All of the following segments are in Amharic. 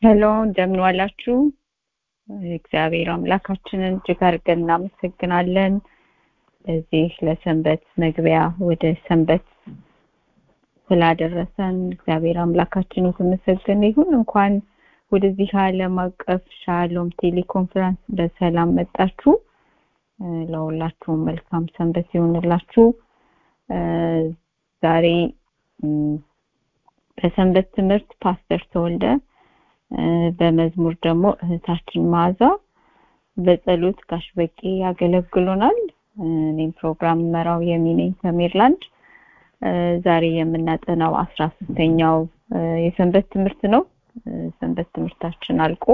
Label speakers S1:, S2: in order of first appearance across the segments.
S1: ሄሎ እንደምን ዋላችሁ እግዚአብሔር አምላካችንን እጅግ አድርገን እናመሰግናለን ለዚህ ለሰንበት መግቢያ ወደ ሰንበት ስላደረሰን እግዚአብሔር አምላካችን የተመሰገነ ይሁን እንኳን ወደዚህ ዓለም አቀፍ ሻሎም ቴሌኮንፈረንስ በሰላም መጣችሁ ለሁላችሁም መልካም ሰንበት ይሆንላችሁ ዛሬ በሰንበት ትምህርት ፓስተር ተወልደ በመዝሙር ደግሞ እህታችን ማዛ በጸሎት ጋሽ በቄ ያገለግሉናል እኔም ፕሮግራም መራው የሚነኝ ከሜርላንድ ዛሬ የምናጠናው አስራ ሶስተኛው የሰንበት ትምህርት ነው ሰንበት ትምህርታችን አልቆ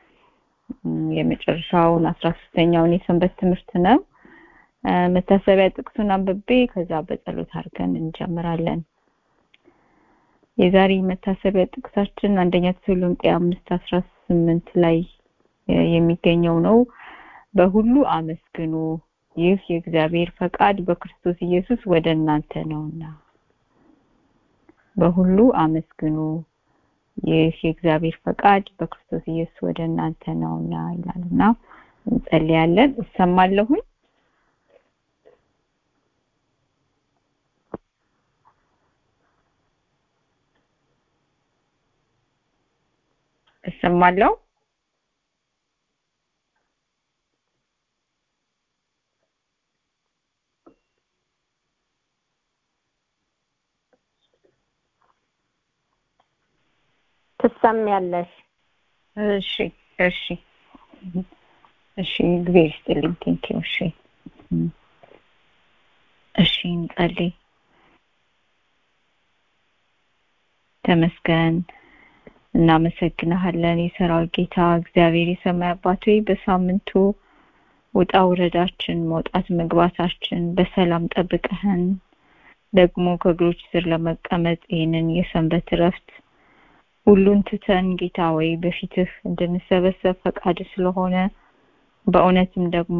S1: የመጨረሻውን አስራ ሶስተኛውን የሰንበት ትምህርት ነው መታሰቢያ ጥቅሱን አንብቤ ከዛ በጸሎት አድርገን እንጀምራለን የዛሬ መታሰቢያ ጥቅሳችን አንደኛ ተሰሎንቄ አምስት አስራ ስምንት ላይ የሚገኘው ነው በሁሉ አመስግኑ ይህ የእግዚአብሔር ፈቃድ በክርስቶስ ኢየሱስ ወደ እናንተ ነውና በሁሉ አመስግኑ ይህ የእግዚአብሔር ፈቃድ በክርስቶስ ኢየሱስ ወደ እናንተ ነውና ይላልና እንጸልያለን እሰማለሁኝ እሰማለሁ
S2: ትሰሚያለሽ
S1: እሺ እሺ እሺ እግዚአብሔር ይስጥልኝ ቴንኪው እሺ እሺ እንጸልይ ተመስገን እናመሰግንሃለን የሰራዊት ጌታ እግዚአብሔር የሰማይ አባት ሆይ በሳምንቱ ውጣ ውረዳችን መውጣት መግባታችን በሰላም ጠብቀህን ደግሞ ከእግሮች ስር ለመቀመጥ ይህንን የሰንበት እረፍት ሁሉን ትተን ጌታ ወይ በፊትህ እንድንሰበሰብ ፈቃድ ስለሆነ በእውነትም ደግሞ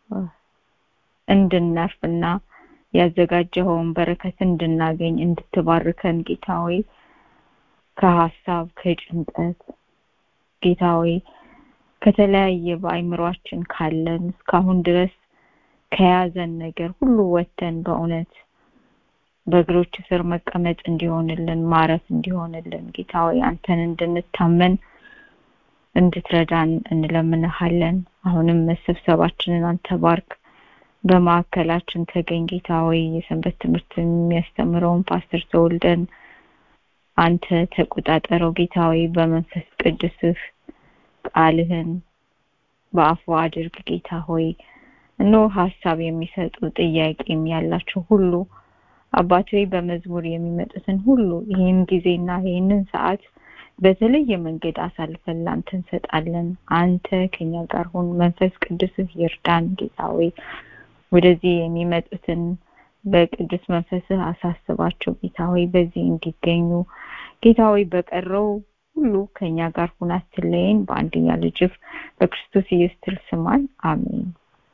S1: እንድናርፍና ያዘጋጀኸውን በረከት እንድናገኝ እንድትባርከን ጌታ ወይ ከሀሳብ ከጭንቀት ጌታ ወይ ከተለያየ በአይምሯችን ካለን እስካሁን ድረስ ከያዘን ነገር ሁሉ ወተን በእውነት በእግሮች ስር መቀመጥ እንዲሆንልን ማረፍ እንዲሆንልን ጌታ ወይ አንተን እንድንታመን እንድትረዳን እንለምንሃለን አሁንም መሰብሰባችንን አንተ ባርክ በማዕከላችን ተገኝ ጌታ ወይ የሰንበት ትምህርት የሚያስተምረውን ፓስተር ተወልደን አንተ ተቆጣጠረው ጌታ ወይ በመንፈስ ቅዱስህ ቃልህን በአፉ አድርግ ጌታ ሆይ እኖ ሀሳብ የሚሰጡ ጥያቄም ያላቸው ሁሉ አባት ሆይ በመዝሙር የሚመጡትን ሁሉ ይህን ጊዜና ይህንን ሰዓት በተለየ መንገድ አሳልፈን ላንተ እንሰጣለን አንተ ከኛ ጋር ሁን መንፈስ ቅዱስህ ይርዳን ጌታ ሆይ ወደዚህ የሚመጡትን በቅዱስ መንፈስህ አሳስባቸው ጌታ ሆይ በዚህ እንዲገኙ ጌታ ሆይ በቀረው ሁሉ ከኛ ጋር ሁን አትለየን በአንደኛ ልጅህ በክርስቶስ ኢየሱስ ስማን አሜን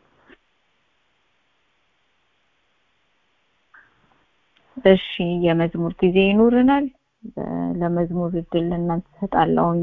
S1: እሺ የመዝሙር ጊዜ ይኖርናል ለመዝሙር እድል ለእናንተ ሰጣለሁኝ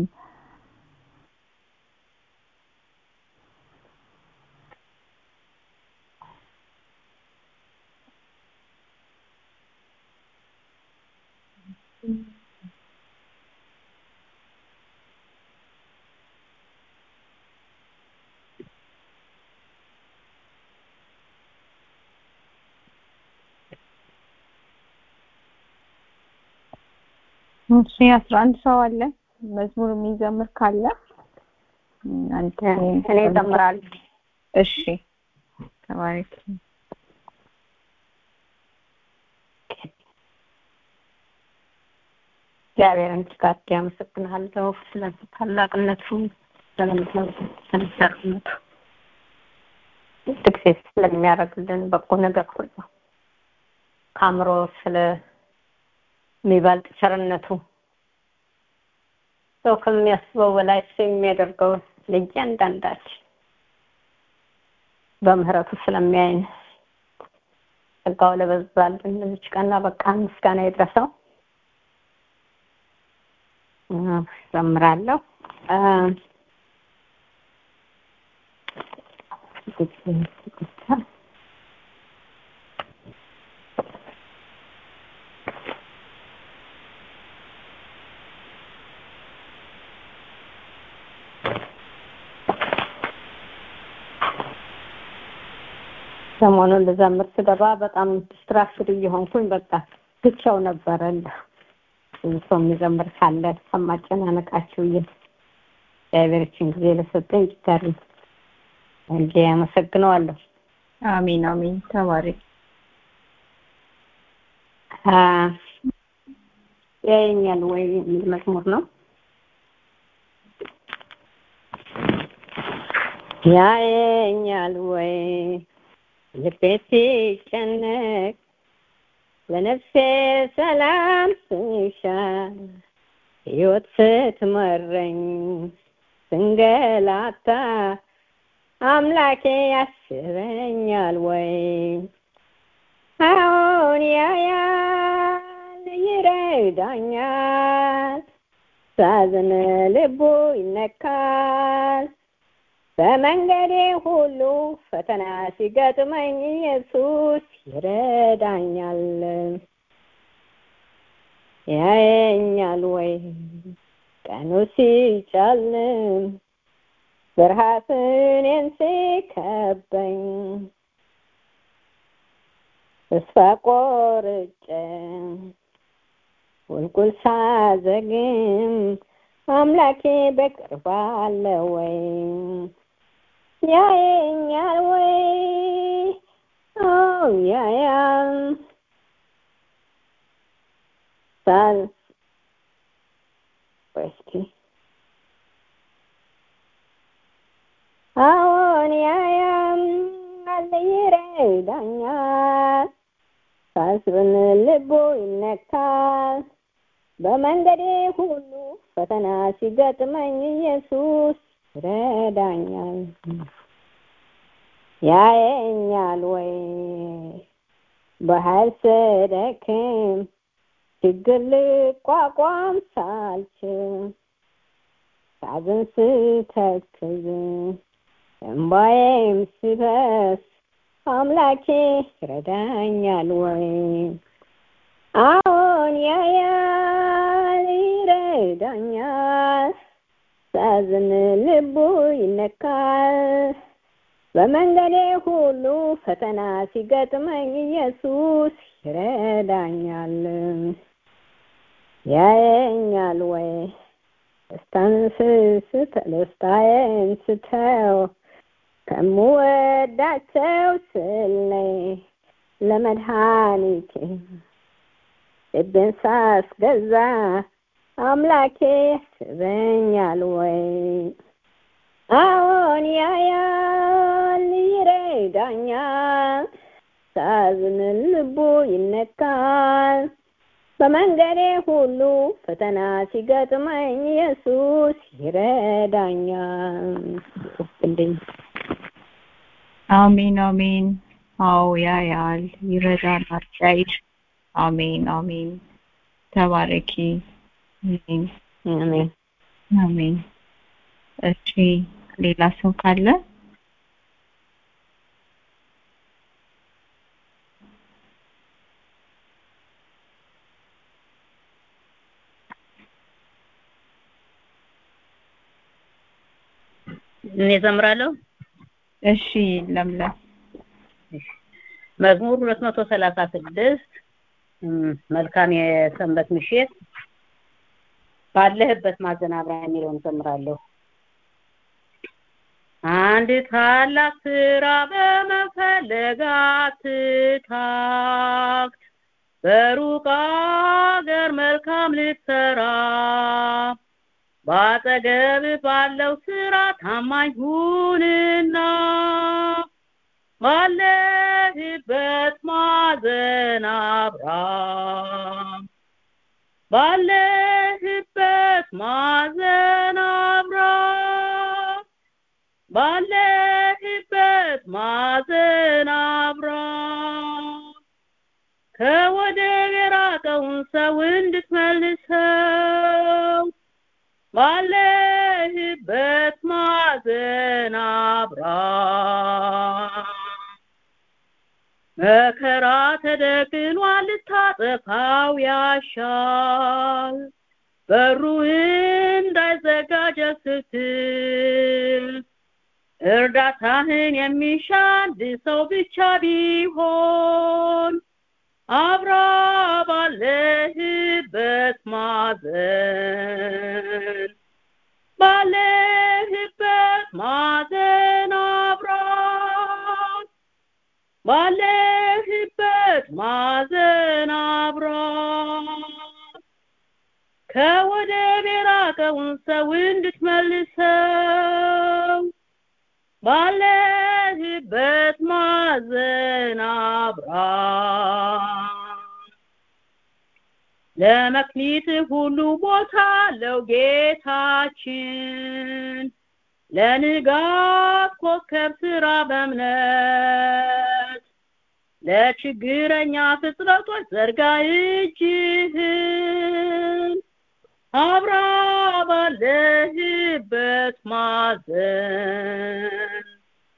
S1: እሺ አስራ አንድ ሰው አለ መዝሙር የሚዘምር ካለ አንተ
S2: እኔ እዘምራለሁ
S1: እሺ ተባረክ
S2: እግዚአብሔርን እጅግ አድርጌ አመሰግንሃለሁ ስለ ታላቅነቱ ስለሚሰርነቱ ጥቅሴ ስለሚያደርግልን በጎ ነገር ሁሉ ከአእምሮ ስለሚበልጥ ቸርነቱ ሰው ከሚያስበው በላይ እሱ የሚያደርገው ለእያንዳንዳችን በምህረቱ ስለሚያይን ጸጋው ለበዛልን ለዚች ቀን በቃ ምስጋና ይድረሰው ዘምራለሁ። ሰሞኑን ልዘምር ስገባ በጣም ዲስትራክሽን እየሆንኩኝ በቃ ብቻው ነበረ ብዙ ሰው የሚዘምር ካለ ከማጨናነቃችሁ ብዬ እግዚአብሔርችን ጊዜ ለሰጠኝ ጊታሪ እንጂ አመሰግነዋለሁ።
S1: አሜን አሜን። ተባረክ።
S2: ያየኛል ወይ የሚል መዝሙር ነው። ያየኛል ወይ ልቤ ሲጨነቅ ለነፍሴ ሰላም ስሻ ሕይወት ስትመረኝ ስንገላታ አምላኬ ያስበኛል ወይ? አዎን ያያል ይረዳኛል፣ ሳዝን ልቡ ይነካል። በመንገዴ ሁሉ ፈተና ሲገጥመኝ ኢየሱስ ይረዳኛል። ያየኛል ወይ ቀኑ ሲጨልም ብርሃት እኔን ሲከበኝ ተስፋ ቆርጬ ቁልቁል ሳዘግም አምላኬ በቅርብ አለ ወይ? ያየኛል ወይ? አዎ ያያል። ሳል እስኪ አዎን ያያል፣ ይረዳኛል። ሳስብን ልቡ ይነካል። በመንገዴ ሁሉ ፈተና ሲገጥመኝ ኢየሱስ ይረዳኛል። ያየኛል ወይ በኃይል ስደክም ችግር ልቋቋም ሳልችል ሳዝን ስተክዝ እንባዬም ሲፈስ አምላኬ ይረዳኛል ወይ? አዎን ያያል ይረዳኛል። ሳዝን ልቡ ይነካል። በመንገዴ ሁሉ ፈተና ሲገጥመኝ ኢየሱስ ይረዳኛል። ያየኛል ወይ ደስታን ስስት ደስታዬን ስተው ከምወዳቸው ስለይ ለመድኃኒቴ ልቤን ሳስገዛ አምላኬ ያስበኛል ወይ? አዎን ያያል ይረዳኛል። ሳዝን ልቡ ይነካል። በመንገዴ ሁሉ ፈተና ሲገጥመኝ ኢየሱስ ይረዳኛል። እንዴ
S1: አሜን አሜን። አዎ ያያል፣ ይረዳናል፣ ያይሽ። አሜን አሜን። ተባረኪ። አሜን
S2: አሜን።
S1: አሜን። እሺ ሌላ ሰው ካለ
S3: እኔ ዘምራለሁ።
S1: እሺ ለምለም
S3: መዝሙር ሁለት መቶ ሰላሳ ስድስት መልካም የሰንበት ምሽት ባለህበት ማዘናበሪያ የሚለውን ዘምራለሁ። አንድ ታላቅ ስራ በመፈለግ አትታክት፣ በሩቅ አገር መልካም ልትሰራ ባጠገብ ባለው ስራ ታማኝ ሁንና ባለህበት ማዕዘን አብራ ባለህበት ማዕዘን አብራ ባለህበት ማዕዘን አብራ ከወደብ የራቀውን ሰው እንድትመልሰው ባለህበት ማዕዘን አብራ መከራ ተደቅኗል ልታጠፋው ያሻል በሩ እንዳይዘጋጀ ስትል እርዳታህን የሚሻ አንድ ሰው ብቻ ቢሆን አብራ ባለህበት ማዘን ባለህበት ማዘን አብራ ባለህበት ማዘን አብራ ከወደብ የራቀውን ሰው እንድትመልሰው ባለህበት ማዘን አብራ ለመክሊት ሁሉ ቦታ አለው ጌታችን ለንጋት ኮከብ ስራ በእምነት ለችግረኛ ፍጥረቶች ዘርጋ እጅህን አብራ ባለህበት ማዘን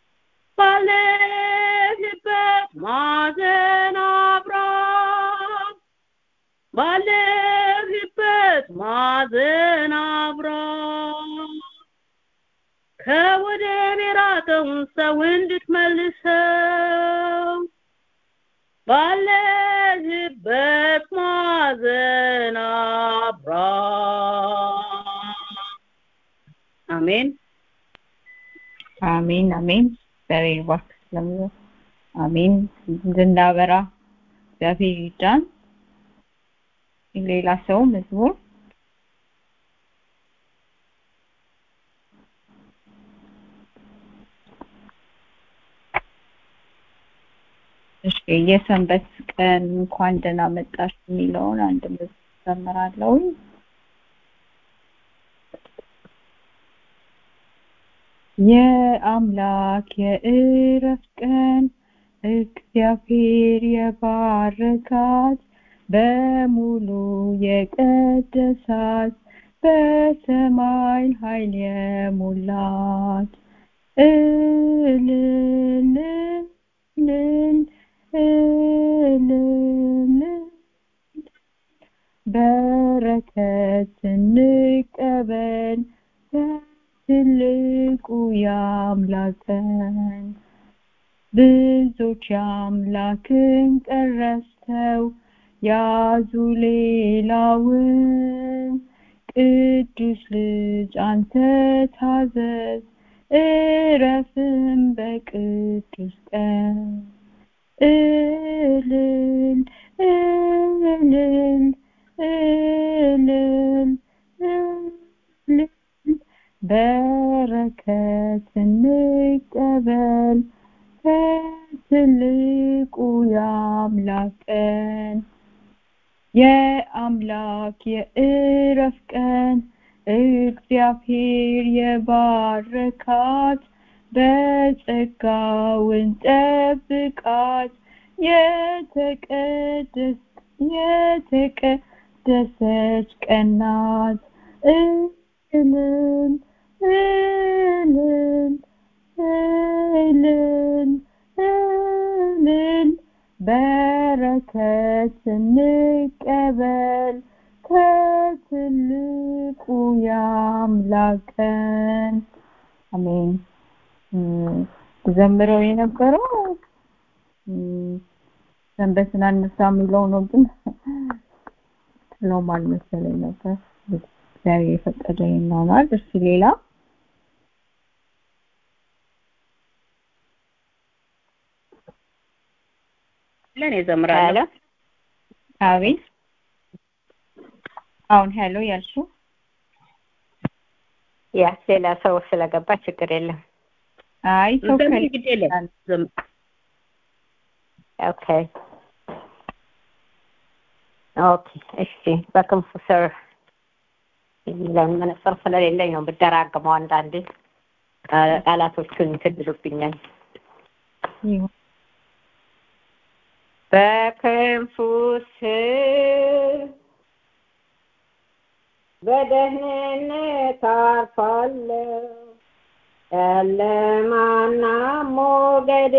S3: ባለህበት ማዘን አብራ ባለህበት ማዘን አብራ ከወደብ የራቀውን ሰው እንድትመልሰው ባለህበት ማዘን አብራ አሜን
S1: አሜን አሜን እግዚአብሔር ይባርክ ስለሚለው አሜን እንድናበራ እግዚአብሔር ይርዳን ሌላ ሰው መዝሙር እሺ የሰንበት ቀን እንኳን ደህና መጣሽ የሚለውን አንድ መዝሙር ዘምራለሁ የአምላክ የእረፍት ቀን እግዚአብሔር የባረካት በሙሉ የቀደሳት በሰማይ ኃይል የሞላት እልል እልል እልል በረከት እንቀበል በትልቁ ያምላከን ብዙዎች የአምላክን ቀረስተው ያዙ ሌላውን ቅዱስ ልጅ አንተ ታዘዝ እረፍም በቅዱስ ቀን እልል እልል እልል እልል በረከት እንቀበል ከትልቁ ያምላቀን የአምላክ የእረፍ ቀን እግዚአብሔር የባረካት በጸጋውን ጠብቃት የተቀደስ የተቀደሰች ቀናት እልል እልል እልል እልል በረከት እንቀበል ከትልቁ ያምላቀን አሜን ዘምረው የነበረው ሰንበትን አነሳ የሚለው ነው ግን ስለውም አልመሰለኝ ነበር እግዚአብሔር የፈቀደ ይሆናል እሺ ሌላ
S3: ለኔ ዘምራለሁ
S1: አቤት አሁን ሄሎ ያልሽው
S2: ያ ሌላ ሰው ስለገባ ችግር የለም
S1: አይ ሰው
S3: ዘምሪ ግድ የለም ዘም-
S2: ኦኬ ኦኬ እሺ በክንፉ ስር መነጽር ስለሌለኝ ነው ብደራግመው አንዳንዴ ቃ- ቃላቶቹን ትድሉብኛል
S1: ይሁን
S2: በክንፉ ስር
S4: በደህንነት አርፋለሁ። ጨለማና ሞገድ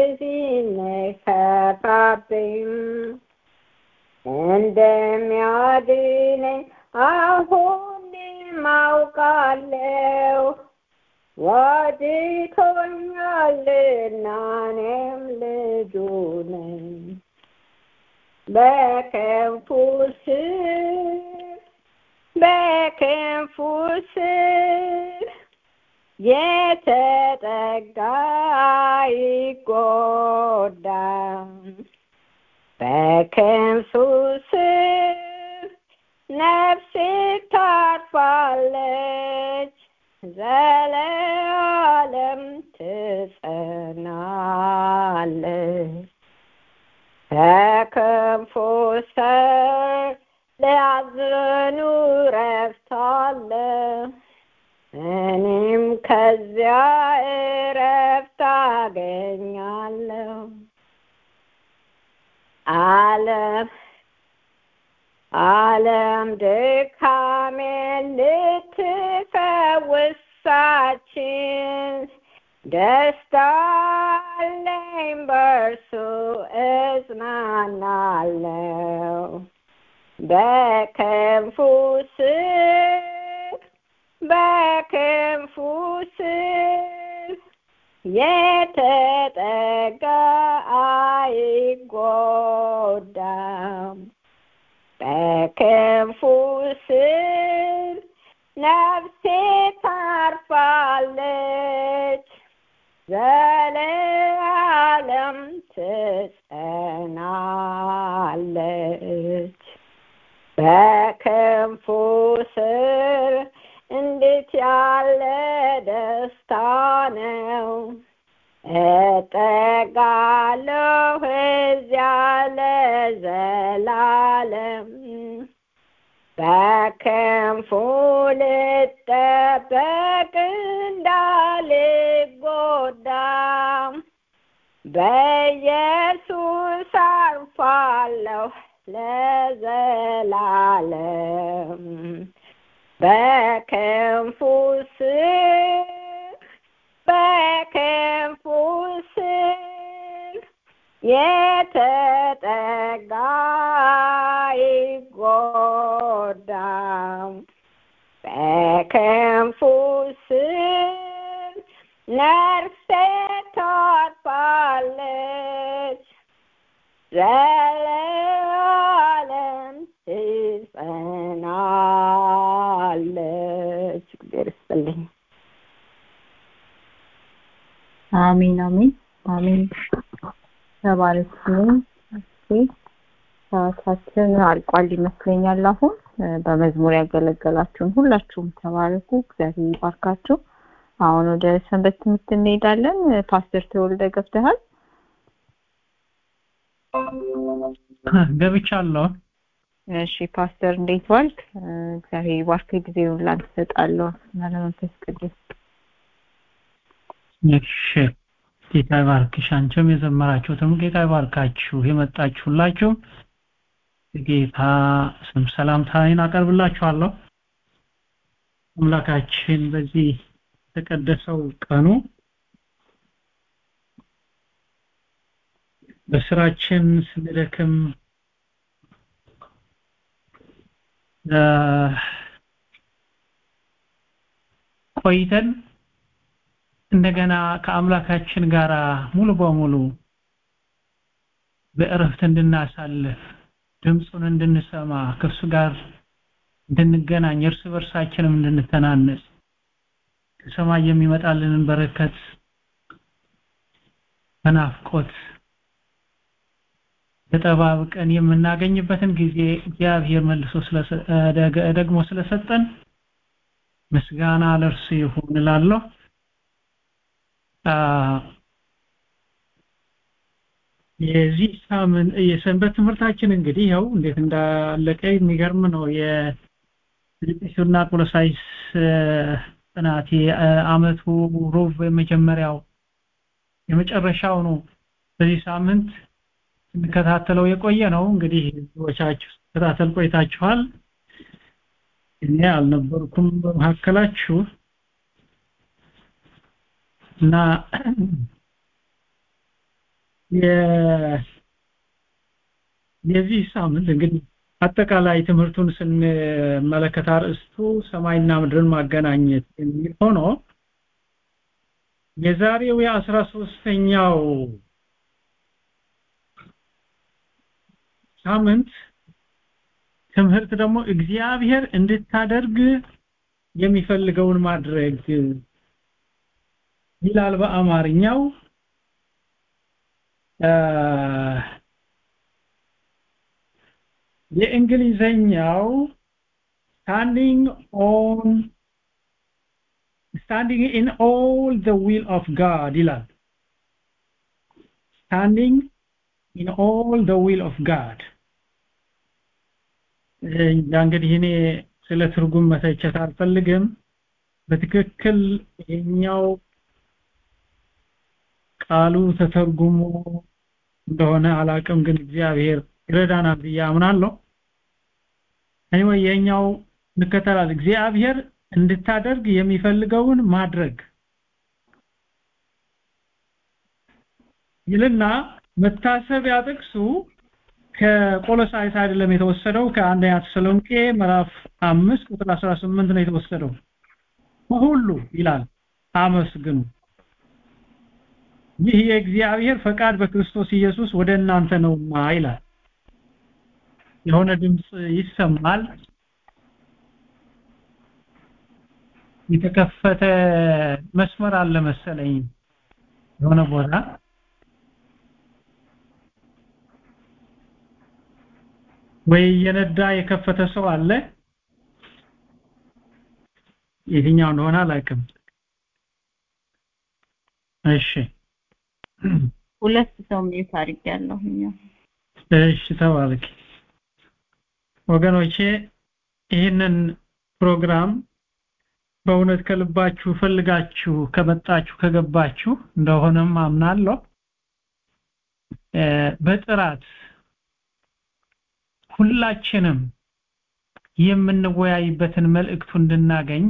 S4: ሲነከፋብኝ እንደሚያድነኝ አሁንም አውቃለሁ። ወድቶኛልና እኔም ልጁ ነኝ። በክንፉ ስር በክንፉ ስር የተጠጋ አይጎዳም። በክንፉ ስር ነፍሴ ታርፋለች፣ ዘለዓለም ትጸናለች። በክንፉ ስር ሊያዝኑ ረፍት አለ። እኔም ከዚያ እረፍት አገኛለሁ። ዓለም ዓለም ድካሜን ልትፈውስ ሳችል ደስታ አለኝ በእርሱ እጽናናለሁ። በክንፉ ስር በክንፉ ስር የተጠጋ አይጎዳም። በክንፉ ስር ነፍሴ ታርፋለች፣ ዘለዓለም ትጸናለች። በክንፉ ስር እንዴት ያለ ደስታ ነው! እጠጋለሁ እዚያ ለዘላለም በክንፉ ልጠበቅ እንዳልጎዳ በኢየሱስ አርፋለሁ ለዘላለም በክንፉ ስር በክንፉ ስር የተጠጋ አይጎዳም። በክንፉ ስር ነፍሴ ታርፋለች፣ ዘለዓለም ትጸናለች። እግዚአብሔር ይስጥልኝ።
S1: አሜን አሜን አሜን። ተባረክ። እሺ ሰዓታችን አልቋል ይመስለኛል። አሁን በመዝሙር ያገለገላችሁን ሁላችሁም ተባረኩ። እግዚአብሔር ይባርካችሁ። አሁን ወደ ሰንበት ትምህርት እንሄዳለን። ፓስተር ተወልደ ገብተሃል?
S5: ገብቻለሁ።
S1: እሺ ፓስተር እንዴት ዋልክ? እግዚአብሔር ይባርክ። ጊዜውን ላንተ እሰጣለሁ እና ለመንፈስ ቅዱስ
S5: እሺ ጌታ ይባርክሽ። አንቺም የዘመራችሁትም ጌታ ይባርካችሁ። የመጣችሁላችሁ ጌታ ስም ሰላምታዬን አቀርብላችኋለሁ። አምላካችን በዚህ የተቀደሰው ቀኑ በስራችን ስንደክም ቆይተን እንደገና ከአምላካችን ጋር ሙሉ በሙሉ በእረፍት እንድናሳልፍ ድምፁን እንድንሰማ ከእሱ ጋር እንድንገናኝ እርስ በርሳችንም እንድንተናነስ ከሰማይ የሚመጣልንን በረከት በናፍቆት ተጠባብቀን የምናገኝበትን ጊዜ እግዚአብሔር መልሶ ደግሞ ስለሰጠን ምስጋና ለእርሱ ይሁን እላለሁ። የዚህ ሳምንት የሰንበት ትምህርታችን እንግዲህ ያው እንዴት እንዳለቀ የሚገርም ነው። የፊልጵስዩስና ቆሎሳይስ ጥናት የአመቱ ሩብ የመጀመሪያው የመጨረሻው ነው። በዚህ ሳምንት ስንከታተለው የቆየ ነው። እንግዲህ ብዙዎቻችሁ ተከታተል ቆይታችኋል። እኔ አልነበርኩም በመካከላችሁ እና የዚህ ሳምንት እንግዲህ አጠቃላይ ትምህርቱን ስንመለከት አርዕስቱ ሰማይና ምድርን ማገናኘት የሚል ሆኖ የዛሬው የአስራ ሶስተኛው ሳምንት ትምህርት ደግሞ እግዚአብሔር እንድታደርግ የሚፈልገውን ማድረግ ይላል በአማርኛው የእንግሊዘኛው standing on standing in all the will of God ይላል standing in all the will of God እንግዲህ እኔ ስለ ትርጉም መተቸት አልፈልግም በትክክል ይሄኛው ቃሉ ተተርጉሞ እንደሆነ አላቅም ግን እግዚአብሔር ይረዳናል ብዬ አምናለሁ anyway የኛው እንከተላል እግዚአብሔር እንድታደርግ የሚፈልገውን ማድረግ ይልና መታሰቢያ ጥቅሱ ከቆሎሳይስ አይደለም የተወሰደው ከአንደኛ ተሰሎንቄ ምዕራፍ 5 ቁጥር 18 ነው የተወሰደው በሁሉ ይላል አመስግኑ ይህ የእግዚአብሔር ፈቃድ በክርስቶስ ኢየሱስ ወደ እናንተ ነውና ይላል የሆነ ድምጽ ይሰማል የተከፈተ መስመር አለ መሰለኝ የሆነ ቦታ ወይ የነዳ የከፈተ ሰው አለ የትኛው እንደሆነ አላውቅም እሺ
S1: ሁለት ሰው ሚዩት አድርጌያለሁ
S5: እሺ ተባረክ ወገኖቼ ይህንን ፕሮግራም በእውነት ከልባችሁ ፈልጋችሁ ከመጣችሁ ከገባችሁ እንደሆነም አምናለሁ በጥራት ሁላችንም የምንወያይበትን መልእክቱ እንድናገኝ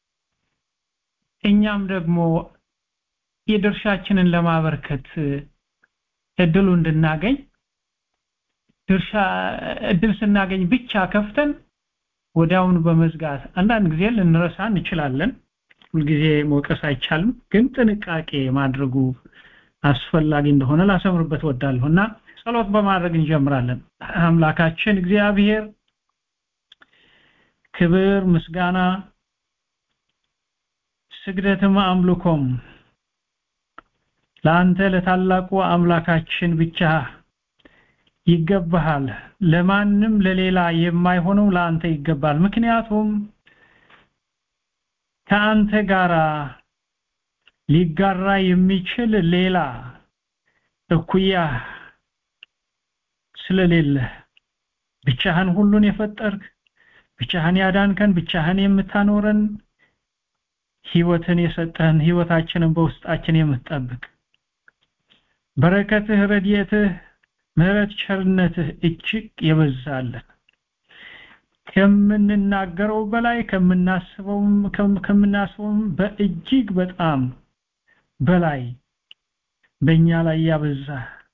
S5: እኛም ደግሞ የድርሻችንን ለማበርከት እድሉ እንድናገኝ ድርሻ እድል ስናገኝ ብቻ ከፍተን ወዲያውኑ በመዝጋት አንዳንድ ጊዜ ልንረሳ እንችላለን ሁልጊዜ መውቀስ አይቻልም ግን ጥንቃቄ ማድረጉ አስፈላጊ እንደሆነ ላሰምርበት ወዳለሁ እና ጸሎት በማድረግ እንጀምራለን አምላካችን እግዚአብሔር ክብር ምስጋና ስግደትም አምልኮም ለአንተ ለታላቁ አምላካችን ብቻ ይገባሃል ለማንም ለሌላ የማይሆነው ለአንተ ይገባል ምክንያቱም ከአንተ ጋራ ሊጋራ የሚችል ሌላ እኩያ ስለሌለ ብቻህን ሁሉን የፈጠርክ ብቻህን ያዳንከን ብቻህን የምታኖረን ህይወትን የሰጠህን ህይወታችንን በውስጣችን የምትጠብቅ በረከትህ ረድኤትህ ምህረት ቸርነትህ እጅግ የበዛለን ከምንናገረው በላይ ከምናስበውም ከምናስበውም በእጅግ በጣም በላይ በእኛ ላይ ያበዛ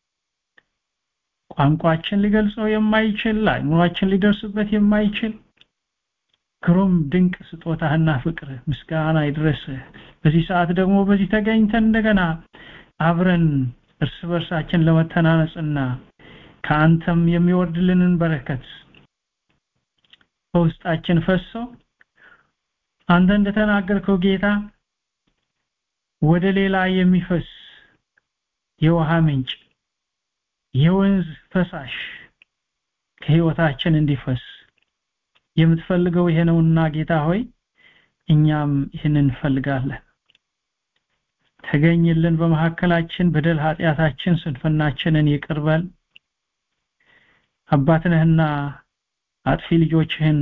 S5: ቋንቋችን ሊገልጸው የማይችል አይምሯችን ሊደርስበት የማይችል ግሩም ድንቅ ስጦታህና ፍቅር ምስጋና ይድረስ በዚህ ሰዓት ደግሞ በዚህ ተገኝተን እንደገና አብረን እርስ በርሳችን ለመተናነጽና ከአንተም የሚወርድልንን በረከት በውስጣችን ፈሶ አንተ እንደተናገርከው ጌታ ወደ ሌላ የሚፈስ የውሃ ምንጭ የወንዝ ፈሳሽ ከህይወታችን እንዲፈስ የምትፈልገው ይሄ ነውና ጌታ ሆይ እኛም ይህንን እንፈልጋለን ተገኝልን በመካከላችን በደል ኃጢአታችን ስንፍናችንን ይቅርበል አባትነህና አጥፊ ልጆችህን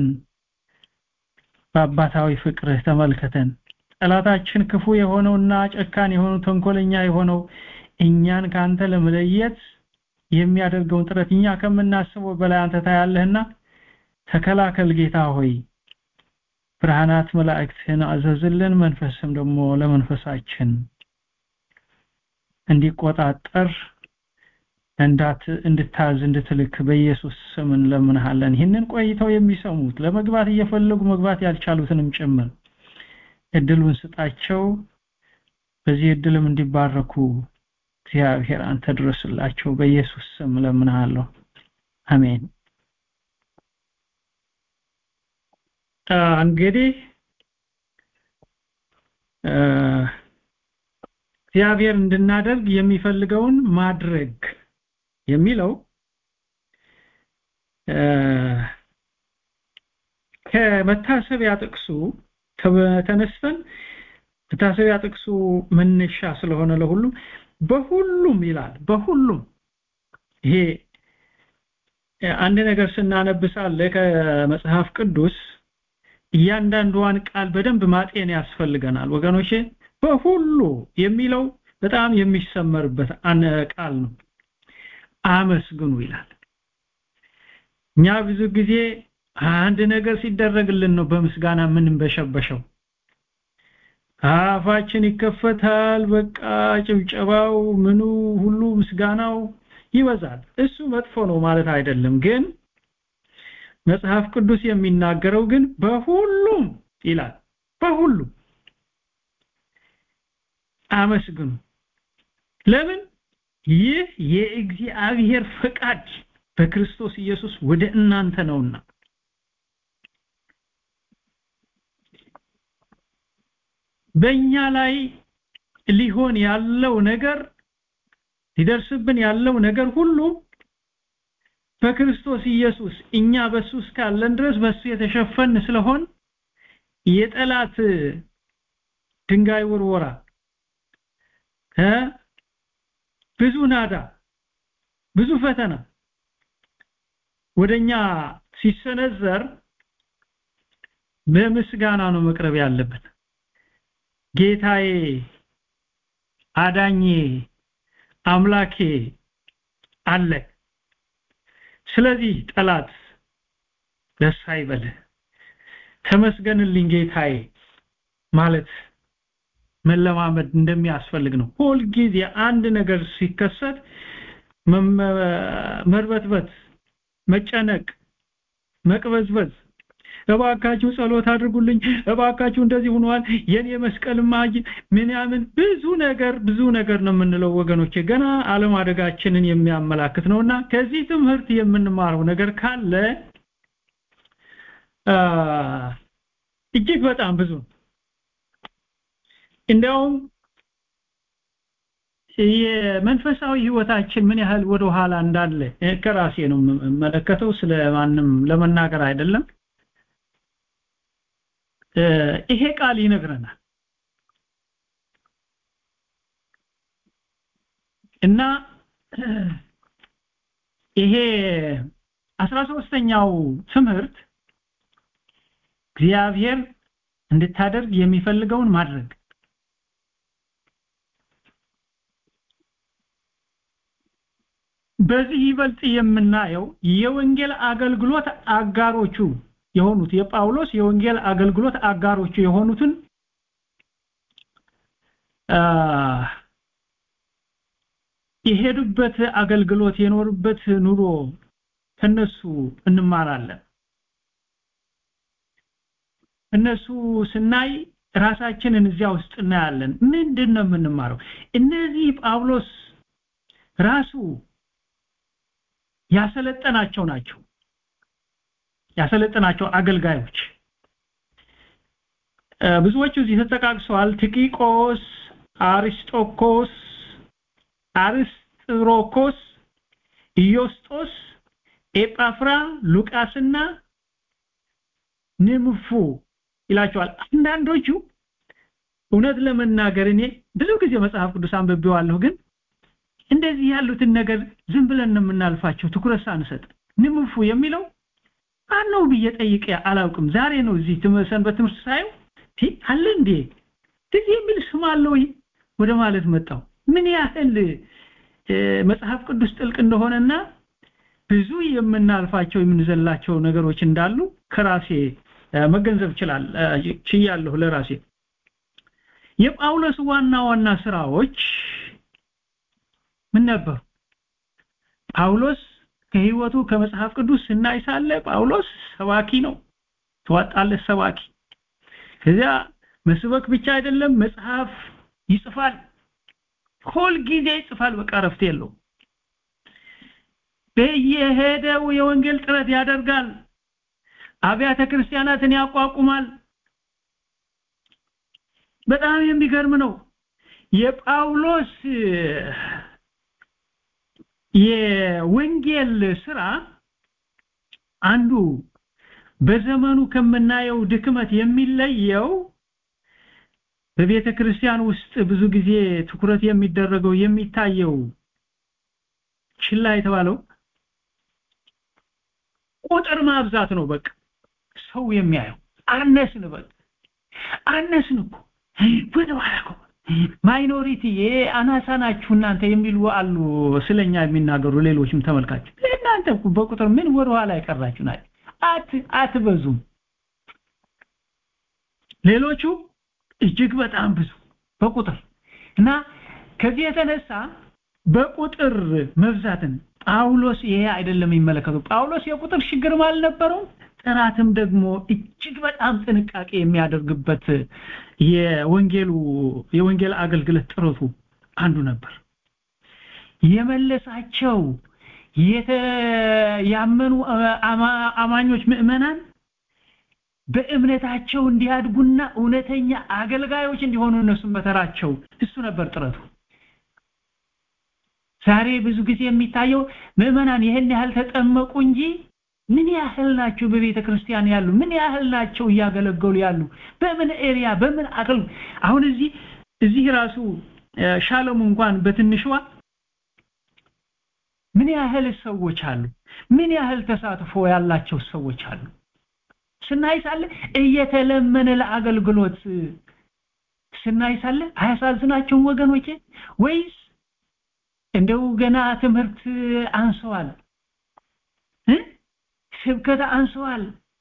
S5: በአባታዊ ፍቅርህ ተመልከተን ጠላታችን ክፉ የሆነውና ጨካን የሆነው ተንኮለኛ የሆነው እኛን ካንተ ለመለየት የሚያደርገውን ጥረት እኛ ከምናስበው በላይ አንተ ታያለህና ተከላከል ጌታ ሆይ ብርሃናት መላእክትን አዘዝልን መንፈስም ደግሞ ለመንፈሳችን እንዲቆጣጠር እንዳት እንድታዝ እንድትልክ በኢየሱስ ስም እንለምንሃለን ይህንን ቆይተው የሚሰሙት ለመግባት እየፈለጉ መግባት ያልቻሉትንም ጭምር እድሉን ስጣቸው በዚህ እድልም እንዲባረኩ እግዚአብሔር አንተ ድረስላቸው በኢየሱስ ስም እለምንሃለሁ አሜን እንግዲህ እግዚአብሔር እንድናደርግ የሚፈልገውን ማድረግ የሚለው ከመታሰቢያ ጥቅሱ ተነስተን መታሰቢያ ጥቅሱ መነሻ ስለሆነ ለሁሉም በሁሉም ይላል በሁሉም ይሄ አንድ ነገር ስናነብሳለ ከመጽሐፍ ቅዱስ እያንዳንዷን ቃል በደንብ ማጤን ያስፈልገናል ወገኖቼ በሁሉ የሚለው በጣም የሚሰመርበት ቃል ነው አመስግኑ ይላል እኛ ብዙ ጊዜ አንድ ነገር ሲደረግልን ነው በምስጋና ምን በሸበሸው አፋችን ይከፈታል በቃ ጭብጨባው ምኑ ሁሉ ምስጋናው ይበዛል እሱ መጥፎ ነው ማለት አይደለም ግን መጽሐፍ ቅዱስ የሚናገረው ግን በሁሉም ይላል በሁሉም አመስግኑ ለምን ይህ የእግዚአብሔር ፈቃድ በክርስቶስ ኢየሱስ ወደ እናንተ ነውና በእኛ ላይ ሊሆን ያለው ነገር ሊደርስብን ያለው ነገር ሁሉ በክርስቶስ ኢየሱስ እኛ በሱ እስካለን ድረስ በሱ የተሸፈን ስለሆን የጠላት ድንጋይ ውርወራ ብዙ ናዳ ብዙ ፈተና ወደኛ ሲሰነዘር በምስጋና ነው መቅረብ ያለበት ጌታዬ አዳኜ አምላኬ አለ ስለዚህ ጠላት ደስ አይበልህ ተመስገንልኝ ጌታዬ ማለት መለማመድ እንደሚያስፈልግ ነው ሁል ጊዜ አንድ ነገር ሲከሰት መርበትበት መጨነቅ መቅበዝበዝ እባካችሁ ጸሎት አድርጉልኝ እባካችሁ እንደዚህ ሆኗል የኔ መስቀልማ ምንያምን ብዙ ነገር ብዙ ነገር ነው የምንለው ወገኖቼ ገና አለማደጋችንን የሚያመላክት ነውና ከዚህ ትምህርት የምንማረው ነገር ካለ እጅግ በጣም ብዙ እንዲያውም የመንፈሳዊ ህይወታችን ምን ያህል ወደ ኋላ እንዳለ ከራሴ ነው የምመለከተው ስለማንም ለመናገር አይደለም ይሄ ቃል ይነግረናል እና ይሄ አስራ ሶስተኛው ትምህርት እግዚአብሔር እንድታደርግ የሚፈልገውን ማድረግ በዚህ ይበልጥ የምናየው የወንጌል አገልግሎት አጋሮቹ የሆኑት የጳውሎስ የወንጌል አገልግሎት አጋሮቹ የሆኑትን የሄዱበት አገልግሎት የኖሩበት ኑሮ ከነሱ እንማራለን እነሱ ስናይ ራሳችንን እዚያ ውስጥ እናያለን ምንድን ነው የምንማረው እነዚህ ጳውሎስ ራሱ ያሰለጠናቸው ናቸው ያሰለጠናቸው አገልጋዮች ብዙዎቹ እዚህ ተጠቃቅሰዋል ቲቂቆስ አሪስጦኮስ አርስጥሮኮስ ኢዮስጦስ ኤጳፍራ ሉቃስና ንምፉ ይላቸዋል አንዳንዶቹ እውነት ለመናገር እኔ ብዙ ጊዜ መጽሐፍ ቅዱስ አንብቤዋለሁ ግን እንደዚህ ያሉትን ነገር ዝም ብለን ነው የምናልፋቸው ትኩረት ሳንሰጥ ንምፉ የሚለው ማነው ብዬ ጠይቄ አላውቅም ዛሬ ነው እዚህ ሰንበት ትምህርት ሳየው አለ እንዴ እንደዚህ የሚል ስም አለው ወደ ማለት መጣው ምን ያህል መጽሐፍ ቅዱስ ጥልቅ እንደሆነና ብዙ የምናልፋቸው የምንዘላቸው ነገሮች እንዳሉ ከራሴ መገንዘብ ይችላል ችያለሁ ለራሴ የጳውሎስ ዋና ዋና ስራዎች ምን ነበሩ ጳውሎስ ከህይወቱ ከመጽሐፍ ቅዱስ ስናይ ሳለ ጳውሎስ ሰባኪ ነው ተዋጣለት ሰባኪ ከዚያ መስበክ ብቻ አይደለም መጽሐፍ ይጽፋል ሁል ጊዜ ይጽፋል በቃ ረፍት የለው በየሄደው የወንጌል ጥረት ያደርጋል አብያተ ክርስቲያናትን ያቋቁማል በጣም የሚገርም ነው የጳውሎስ የወንጌል ስራ አንዱ በዘመኑ ከምናየው ድክመት የሚለየው በቤተ ክርስቲያን ውስጥ ብዙ ጊዜ ትኩረት የሚደረገው የሚታየው ችላ የተባለው ቁጥር ማብዛት ነው በቃ ሰው የሚያየው አነስን በቃ አነስን እኮ ወደ ኋላ እኮ ማይኖሪቲ አናሳ ናችሁ እናንተ የሚሉ አሉ ስለኛ የሚናገሩ ሌሎችም ተመልካች እናንተ በቁጥር ምን ወደ ኋላ የቀራችሁ ናችሁ አት አትበዙም ሌሎቹ እጅግ በጣም ብዙ በቁጥር እና ከዚህ የተነሳ በቁጥር መብዛትን ጳውሎስ ይሄ አይደለም የሚመለከተው ጳውሎስ የቁጥር ችግርም አልነበረውም ጥራትም ደግሞ እጅግ በጣም ጥንቃቄ የሚያደርግበት የወንጌሉ የወንጌል አገልግሎት ጥረቱ አንዱ ነበር የመለሳቸው ያመኑ አማኞች ምእመናን በእምነታቸው እንዲያድጉና እውነተኛ አገልጋዮች እንዲሆኑ እነሱም በተራቸው እሱ ነበር ጥረቱ ዛሬ ብዙ ጊዜ የሚታየው ምእመናን ይህን ያህል ተጠመቁ እንጂ ምን ያህል ናቸው በቤተ ክርስቲያን ያሉ ምን ያህል ናቸው እያገለገሉ ያሉ በምን ኤሪያ በምን አቅል አሁን እዚህ እዚህ ራሱ ሻለሙ እንኳን በትንሽዋ ምን ያህል ሰዎች አሉ ምን ያህል ተሳትፎ ያላቸው ሰዎች አሉ ስናይ ሳለ እየተለመነ ለአገልግሎት ስናይ ሳለ አያሳዝናቸውም ወገኖቼ ወይስ እንደው ገና ትምህርት አንሰዋል ስብከት አንሰዋል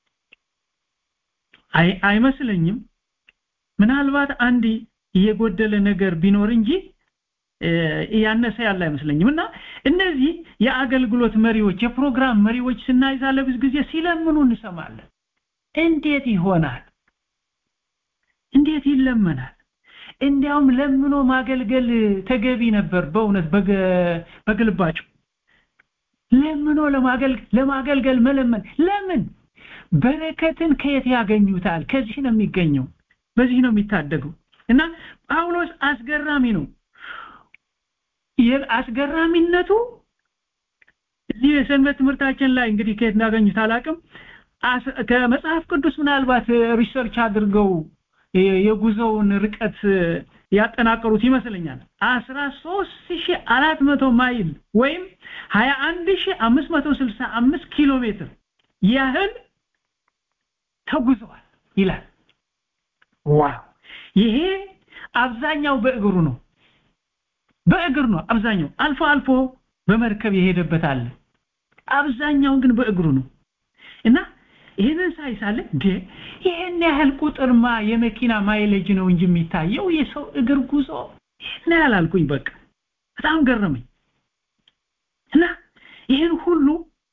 S5: አይ አይመስለኝም ምናልባት አንድ የጎደለ ነገር ቢኖር እንጂ ያነሰ ያለ አይመስለኝም እና እነዚህ የአገልግሎት መሪዎች የፕሮግራም መሪዎች ስናይ ሳለ ብዙ ጊዜ ሲለምኑ እንሰማለን እንዴት ይሆናል እንዴት ይለመናል እንዲያውም ለምኖ ማገልገል ተገቢ ነበር በእውነት በግልባቸው ለምኖ ለማገልገል ለማገልገል መለመን ለምን በረከትን ከየት ያገኙታል ከዚህ ነው የሚገኘው በዚህ ነው የሚታደገው እና ጳውሎስ አስገራሚ ነው አስገራሚነቱ እዚህ የሰንበት ትምህርታችን ላይ እንግዲህ ከየት እንዳገኙት አላቅም ከመጽሐፍ ቅዱስ ምናልባት ሪሰርች አድርገው የጉዞውን ርቀት ያጠናቀሩት ይመስለኛል 13400 ማይል ወይም 21565 ኪሎ ሜትር ያህል ተጉዘዋል ይላል ዋው ይሄ አብዛኛው በእግሩ ነው በእግር ነው አብዛኛው አልፎ አልፎ በመርከብ የሄደበት አለ አብዛኛው ግን በእግሩ ነው እና ይህንን ሳይሳለ እንዴ ይህን ያህል ቁጥርማ የመኪና ማይሌጅ ነው እንጂ የሚታየው የሰው እግር ጉዞ ይህን ያህል አልኩኝ በቃ በጣም ገረመኝ እና ይህን ሁሉ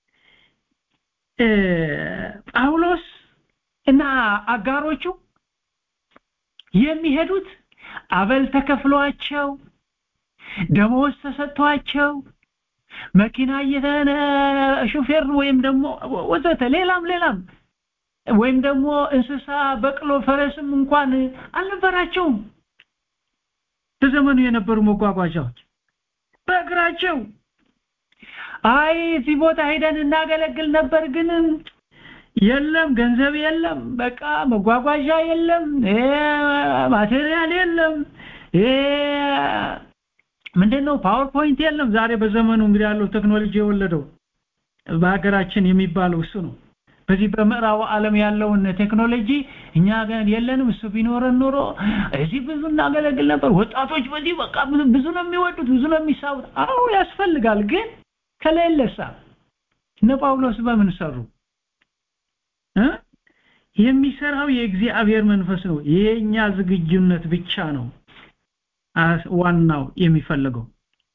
S5: ጳውሎስ እና አጋሮቹ የሚሄዱት አበል ተከፍሏቸው ደሞዝ ተሰጥቷቸው መኪና እየተነ ሹፌር ወይም ደግሞ ወዘተ ሌላም ሌላም ወይም ደግሞ እንስሳ በቅሎ ፈረስም እንኳን አልነበራቸውም በዘመኑ የነበሩ መጓጓዣዎች በእግራቸው አይ እዚህ ቦታ ሄደን እናገለግል ነበር ግን የለም ገንዘብ የለም በቃ መጓጓዣ የለም ማቴሪያል የለም ምንድነው ፓወርፖይንት የለም ዛሬ በዘመኑ እንግዲህ ያለው ቴክኖሎጂ የወለደው በሀገራችን የሚባለው እሱ ነው በዚህ በምዕራቡ ዓለም ያለውን ቴክኖሎጂ እኛ ጋር የለንም እሱ ቢኖረን ኖሮ እዚህ ብዙ እናገለግል ነበር ወጣቶች በዚህ በቃ ብዙ ነው የሚወዱት ብዙ ነው የሚሳቡት አዎ ያስፈልጋል ግን ከሌለሳ እነ ጳውሎስ በምን ሰሩ የሚሰራው የእግዚአብሔር መንፈስ ነው የኛ ዝግጁነት ብቻ ነው ዋናው የሚፈልገው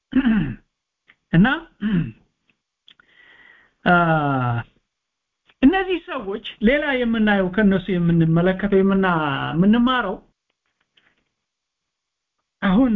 S5: እና እነዚህ ሰዎች ሌላ የምናየው ከነሱ የምንመለከተው የምና የምንማረው አሁን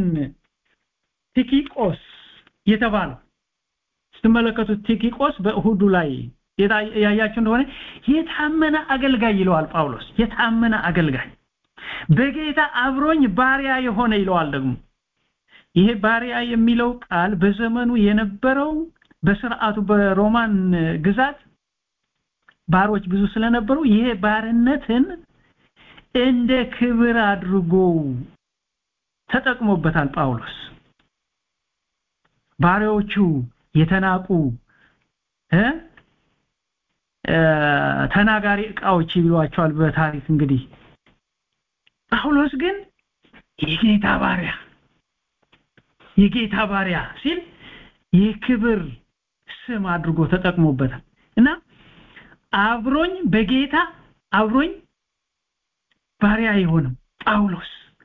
S5: ቲኪቆስ የተባለው ስትመለከቱት ቲኪቆስ በእሁዱ ላይ ያያችሁ እንደሆነ የታመነ አገልጋይ ይለዋል ጳውሎስ የታመነ አገልጋይ በጌታ አብሮኝ ባሪያ የሆነ ይለዋል ደግሞ ይሄ ባሪያ የሚለው ቃል በዘመኑ የነበረው በስርዓቱ በሮማን ግዛት ባሮች ብዙ ስለነበሩ ይሄ ባርነትን እንደ ክብር አድርጎ ተጠቅሞበታል ጳውሎስ ባሪያዎቹ የተናቁ እ ተናጋሪ እቃዎች ይሏቸዋል በታሪክ እንግዲህ ጳውሎስ ግን የጌታ ባሪያ የጌታ ባሪያ ሲል የክብር ስም አድርጎ ተጠቅሞበታል እና አብሮኝ በጌታ አብሮኝ ባሪያ የሆነው ጳውሎስ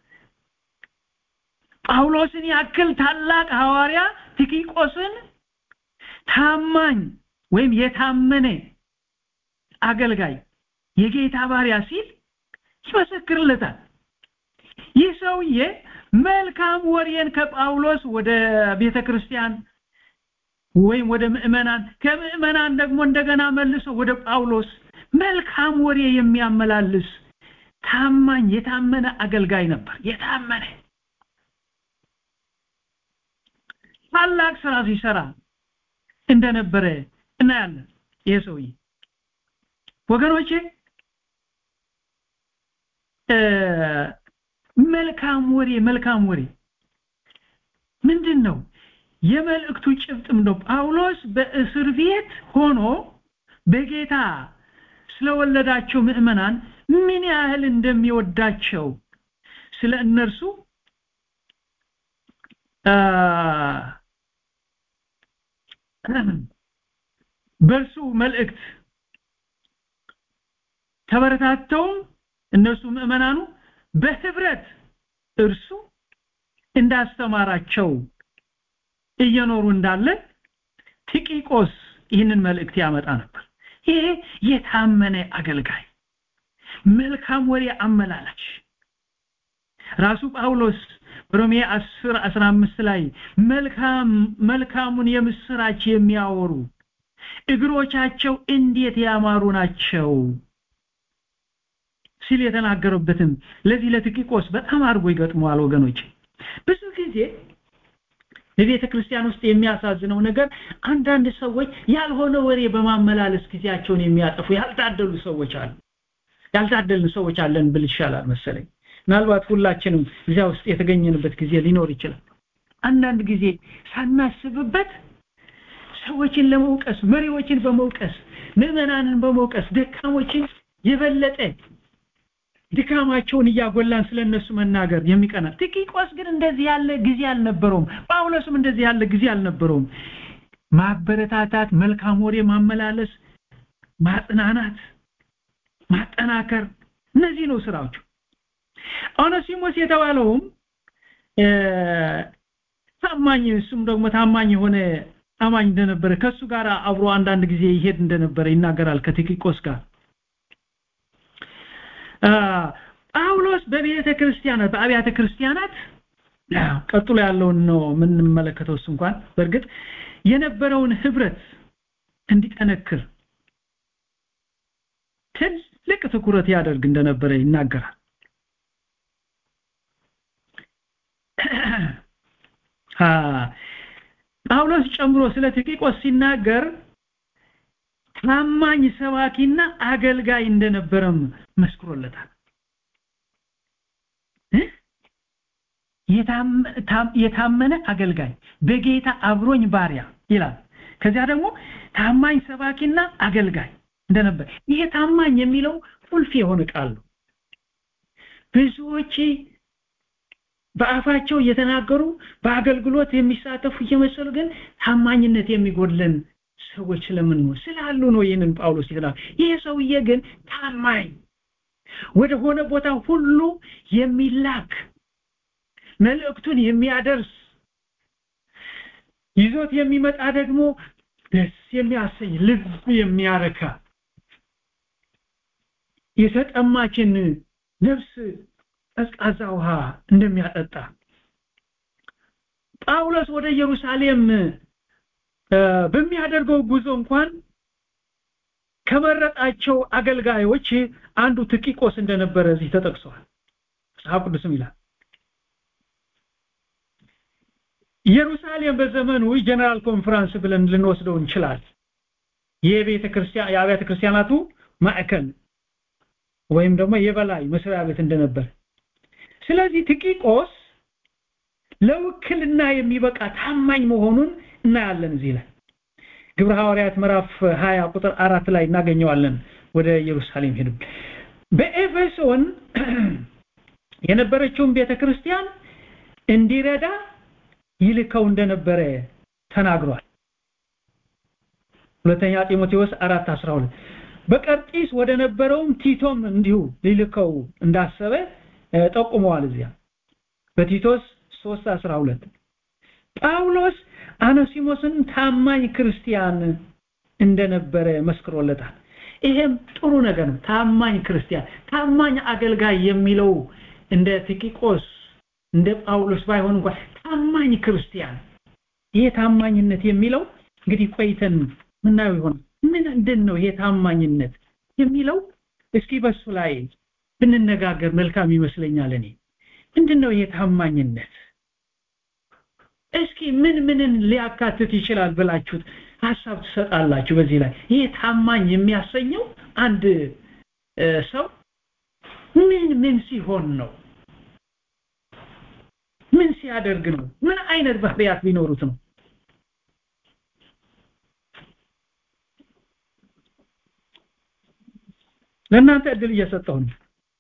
S5: ጳውሎስን ያክል ታላቅ ሐዋርያ ቲኪቆስን ታማኝ ወይም የታመነ አገልጋይ የጌታ ባሪያ ሲል ይመሰክርለታል ይህ ሰውዬ መልካም ወሬን ከጳውሎስ ወደ ቤተክርስቲያን ወይም ወደ ምእመናን ከምእመናን ደግሞ እንደገና መልሶ ወደ ጳውሎስ መልካም ወሬ የሚያመላልስ ታማኝ የታመነ አገልጋይ ነበር የታመነ ታላቅ ስራ ሲሰራ እንደነበረ እናያለን ይሄ ሰውዬ ወገኖቼ መልካም ወሬ መልካም ወሬ ምንድን ነው የመልእክቱ ጭብጥም ነው ጳውሎስ በእስር ቤት ሆኖ በጌታ ስለወለዳቸው ምዕመናን ምን ያህል እንደሚወዳቸው ስለ እነርሱ በእርሱ መልእክት ተበረታተውም እነሱ ምዕመናኑ በህብረት እርሱ እንዳስተማራቸው እየኖሩ እንዳለ ቲቂቆስ ይህንን መልእክት ያመጣ ነበር ይሄ የታመነ አገልጋይ መልካም ወሬ አመላላች ራሱ ጳውሎስ ሮሜ 10 15 ላይ መልካም መልካሙን የምስራች የሚያወሩ እግሮቻቸው እንዴት ያማሩ ናቸው ሲል የተናገረበትም ለዚህ ለቲኪቆስ በጣም አድርጎ ይገጥመዋል ወገኖች ብዙ ጊዜ በቤተ ክርስቲያን ውስጥ የሚያሳዝነው ነገር አንዳንድ ሰዎች ያልሆነ ወሬ በማመላለስ ጊዜያቸውን የሚያጠፉ ያልታደሉ ሰዎች አሉ ያልታደልን ሰዎች አለን ብል ይሻላል መሰለኝ ምናልባት ሁላችንም እዚያ ውስጥ የተገኘንበት ጊዜ ሊኖር ይችላል አንዳንድ ጊዜ ሳናስብበት ሰዎችን ለመውቀስ መሪዎችን በመውቀስ ምዕመናንን በመውቀስ ደካሞችን የበለጠ ድካማቸውን እያጎላን ስለነሱ መናገር የሚቀና ቲኪቆስ ግን እንደዚህ ያለ ጊዜ አልነበረውም ጳውሎስም እንደዚህ ያለ ጊዜ አልነበረውም ማበረታታት መልካም ወሬ ማመላለስ ማጽናናት ማጠናከር እነዚህ ነው ስራዎቹ ኦነሲሞስ የተባለውም ታማኝ እሱም ደግሞ ታማኝ የሆነ አማኝ እንደነበረ ከሱ ጋር አብሮ አንዳንድ ጊዜ ይሄድ እንደነበረ ይናገራል ከቲኪቆስ ጋር ጳውሎስ በቤተ ክርስቲያናት በአብያተ ክርስቲያናት ቀጥሎ ያለውን ነው የምንመለከተው እሱ እንኳን በእርግጥ የነበረውን ህብረት እንዲጠነክር ትልቅ ትኩረት ያደርግ እንደነበረ ይናገራል ጳውሎስ ጨምሮ ስለ ቲኪቆስ ሲናገር ታማኝ ሰባኪና አገልጋይ እንደነበረም መስክሮለታል የታመነ አገልጋይ በጌታ አብሮኝ ባሪያ ይላል ከዚያ ደግሞ ታማኝ ሰባኪና አገልጋይ እንደነበር ይሄ ታማኝ የሚለው ቁልፍ የሆነ ቃል ነው ብዙዎች በአፋቸው እየተናገሩ በአገልግሎት የሚሳተፉ እየመሰሉ ግን ታማኝነት የሚጎድለን ሰዎች ስለምን ነው ስላሉ ነው ይህንን ጳውሎስ ይላል ይሄ ሰውዬ ግን ታማኝ ወደ ሆነ ቦታ ሁሉ የሚላክ መልእክቱን የሚያደርስ ይዞት የሚመጣ ደግሞ ደስ የሚያሰኝ ልብ የሚያረካ የተጠማችን ነፍስ ቀዝቃዛ ውሃ እንደሚያጠጣ ጳውሎስ ወደ ኢየሩሳሌም በሚያደርገው ጉዞ እንኳን ከመረጣቸው አገልጋዮች አንዱ ትቂቆስ እንደነበረ እዚህ ተጠቅሷል መጽሐፍ ቅዱስም ይላል ኢየሩሳሌም በዘመኑ ጀነራል ኮንፈረንስ ብለን ልንወስደው እንችላል የቤተ ክርስቲያን የአብያተ ክርስቲያናቱ ማዕከል ወይም ደግሞ የበላይ መስሪያ ቤት እንደነበር ስለዚህ ትቂቆስ ለውክልና የሚበቃ ታማኝ መሆኑን እናያለን እዚህ ላይ ግብረ ሐዋርያት ምዕራፍ 20 ቁጥር 4 ላይ እናገኘዋለን ወደ ኢየሩሳሌም ሄዱ በኤፌሶን የነበረችውን ቤተክርስቲያን እንዲረዳ ይልከው እንደነበረ ተናግሯል ሁለተኛ ጢሞቴዎስ 4:12 በቀርጢስ ወደ ነበረውም ቲቶም እንዲሁ ሊልከው እንዳሰበ ጠቁመዋል እዚያ በቲቶስ 3:12 ጳውሎስ አነሲሞስን ታማኝ ክርስቲያን እንደነበረ መስክሮለታል ይሄም ጥሩ ነገር ነው ታማኝ ክርስቲያን ታማኝ አገልጋይ የሚለው እንደ ቲኪቆስ እንደ ጳውሎስ ባይሆን እንኳን ታማኝ ክርስቲያን ይሄ ታማኝነት የሚለው እንግዲህ ቆይተን ምናየው ይሆን ምንድን ነው ይሄ ታማኝነት የሚለው እስኪ በሱ ላይ ብንነጋገር መልካም ይመስለኛል እኔ ምንድነው ይሄ ታማኝነት እስኪ ምን ምንን ሊያካትት ይችላል ብላችሁት ሐሳብ ትሰጣላችሁ በዚህ ላይ ይሄ ታማኝ የሚያሰኘው አንድ ሰው ምን ምን ሲሆን ነው ምን ሲያደርግ ነው ምን አይነት ባህሪያት ቢኖሩት ነው ለእናንተ እድል እየሰጠሁ ነው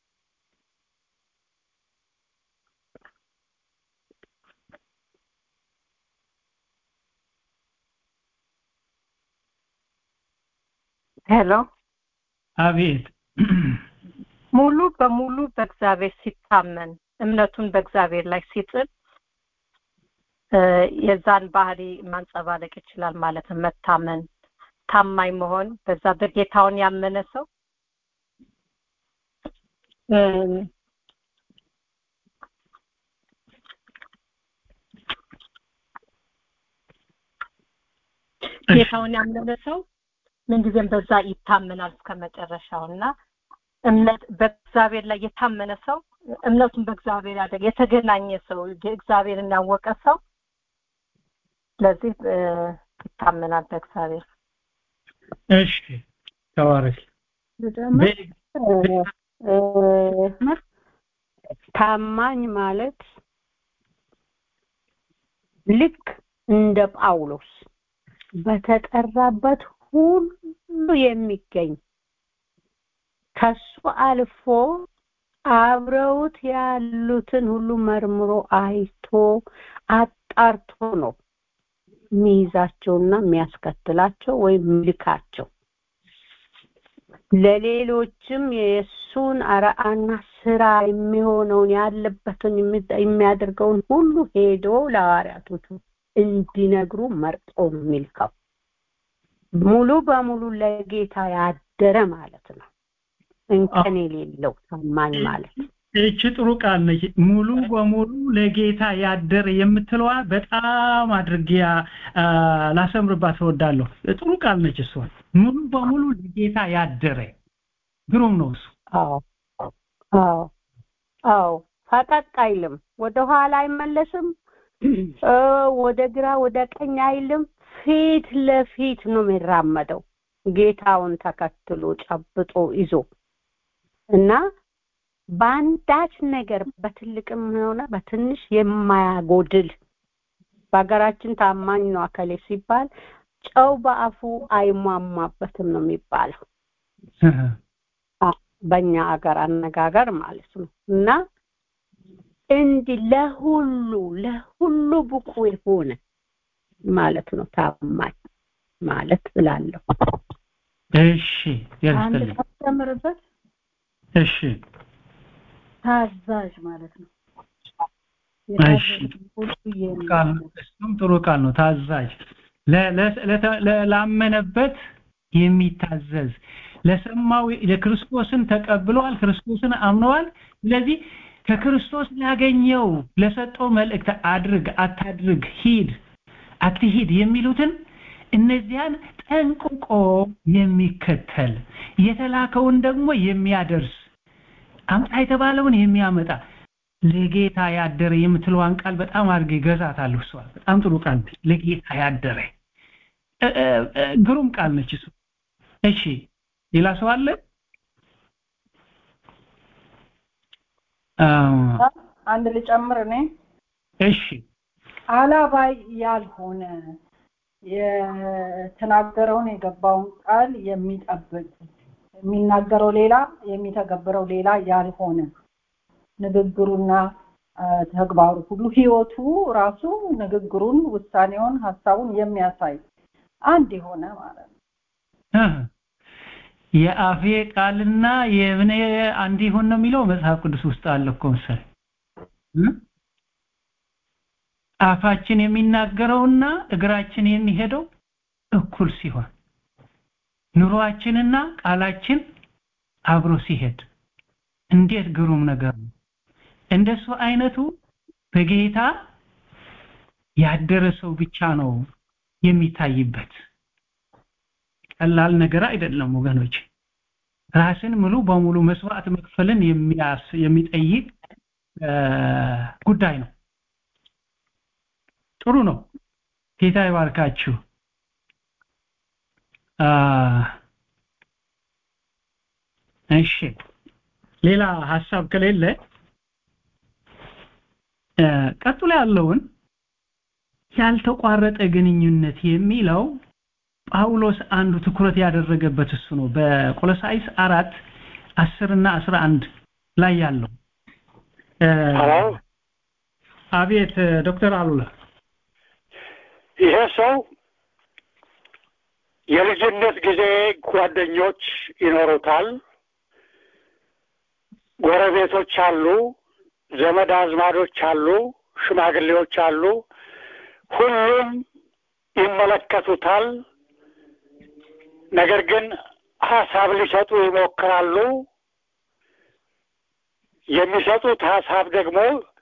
S2: ሄሎ
S5: አቤት
S2: ሙሉ በሙሉ በእግዚአብሔር ሲታመን እምነቱን በእግዚአብሔር ላይ ሲጥል የዛን ባህሪ ማንጸባረቅ ይችላል ማለት ነው መታመን ታማኝ መሆን በዛ በጌታውን ያመነ ሰው ጌታውን ያመነ ሰው ምንጊዜም በዛ ይታመናል እስከ መጨረሻው እና እምነት በእግዚአብሔር ላይ የታመነ ሰው እምነቱን በእግዚአብሔር ያደረገ የተገናኘ ሰው እግዚአብሔርን ያወቀ ሰው ስለዚህ ይታመናል በእግዚአብሔር
S5: እሺ ተባረክ
S3: ታማኝ ማለት ልክ እንደ ጳውሎስ በተጠራበት ሁሉ የሚገኝ ከሱ አልፎ አብረውት ያሉትን ሁሉ መርምሮ አይቶ አጣርቶ ነው የሚይዛቸውና የሚያስከትላቸው ወይም ሚልካቸው ለሌሎችም የእሱን አርአና ስራ የሚሆነውን ያለበትን የሚያደርገውን ሁሉ ሄዶ ለሐዋርያቶቹ እንዲነግሩ መርጦ ነው የሚልከው ሙሉ በሙሉ ለጌታ ያደረ ማለት ነው እንከን የሌለው ታማኝ ማለት
S5: እቺ ጥሩ ቃል ነች ሙሉ በሙሉ ለጌታ ያደረ የምትለዋ በጣም አድርጌ ላሰምርባት እወዳለሁ ጥሩ ቃል ነች እሷ ሙሉ በሙሉ ለጌታ ያደረ ግሩም ነው እሱ
S3: አዎ አዎ አዎ ፈቀቅ አይልም ወደ ኋላ አይመለስም ወደ ግራ ወደ ቀኝ አይልም ፊት ለፊት ነው የሚራመደው ጌታውን ተከትሎ ጨብጦ ይዞ እና በአንዳች ነገር በትልቅም ሆነ በትንሽ የማያጎድል በሀገራችን ታማኝ ነው አከሌ ሲባል ጨው በአፉ አይሟሟበትም ነው የሚባለው በእኛ አገር አነጋገር ማለት ነው እና እንዲህ ለሁሉ ለሁሉ ብቁ የሆነ ማለት ነው ታማኝ ማለት ብላለሁ
S5: እሺ
S1: አንድ
S5: ያስተልኝ
S1: ታስተምርበት
S5: እሺ
S6: ታዛዥ ማለት ነው
S5: እሺ ቃል እሱም ጥሩ ቃል ነው ታዛዥ ላመነበት የሚታዘዝ ለሰማው ለክርስቶስን ተቀብለዋል ክርስቶስን አምነዋል ስለዚህ ከክርስቶስ ላገኘው ለሰጠው መልእክት አድርግ አታድርግ ሂድ አትሂድ የሚሉትን እነዚያን ጠንቅቆ የሚከተል የተላከውን ደግሞ የሚያደርስ አምጣ የተባለውን የሚያመጣ ለጌታ ያደረ የምትለዋን ቃል በጣም አድርጌ ገዛታለሁ እሷ በጣም ጥሩ ቃል ለጌታ ያደረ ግሩም ቃል ነች እሱ እሺ ሌላ ሰው አለ
S6: አንድ ልጨምር እኔ
S5: እሺ
S6: አላባይ ያልሆነ የተናገረውን የገባውን ቃል የሚጠብቅ የሚናገረው ሌላ የሚተገብረው ሌላ ያልሆነ ንግግሩና ተግባሩ ሁሉ ህይወቱ ራሱ ንግግሩን ውሳኔውን ሀሳቡን የሚያሳይ አንድ የሆነ ማለት ነው
S5: የአፌ ቃልና የእብኔ አንድ ይሆን ነው የሚለው መጽሐፍ ቅዱስ ውስጥ አለ እኮ መሰለኝ አፋችን የሚናገረውና እግራችን የሚሄደው እኩል ሲሆን ኑሯችንና ቃላችን አብሮ ሲሄድ እንዴት ግሩም ነገር ነው እንደሱ አይነቱ በጌታ ያደረ ሰው ብቻ ነው የሚታይበት ቀላል ነገር አይደለም ወገኖች ራስን ሙሉ በሙሉ መስዋዕት መክፈልን የሚያስ የሚጠይቅ ጉዳይ ነው ጥሩ ነው ጌታ ይባርካችሁ እሺ ሌላ ሐሳብ ከሌለ ቀጥሎ ያለውን ያልተቋረጠ ግንኙነት የሚለው ጳውሎስ አንዱ ትኩረት ያደረገበት እሱ ነው በቆሎሳይስ አራት አስር እና አስራ አንድ ላይ ያለው አቤት ዶክተር አሉላ
S7: ይሄ ሰው የልጅነት ጊዜ ጓደኞች ይኖሩታል ጎረቤቶች አሉ ዘመድ አዝማዶች አሉ ሽማግሌዎች አሉ ሁሉም ይመለከቱታል ነገር ግን ሀሳብ ሊሰጡ ይሞክራሉ የሚሰጡት ሀሳብ ደግሞ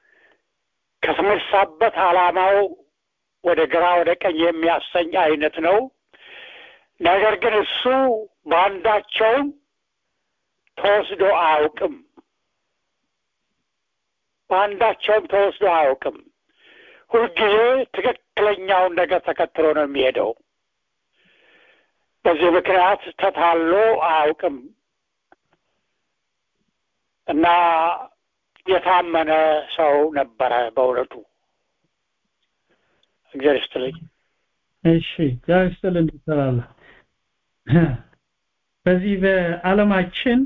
S7: ከተነሳበት አላማው ወደ ግራ ወደ ቀኝ የሚያሰኝ አይነት ነው ነገር ግን እሱ በአንዳቸውም ተወስዶ አያውቅም በአንዳቸውም ተወስዶ አያውቅም ሁልጊዜ ትክክለኛውን ነገር ተከትሎ ነው የሚሄደው በዚህ ምክንያት ተታሎ አያውቅም እና የታመነ ሰው ነበረ በእውነቱ እግዚአብሔር ይስጥልኝ
S5: እሺ እግዚአብሔር ይስጥልኝ ይሰራል በዚህ በዓለማችን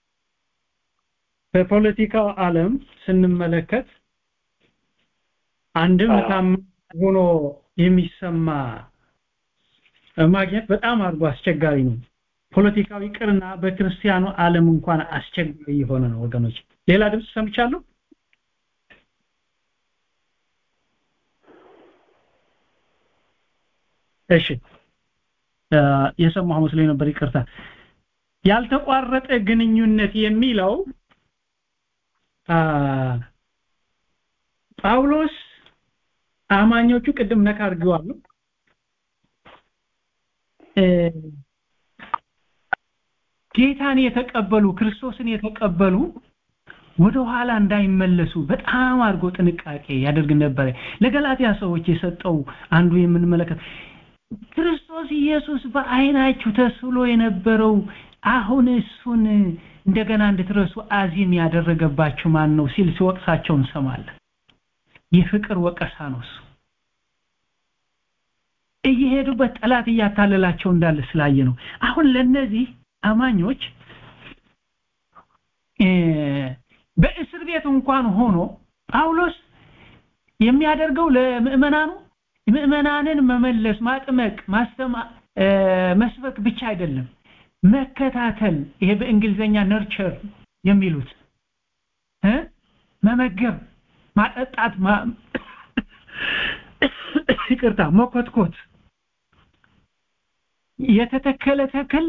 S5: በፖለቲካው ዓለም ስንመለከት አንድም ታማኝ ሆኖ የሚሰማ ማግኘት በጣም አድርጎ አስቸጋሪ ነው ፖለቲካዊ ቅርና በክርስቲያኑ ዓለም እንኳን አስቸጋሪ የሆነ ነው ወገኖች ሌላ ድምጽ ሰምቻለሁ እሺ የሰማሁ መስሎኝ ነበር ይቅርታ ያልተቋረጠ ግንኙነት የሚለው ጳውሎስ አማኞቹ ቅድም ነካ አድርገዋል ጌታን የተቀበሉ ክርስቶስን የተቀበሉ ወደ ኋላ እንዳይመለሱ በጣም አድርጎ ጥንቃቄ ያደርግ ነበር ለገላትያ ሰዎች የሰጠው አንዱ የምንመለከት ክርስቶስ ኢየሱስ በአይናችሁ ተስሎ የነበረው አሁን እሱን እንደገና እንድትረሱ አዚም ያደረገባችሁ ማን ነው ሲል ሲወቅሳቸው እንሰማለን የፍቅር ወቀሳ ነው እሱ እየሄዱበት ጠላት እያታለላቸው እንዳለ ስላየ ነው አሁን ለነዚህ አማኞች በእስር ቤት እንኳን ሆኖ ጳውሎስ የሚያደርገው ለምእመናኑ ምእመናንን መመለስ ማጥመቅ ማስተማ መስበክ ብቻ አይደለም መከታተል ይሄ በእንግሊዘኛ ነርቸር የሚሉት እ መመገብ ማጠጣት ይቅርታ መኮትኮት የተተከለ ተክል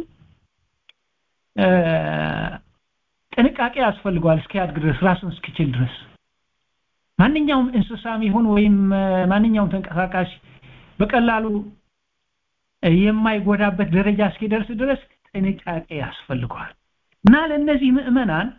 S5: ጥንቃቄ ያስፈልገዋል እስኪያድግ ድረስ ራሱን እስኪችል ድረስ ማንኛውም እንስሳም ይሁን ወይም ማንኛውም ተንቀሳቃሽ በቀላሉ የማይጎዳበት ደረጃ እስኪደርስ ድረስ ጥንቃቄ ያስፈልገዋል እና ለእነዚህ ምዕመናን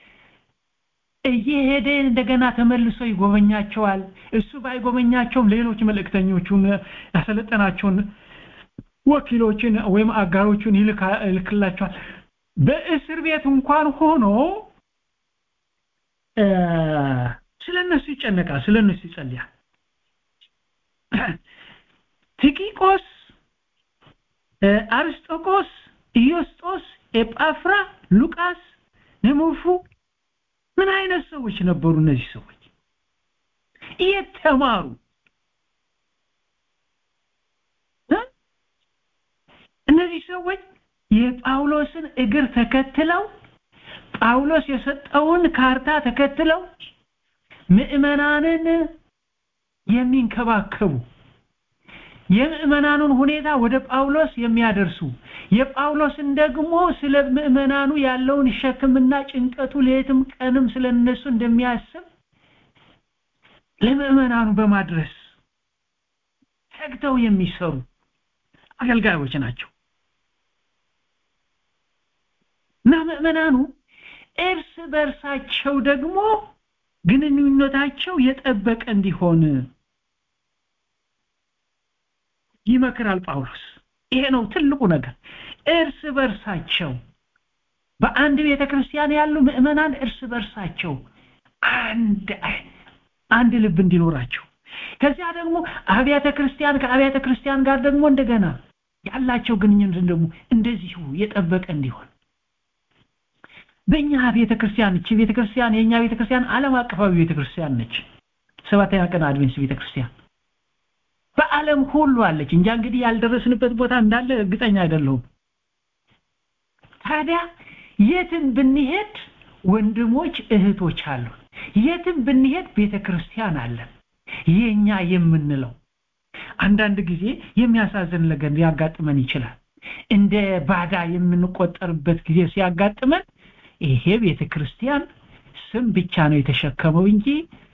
S5: እየሄደ እንደገና ተመልሶ ይጎበኛቸዋል እሱ ባይጎበኛቸውም ሌሎች መልእክተኞቹን ያሰለጠናቸውን ወኪሎችን ወይም አጋሮቹን ይልክላቸዋል በእስር ቤት እንኳን ሆኖ ስለነሱ ይጨነቃል ስለነሱ ይጸልያል ቲኪቆስ አርስጦቆስ ኢዮስጦስ ኤጳፍራ ሉቃስ ንሙፉ ምን አይነት ሰዎች ነበሩ እነዚህ ሰዎች የተማሩ እነዚህ ሰዎች የጳውሎስን እግር ተከትለው ጳውሎስ የሰጠውን ካርታ ተከትለው ምዕመናንን የሚንከባከቡ የምዕመናኑን ሁኔታ ወደ ጳውሎስ የሚያደርሱ የጳውሎስን ደግሞ ስለ ምዕመናኑ ያለውን ሸክምና ጭንቀቱ ሌትም ቀንም ስለነሱ እንደሚያስብ ለምዕመናኑ በማድረስ ተግተው የሚሰሩ አገልጋዮች ናቸው እና ምዕመናኑ እርስ በርሳቸው ደግሞ ግንኙነታቸው የጠበቀ እንዲሆን ይመክራል ጳውሎስ ይሄ ነው ትልቁ ነገር እርስ በርሳቸው በአንድ ቤተ ክርስቲያን ያሉ ምዕመናን እርስ በርሳቸው አንድ አንድ ልብ እንዲኖራቸው ከዚያ ደግሞ አብያተ ክርስቲያን ከአብያተ ክርስቲያን ጋር ደግሞ እንደገና ያላቸው ግንኙነት ደግሞ እንደዚሁ የጠበቀ እንዲሆን በእኛ ቤተ ክርስቲያን እቺ ቤተ ክርስቲያን የእኛ ቤተ ክርስቲያን ዓለም አቀፋዊ ቤተ ክርስቲያን ነች ሰባተኛ ቀን አድቬንስ ቤተ ክርስቲያን በዓለም ሁሉ አለች እንጃ እንግዲህ ያልደረስንበት ቦታ እንዳለ እርግጠኛ አይደለሁም ታዲያ የትም ብንሄድ ወንድሞች እህቶች አሉ የትም ብንሄድ ቤተ ክርስቲያን አለን የኛ የምንለው አንዳንድ ጊዜ የሚያሳዝን ነገር ሊያጋጥመን ይችላል እንደ ባዳ የምንቆጠርበት ጊዜ ሲያጋጥመን ይሄ ቤተ ክርስቲያን ስም ብቻ ነው የተሸከመው እንጂ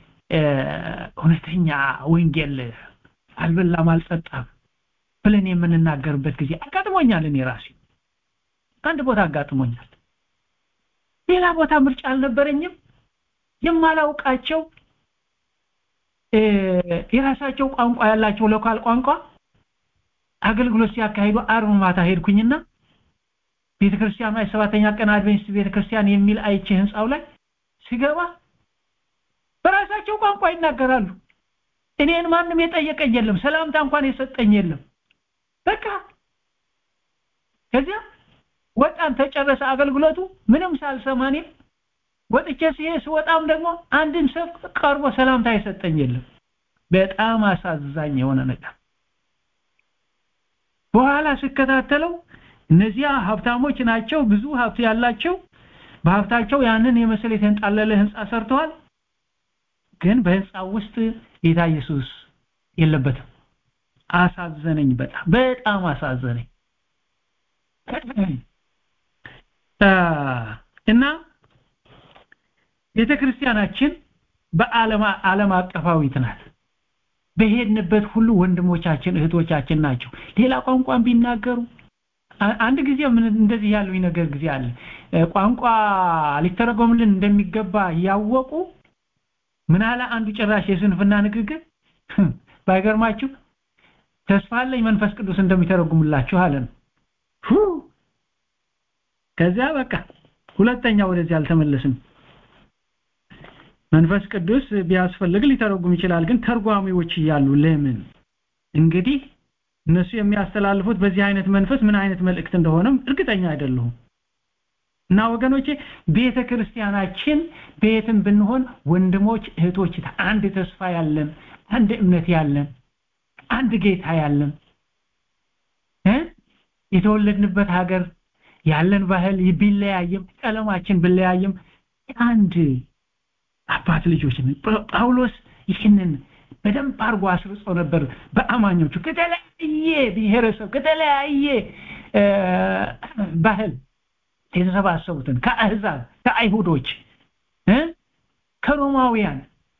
S5: እውነተኛ ወንጌል አልበላም አልጠጣም ብለን የምንናገርበት ጊዜ አጋጥሞኛል እኔ ራሴ አንድ ቦታ አጋጥሞኛል ሌላ ቦታ ምርጫ አልነበረኝም የማላውቃቸው የራሳቸው ቋንቋ ያላቸው ሎካል ቋንቋ አገልግሎት ሲያካሂዱ አርብ ማታ ሄድኩኝና ቤተክርስቲያኑ የሰባተኛ ቀን አድቬንስት ቤተክርስቲያን የሚል አይቼ ህንፃው ላይ ሲገባ በራሳቸው ቋንቋ ይናገራሉ እኔን ማንም የጠየቀኝ የለም ሰላምታ እንኳን የሰጠኝ የለም በቃ ከዚያ ወጣን ተጨረሰ አገልግሎቱ ምንም ሳልሰማኔ ወጥቼ ሲሄድ ስወጣም ደግሞ አንድም ሰው ቀርቦ ሰላምታ የሰጠኝ የለም በጣም አሳዛኝ የሆነ ነገር በኋላ ስከታተለው እነዚያ ሀብታሞች ናቸው ብዙ ሀብት ያላቸው በሀብታቸው ያንን የመሰለ የተንጣለለ ህንፃ ሰርተዋል ግን በህንፃው ውስጥ ጌታ ኢየሱስ የለበትም አሳዘነኝ በጣም በጣም አሳዘነኝ እና ቤተክርስቲያናችን በዓለም ዓለም አቀፋዊት ናት በሄድንበት ሁሉ ወንድሞቻችን እህቶቻችን ናቸው ሌላ ቋንቋን ቢናገሩ አንድ ጊዜ ምን እንደዚህ ያለው ነገር ጊዜ አለ ቋንቋ ሊተረጎምልን እንደሚገባ ያወቁ ምን አለ አንዱ ጭራሽ የስንፍና ንግግር ባይገርማችሁ ተስፋ አለኝ መንፈስ ቅዱስ እንደሚተረጉምላችሁ አለን ከዚያ በቃ ሁለተኛ ወደዚህ አልተመለስም መንፈስ ቅዱስ ቢያስፈልግ ሊተረጉም ይችላል ግን ተርጓሚዎች እያሉ ለምን እንግዲህ እነሱ የሚያስተላልፉት በዚህ አይነት መንፈስ ምን አይነት መልእክት እንደሆነም እርግጠኛ አይደለሁም እና ወገኖቼ ቤተ ክርስቲያናችን ቤትም ብንሆን ወንድሞች እህቶች አንድ ተስፋ ያለን አንድ እምነት ያለን አንድ ጌታ ያለን እ የተወለድንበት ሀገር ያለን ባህል ቢለያይም ቀለማችን ቢለያይም አንድ አባት ልጆች ጳውሎስ ይህንን በደንብ አድርጎ አስርጾ ነበር በአማኞቹ ከተለያየ ብሔረሰብ ከተለያየ ባህል የተሰባሰቡትን ከአህዛብ ከአይሁዶች ከሮማውያን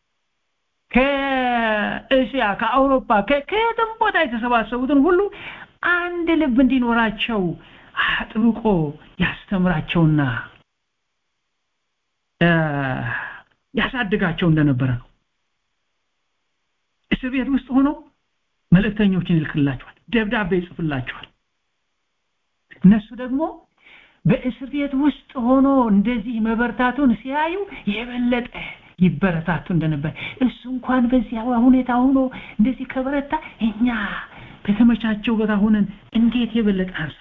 S5: ከእስያ ከአውሮፓ ከየትም ቦታ የተሰባሰቡትን ሁሉ አንድ ልብ እንዲኖራቸው አጥብቆ ያስተምራቸውና ያሳድጋቸው እንደነበረ ነው እስር ቤት ውስጥ ሆኖ መልእክተኞችን ይልክላቸዋል ደብዳቤ ይጽፍላቸዋል እነሱ ደግሞ በእስር ቤት ውስጥ ሆኖ እንደዚህ መበርታቱን ሲያዩ የበለጠ ይበረታቱ እንደነበር እሱ እንኳን በዚያ ሁኔታ ሆኖ እንደዚህ ከበረታ እኛ በተመቻቸው ቦታ ሆነን እንዴት የበለጠ አንሳ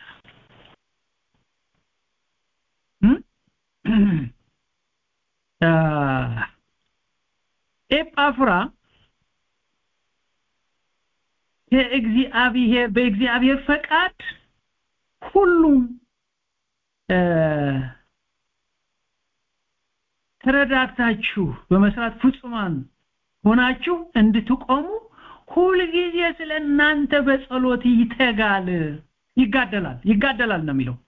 S5: ኤጳፍራ ከእግዚአብሔር በእግዚአብሔር ፈቃድ ሁሉም ተረዳድታችሁ በመስራት ፍጹማን ሆናችሁ እንድትቆሙ ሁልጊዜ ስለ እናንተ በጸሎት ይተጋል ይጋደላል ይጋደላል ነው የሚለው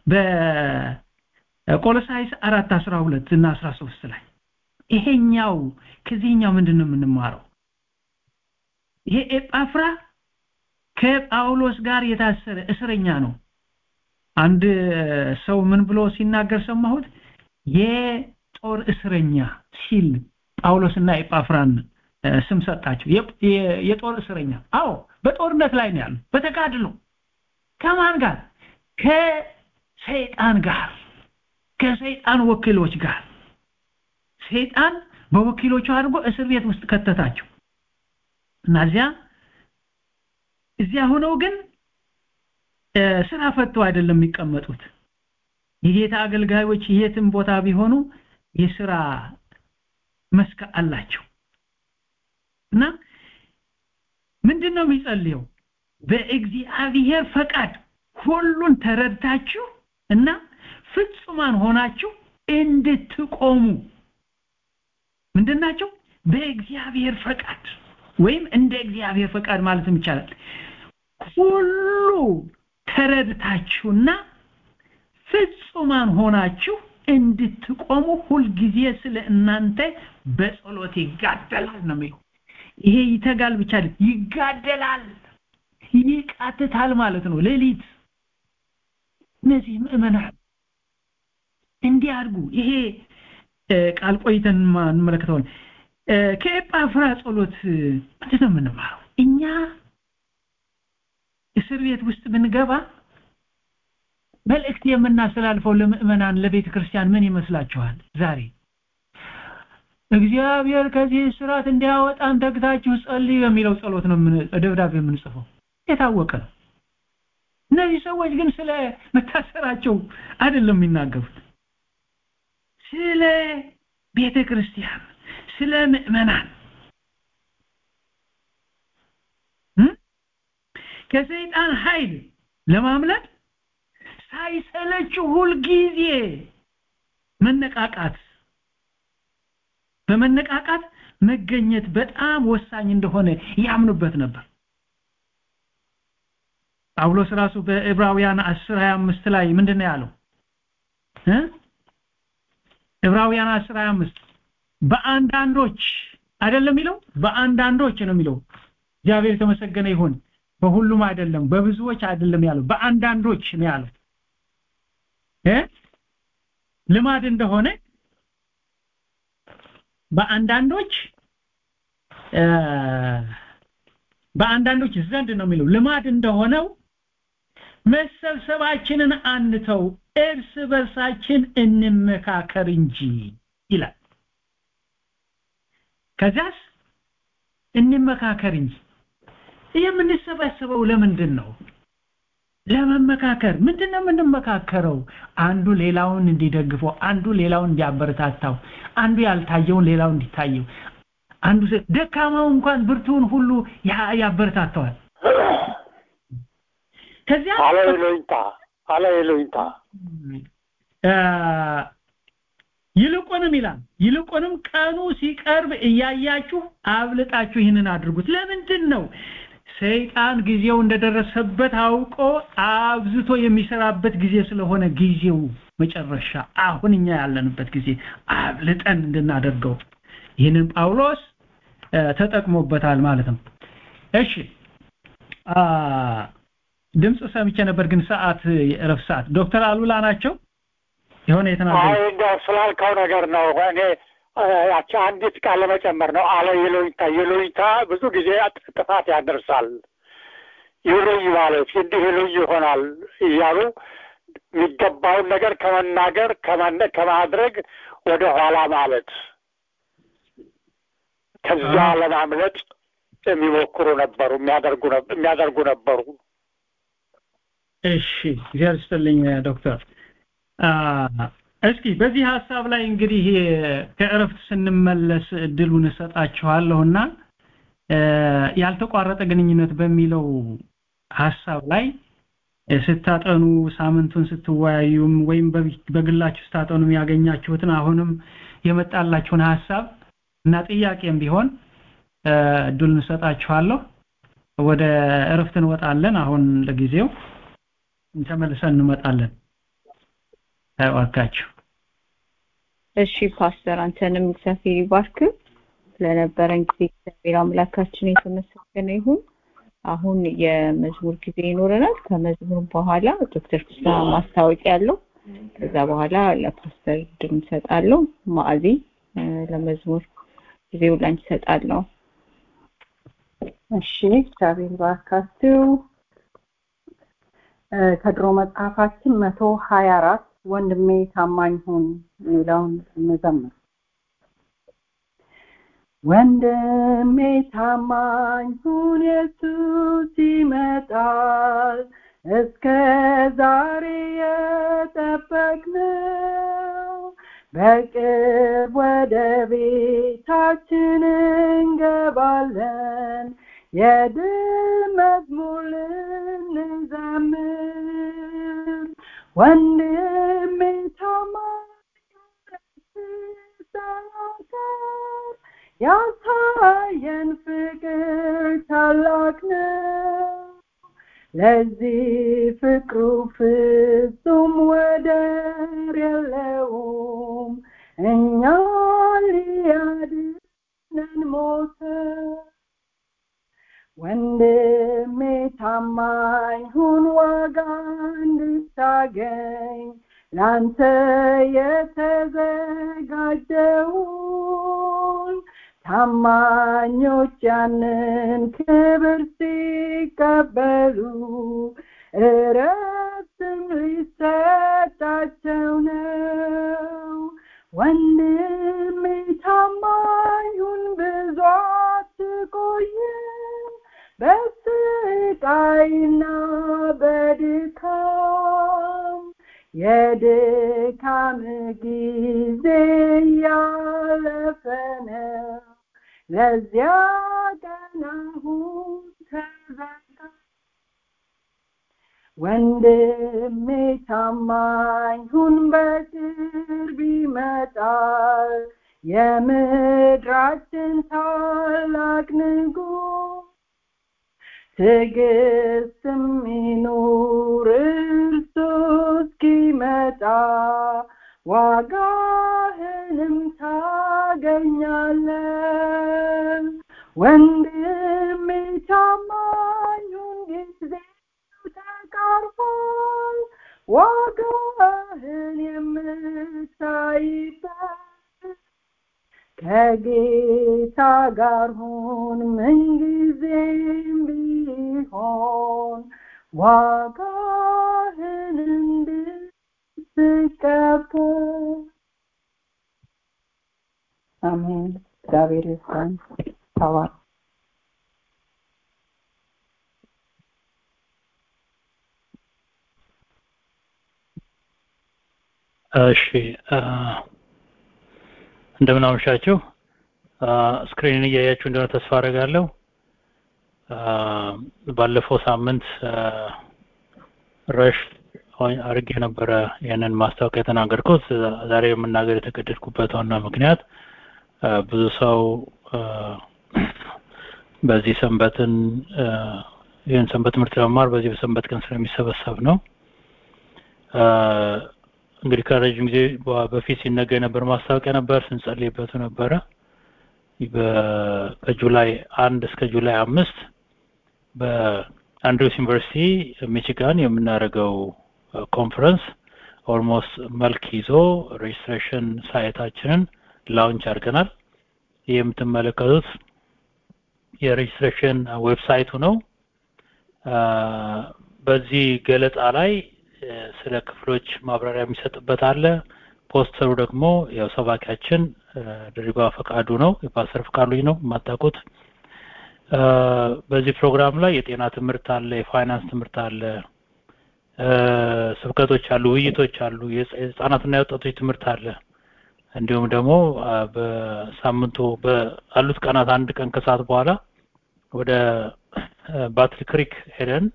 S5: በቆሎሳይስ 4 12 እና 13 ላይ ይሄኛው ከዚህኛው ምንድን ነው የምንማረው ይሄ ኤጳፍራ ከጳውሎስ ጋር የታሰረ እስረኛ ነው አንድ ሰው ምን ብሎ ሲናገር ሰማሁት የጦር እስረኛ ሲል ጳውሎስና ኤጳፍራን ስም ሰጣቸው የጦር እስረኛ አዎ በጦርነት ላይ ነው ያሉ በተጋድሎ ከማን ጋር ከሰይጣን ጋር ከሰይጣን ወኪሎች ጋር ሰይጣን በወኪሎቹ አድርጎ እስር ቤት ውስጥ ከተታቸው እና እዚያ እዚያ ሆነው ግን ስራ ፈተው አይደለም የሚቀመጡት የጌታ አገልጋዮች የትም ቦታ ቢሆኑ የስራ መስክ አላቸው እና ምንድነው የሚጸልየው በእግዚአብሔር ፈቃድ ሁሉን ተረድታችሁ እና ፍጹማን ሆናችሁ እንድትቆሙ ምንድናቸው በእግዚአብሔር ፈቃድ ወይም እንደ እግዚአብሔር ፈቃድ ማለትም ይቻላል ሁሉ ተረድታችሁና ፍጹማን ሆናችሁ እንድትቆሙ ሁልጊዜ ስለ እናንተ በጸሎት ይጋደላል ነው የሚለው ይሄ ይተጋል ብቻ ይጋደላል ይቃትታል ማለት ነው ሌሊት እነዚህ ምእመናን እንዲያድጉ ይሄ ቃል ቆይተን እንመለከተዋለን ከኤጳፍራ ጸሎት ምንድን ነው የምንማረው እኛ እስር ቤት ውስጥ ብንገባ መልእክት የምናስተላልፈው ለምእመናን ለቤተ ክርስቲያን ምን ይመስላችኋል ዛሬ እግዚአብሔር ከዚህ ስርዓት እንዲያወጣን ተግታችሁ ጸልዩ የሚለው ጸሎት ነው ደብዳቤ የምንጽፈው የታወቀ ነው እነዚህ ሰዎች ግን ስለ መታሰራቸው አይደለም የሚናገሩት ስለ ቤተ ክርስቲያን ስለ ምእመናን ከሰይጣን ኃይል ለማምለጥ ሳይሰለችው ሁልጊዜ መነቃቃት በመነቃቃት መገኘት በጣም ወሳኝ እንደሆነ ያምኑበት ነበር ጳውሎስ ራሱ በዕብራውያን 10 25 ላይ ምንድነው ያለው እ ዕብራውያን 10 25 በአንዳንዶች አይደለም የሚለው በአንዳንዶች ነው የሚለው እግዚአብሔር የተመሰገነ ይሁን በሁሉም አይደለም በብዙዎች አይደለም ያለው በአንዳንዶች ነው ያለው እ ልማድ እንደሆነ በአንዳንዶች በአንዳንዶች ዘንድ ነው የሚለው ልማድ እንደሆነው መሰብሰባችንን አንተው እርስ በርሳችን እንመካከር እንጂ ይላል ከዛስ እንመካከር እንጂ የምንሰበሰበው ለምንድን ነው ለመመካከር ምንድነው የምንመካከረው አንዱ ሌላውን እንዲደግፈው አንዱ ሌላውን እንዲያበረታታው አንዱ ያልታየውን ሌላው እንዲታየው አንዱ ደካማው እንኳን ብርቱውን ሁሉ ያበረታተዋል ከዚያ
S7: ሃሌሉያ ሃሌሉያ
S5: ይልቁንም ይላል ይልቁንም ቀኑ ሲቀርብ እያያችሁ አብልጣችሁ ይህንን አድርጉት ለምንድን ነው ሰይጣን ጊዜው እንደደረሰበት አውቆ አብዝቶ የሚሰራበት ጊዜ ስለሆነ ጊዜው መጨረሻ አሁን እኛ ያለንበት ጊዜ አብልጠን እንድናደርገው ይህንን ጳውሎስ ተጠቅሞበታል ማለት ነው እሺ ድምፅ ሰምቼ ነበር ግን ሰዓት የእረፍት ሰዓት ዶክተር አሉላ ናቸው የሆነ የተናገሩ
S7: አይ እንደው ስላልከው ነገር ነው እኔ ያቺ አንዲት ቃል ለመጨመር ነው አለ ይሉኝታ ይሉኝታ ብዙ ጊዜ ጥፋት ያደርሳል ይሉኝ ማለት እንዲህ ይሉኝ ይሆናል እያሉ የሚገባውን ነገር ከመናገር ከማድረግ ወደ ኋላ ማለት ከዛ ለማምለጥ የሚሞክሩ ነበሩ የሚያደርጉ ነበሩ
S5: እሺ እግዚአብሔር ይስጥልኝ ዶክተር እስኪ በዚህ ሀሳብ ላይ እንግዲህ ከእረፍት ስንመለስ እድሉን እሰጣችኋለሁና ያልተቋረጠ ግንኙነት በሚለው ሀሳብ ላይ ስታጠኑ ሳምንቱን ስትወያዩም ወይም በግላችሁ ስታጠኑ ያገኛችሁትን አሁንም የመጣላችሁን ሀሳብ እና ጥያቄም ቢሆን እድሉን እሰጣችኋለሁ ወደ እረፍት እንወጣለን አሁን ለጊዜው ተመልሰን እንመጣለን ታዋካችሁ
S1: እሺ ፓስተር አንተንም እግዚአብሔር ይባርክ ስለነበረን ጊዜ እግዚአብሔር አምላካችን የተመሰገነ ይሁን አሁን የመዝሙር ጊዜ ይኖረናል ከመዝሙር በኋላ ዶክተር ፍስሐ ማስታወቂያ ያለው ከዛ በኋላ ለፓስተር ድል እንሰጣለሁ ማዕዚ ለመዝሙር ጊዜው ላንቺ እሰጣለሁ
S6: እሺ እግዚአብሔር ይባርካችሁ ከድሮ መጽሐፋችን መቶ ሀያ አራት ወንድሜ ታማኝ ሁን የሚለውን እንዘምር ወንድሜ ታማኝ ሁን ኢየሱስ ይመጣል እስከ ዛሬ የጠበቅነው በቅርብ ወደ ቤታችን እንገባለን የድል መዝሙር ልንዘምር ወንድሜ ታማኝ ያሳየን ፍቅር ታላቅ ነው ለዚህ ፍቅሩ ፍጹም ወደር የለውም እኛ ሊያድነን ሞተ ወንድሜ ታማኝ ሁን ዋጋ እንድታገኝ ላንተ የተዘጋጀውን ታማኞች ያንን ክብር ሲቀበሉ እረፍትም ሊሰጣቸው ነው ወንድሜ ታማኙን ብዙ አትቆይም በስቃይና በድካም የድካም ጊዜ ያለፈ ነው ለዚያ ቀን አሁን ተዘጋ ወንድሜ ታማኝ ሁን በቅርብ ይመጣል የምድራችን ታላቅ ንጉሥ ትዕግስትም ይኑር እርሱ እስኪመጣ ዋጋህንም ታገኛለህ ወንድሜ ታማኙን ጊዜ ተቃርቧል ዋጋህን የምታይበት ከጌታ ጋር ሁን ምንጊዜም ቢሆን ዋጋህን እንድትቀበል አሜን እግዚአብሔር ይስጠን ተባር
S8: እሺ እንደምን አመሻችሁ ስክሪንን እያያችሁ እንደሆነ ተስፋ አደርጋለሁ ባለፈው ሳምንት ረሽ አድርጌ ነበረ ያንን ማስታወቂያ የተናገርኩት ዛሬ የምናገር የተገደድኩበት ዋና ምክንያት ብዙ ሰው በዚህ ሰንበትን ይህን ሰንበት ትምህርት ለመማር በዚህ በሰንበት ቀን ስለሚሰበሰብ ነው እንግዲህ ከረጅም ጊዜ በፊት ሲነገር የነበር ማስታወቂያ ነበር ስንጸልይበት ነበረ ከጁላይ አንድ እስከ ጁላይ አምስት በአንድሪውስ ዩኒቨርሲቲ ሚቺጋን የምናደርገው ኮንፈረንስ ኦልሞስት መልክ ይዞ ሬጅስትሬሽን ሳይታችንን ላውንች አድርገናል ይህ የምትመለከቱት የሬጅስትሬሽን ዌብሳይቱ ነው በዚህ ገለጻ ላይ ስለ ክፍሎች ማብራሪያ የሚሰጥበት አለ ፖስተሩ ደግሞ ያው ሰባኪያችን ድሪባ ፈቃዱ ነው የፓስተር ፈቃዱ ልጅ ነው የማታውቁት በዚህ ፕሮግራም ላይ የጤና ትምህርት አለ የፋይናንስ ትምህርት አለ ስብከቶች አሉ ውይይቶች አሉ የህፃናትና የወጣቶች ትምህርት አለ እንዲሁም ደግሞ በሳምንቱ በአሉት ቀናት አንድ ቀን ከሰዓት በኋላ ወደ ባትል ክሪክ ሄደን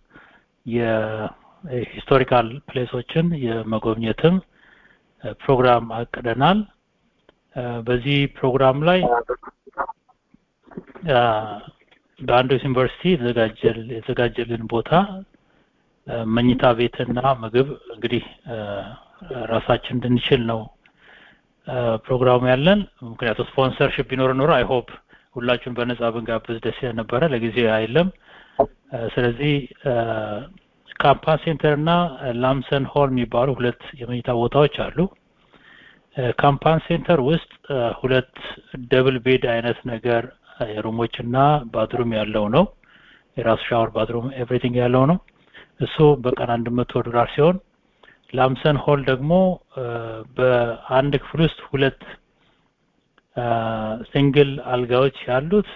S8: የሂስቶሪካል ፕሌሶችን የመጎብኘትም ፕሮግራም አቅደናል በዚህ ፕሮግራም ላይ በአንዶስ ዩኒቨርሲቲ የተዘጋጀልን ቦታ መኝታ ቤትና ምግብ እንግዲህ ራሳችን እንድንችል ነው ፕሮግራሙ ያለን ምክንያቱ ስፖንሰርሽፕ ቢኖር ኖሮ አይሆፕ ሁላችሁን በነጻ ብንጋብዝ ደስ ነበረ ለጊዜ አይለም ስለዚህ ካምፓስ ሴንተር እና ላምሰን ሆል የሚባሉ ሁለት የመኝታ ቦታዎች አሉ ካምፓን ሴንተር ውስጥ ሁለት ደብል ቤድ አይነት ነገር ሩሞች እና ባድሩም ያለው ነው የራሱ ሻወር ባድሩም ኤቭሪቲንግ ያለው ነው እሱ በቀን አንድ መቶ ዶላር ሲሆን ላምሰን ሆል ደግሞ በአንድ ክፍል ውስጥ ሁለት ሲንግል አልጋዎች ያሉት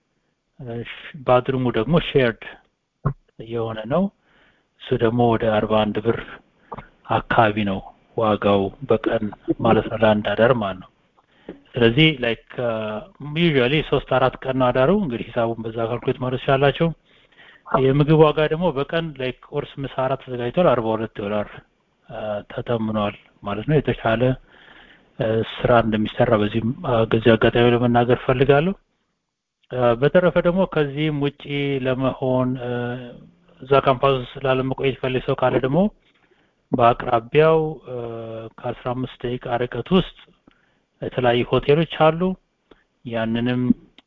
S8: ባድሩሙ ደግሞ ሼርድ የሆነ ነው እሱ ደግሞ ወደ አርባ አንድ ብር አካባቢ ነው ዋጋው በቀን ማለት ነው ለአንድ አዳር ማለት ነው ስለዚህ ላይክ ዩዥዋሊ ሶስት አራት ቀን ነው አዳሩ እንግዲህ ሂሳቡን በዛ ካልኩሌት ማለት ትችላላችሁ የምግብ ዋጋ ደግሞ በቀን ላይክ ቁርስ ምሳ አራት ተዘጋጅቷል አርባ ሁለት ዶላር ተተምኗል ማለት ነው የተሻለ ስራ እንደሚሰራ በዚህም ጊዜ አጋጣሚ ለመናገር ፈልጋለሁ በተረፈ ደግሞ ከዚህም ውጪ ለመሆን እዛ ካምፓስ ላለመቆየት ፈልግ ሰው ካለ ደግሞ በአቅራቢያው ከአስራ አምስት ደቂቃ ርቀት ውስጥ የተለያዩ ሆቴሎች አሉ ያንንም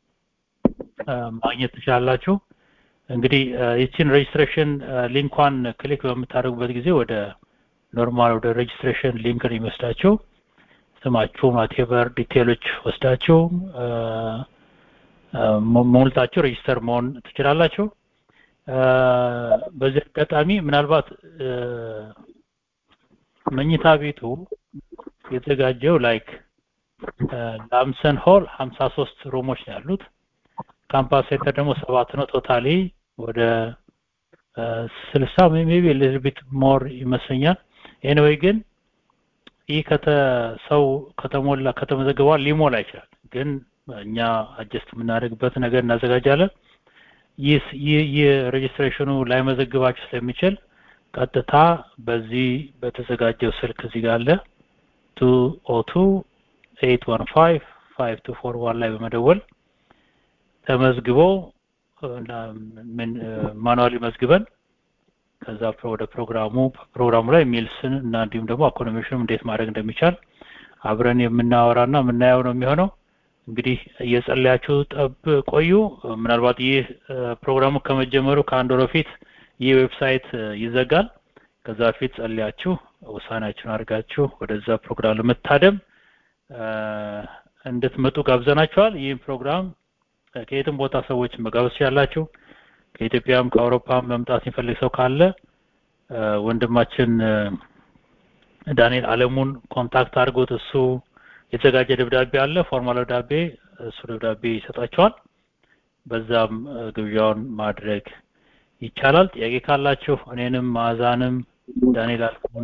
S8: ማግኘት ትችላላችሁ እንግዲህ ይችን ሬጅስትሬሽን ሊንኳን ክሊክ በምታደርጉበት ጊዜ ወደ ኖርማል ወደ ሬጅስትሬሽን ሊንክ ነው የሚወስዳችሁ ስማችሁ ማቴበር ዲቴሎች ወስዳችሁ ሞልታችሁ ሬጅስተር መሆን ትችላላችሁ በዚህ አጋጣሚ ምናልባት መኝታ ቤቱ የተዘጋጀው ላይክ ላምሰን ሆል 53 ሩሞች ነው ያሉት ካምፓስ ሴንተር ደግሞ ሰባት ነው ቶታሊ ወደ ስልሳ ሜቢ ሊትል ቢት ሞር ይመስለኛል ኤኒዌይ ግን ይህ ከተ ሰው ከተሞላ ከተመዘገበ ሊሞላ ይችላል ግን እኛ አጀስት የምናደርግበት ነገር እናዘጋጃለን ይህ ይህ ሬጅስትሬሽኑ ላይ መዘግባችሁ ስለሚችል ቀጥታ በዚህ በተዘጋጀው ስልክ እዚህ ጋር አለ 202 815 5241 ላይ በመደወል ተመዝግቦ ማኑዋሊ መዝግበን ከዛ ወደ ፕሮግራሙ ፕሮግራሙ ላይ ሚልስን እና እንዲሁም ደግሞ አኮኖሜሽንም እንዴት ማድረግ እንደሚቻል አብረን የምናወራና የምናየው ነው የሚሆነው እንግዲህ እየጸለያችሁ ጠብ ቆዩ ምናልባት ይህ ፕሮግራሙ ከመጀመሩ ከአንድ ወር በፊት ይህ ዌብሳይት ይዘጋል ከዛ በፊት ጸልያችሁ ውሳኔያችሁን አድርጋችሁ ወደዛ ፕሮግራም ለመታደም እንድትመጡ ጋብዘናችኋል ይህም ፕሮግራም ከየትም ቦታ ሰዎች መጋበዝ ያላችሁ ከኢትዮጵያም ከአውሮፓም መምጣት የሚፈልግ ሰው ካለ ወንድማችን ዳንኤል አለሙን ኮንታክት አድርጎት እሱ የተዘጋጀ ደብዳቤ አለ ፎርማል ደብዳቤ እሱ ደብዳቤ ይሰጣቸዋል በዛም ግብዣውን ማድረግ ይቻላል ጥያቄ ካላችሁ እኔንም ማዛንም ዳንኤል አለሙን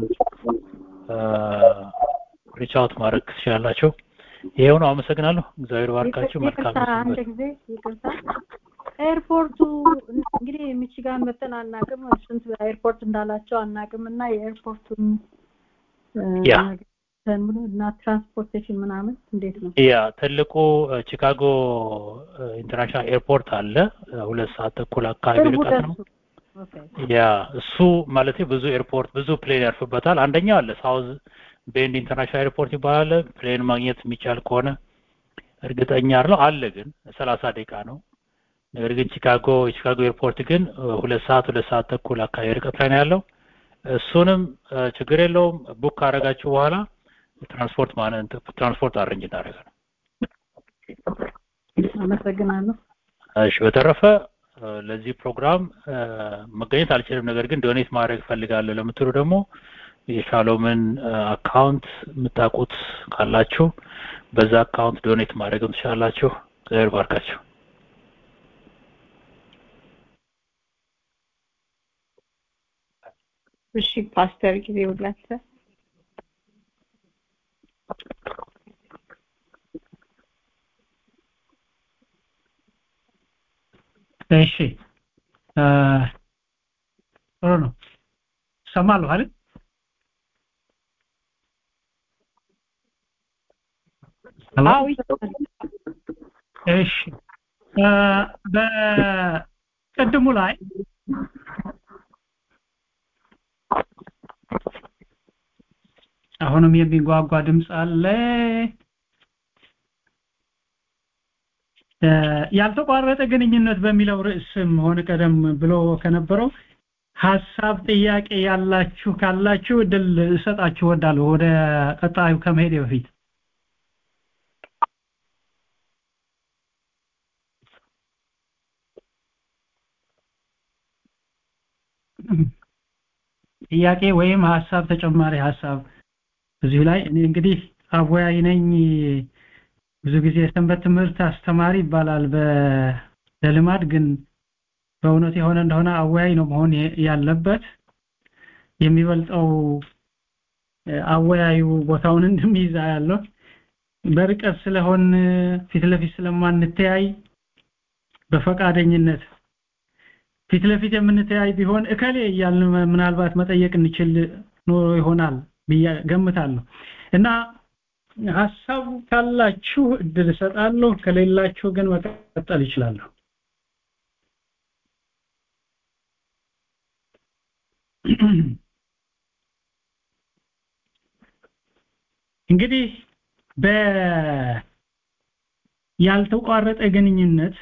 S8: ሪቻውት ማድረግ ትችላላችሁ ይሄው ነው አመሰግናለሁ እግዚአብሔር ባርካችሁ መልካም
S2: አንድ ጊዜ ይቅርታ
S6: ኤርፖርቱ እንግዲህ ሚቺጋን መተን አናቅም ስንት ኤርፖርት እንዳላቸው አናቅም እና የኤርፖርቱን
S8: ያ
S6: ብሎ እና ትራንስፖርቴሽን ምናምን እንዴት ነው?
S8: ያ ትልቁ ቺካጎ ኢንተርናሽናል ኤርፖርት አለ ሁለት ሰዓት ተኩል አካባቢ
S6: ቅርቡ
S8: ርቀት ነው
S6: ደርሱ። ኦኬ
S8: ያ እሱ ማለት ብዙ ኤርፖርት ብዙ ፕሌን ያርፍበታል አንደኛው አለ ሳውዝ ቤንድ ኢንተርናሽናል ኤርፖርት ይባላል ፕሌን ማግኘት የሚቻል ከሆነ እርግጠኛ አይደለሁ አለ ግን ሰላሳ ደቂቃ ነው ነገር ግን ቺካጎ የቺካጎ ኤርፖርት ግን እ፣ ሁለት ሰዓት ሁለት ሰዓት ተኩል አካባቢ ርቀት ላይ ነው ያለው እሱንም እ፣ ችግር የለውም ቡክ ካደረጋችሁ በኋላ ትራንስፖርት ማለት ትራንስፖርት አረንጅ እናደርጋለን
S6: አመሰግናለሁ።
S8: እሺ በተረፈ እ፣ ለዚህ ፕሮግራም እ፣ መገኘት አልችልም ነገር ግን ዶኔት ማድረግ እፈልጋለሁ ለምትሉ ደግሞ የሻሎምን እ፣ አካውንት የምታውቁት ካላችሁ በዛ አካውንት ዶኔት ማድረግም ትችላላችሁ እግዚአብሔር ባርካችሁ
S1: እሺ ፓስተር ጊዜ ውላተ
S5: እሺ እ፣ ጥሩ ነው ሰማለሁ አይደል ሄሎ?
S1: አዎ
S5: እሺ እ፣ በቅድሙ ላይ አሁንም የሚጓጓ ድምፅ አለ እ፣ ያልተቋረጠ ግንኙነት በሚለው ርዕስም ሆነ ቀደም ብሎ ከነበረው ሀሳብ ጥያቄ ያላችሁ ካላችሁ እድል እሰጣችሁ እወዳለሁ ወደ ቀጣዩ ከመሄድ በፊት ጥያቄ ወይም ሀሳብ ተጨማሪ ሀሳብ እዚሁ ላይ እኔ እንግዲህ አወያይ ነኝ ብዙ ጊዜ የሰንበት ትምህርት አስተማሪ ይባላል በ- በልማድ ግን በእውነት የሆነ እንደሆነ አወያይ ነው መሆን የ- ያለበት የሚበልጠው እ፣ አወያዩ ቦታውን እንደሚይዝ ያለው በርቀት ስለሆን ፊት ለፊት ስለማንተያይ በፈቃደኝነት ፊት ለፊት የምንተያይ ቢሆን እከሌ እያልን ምናልባት መጠየቅ እንችል ኖሮ ይሆናል ብዬ ገምታለሁ እና ሀሳብ ካላችሁ እድል እሰጣለሁ ከሌላችሁ ግን መቀጠል ይችላለሁ እንግዲህ በ ያልተቋረጠ ግንኙነት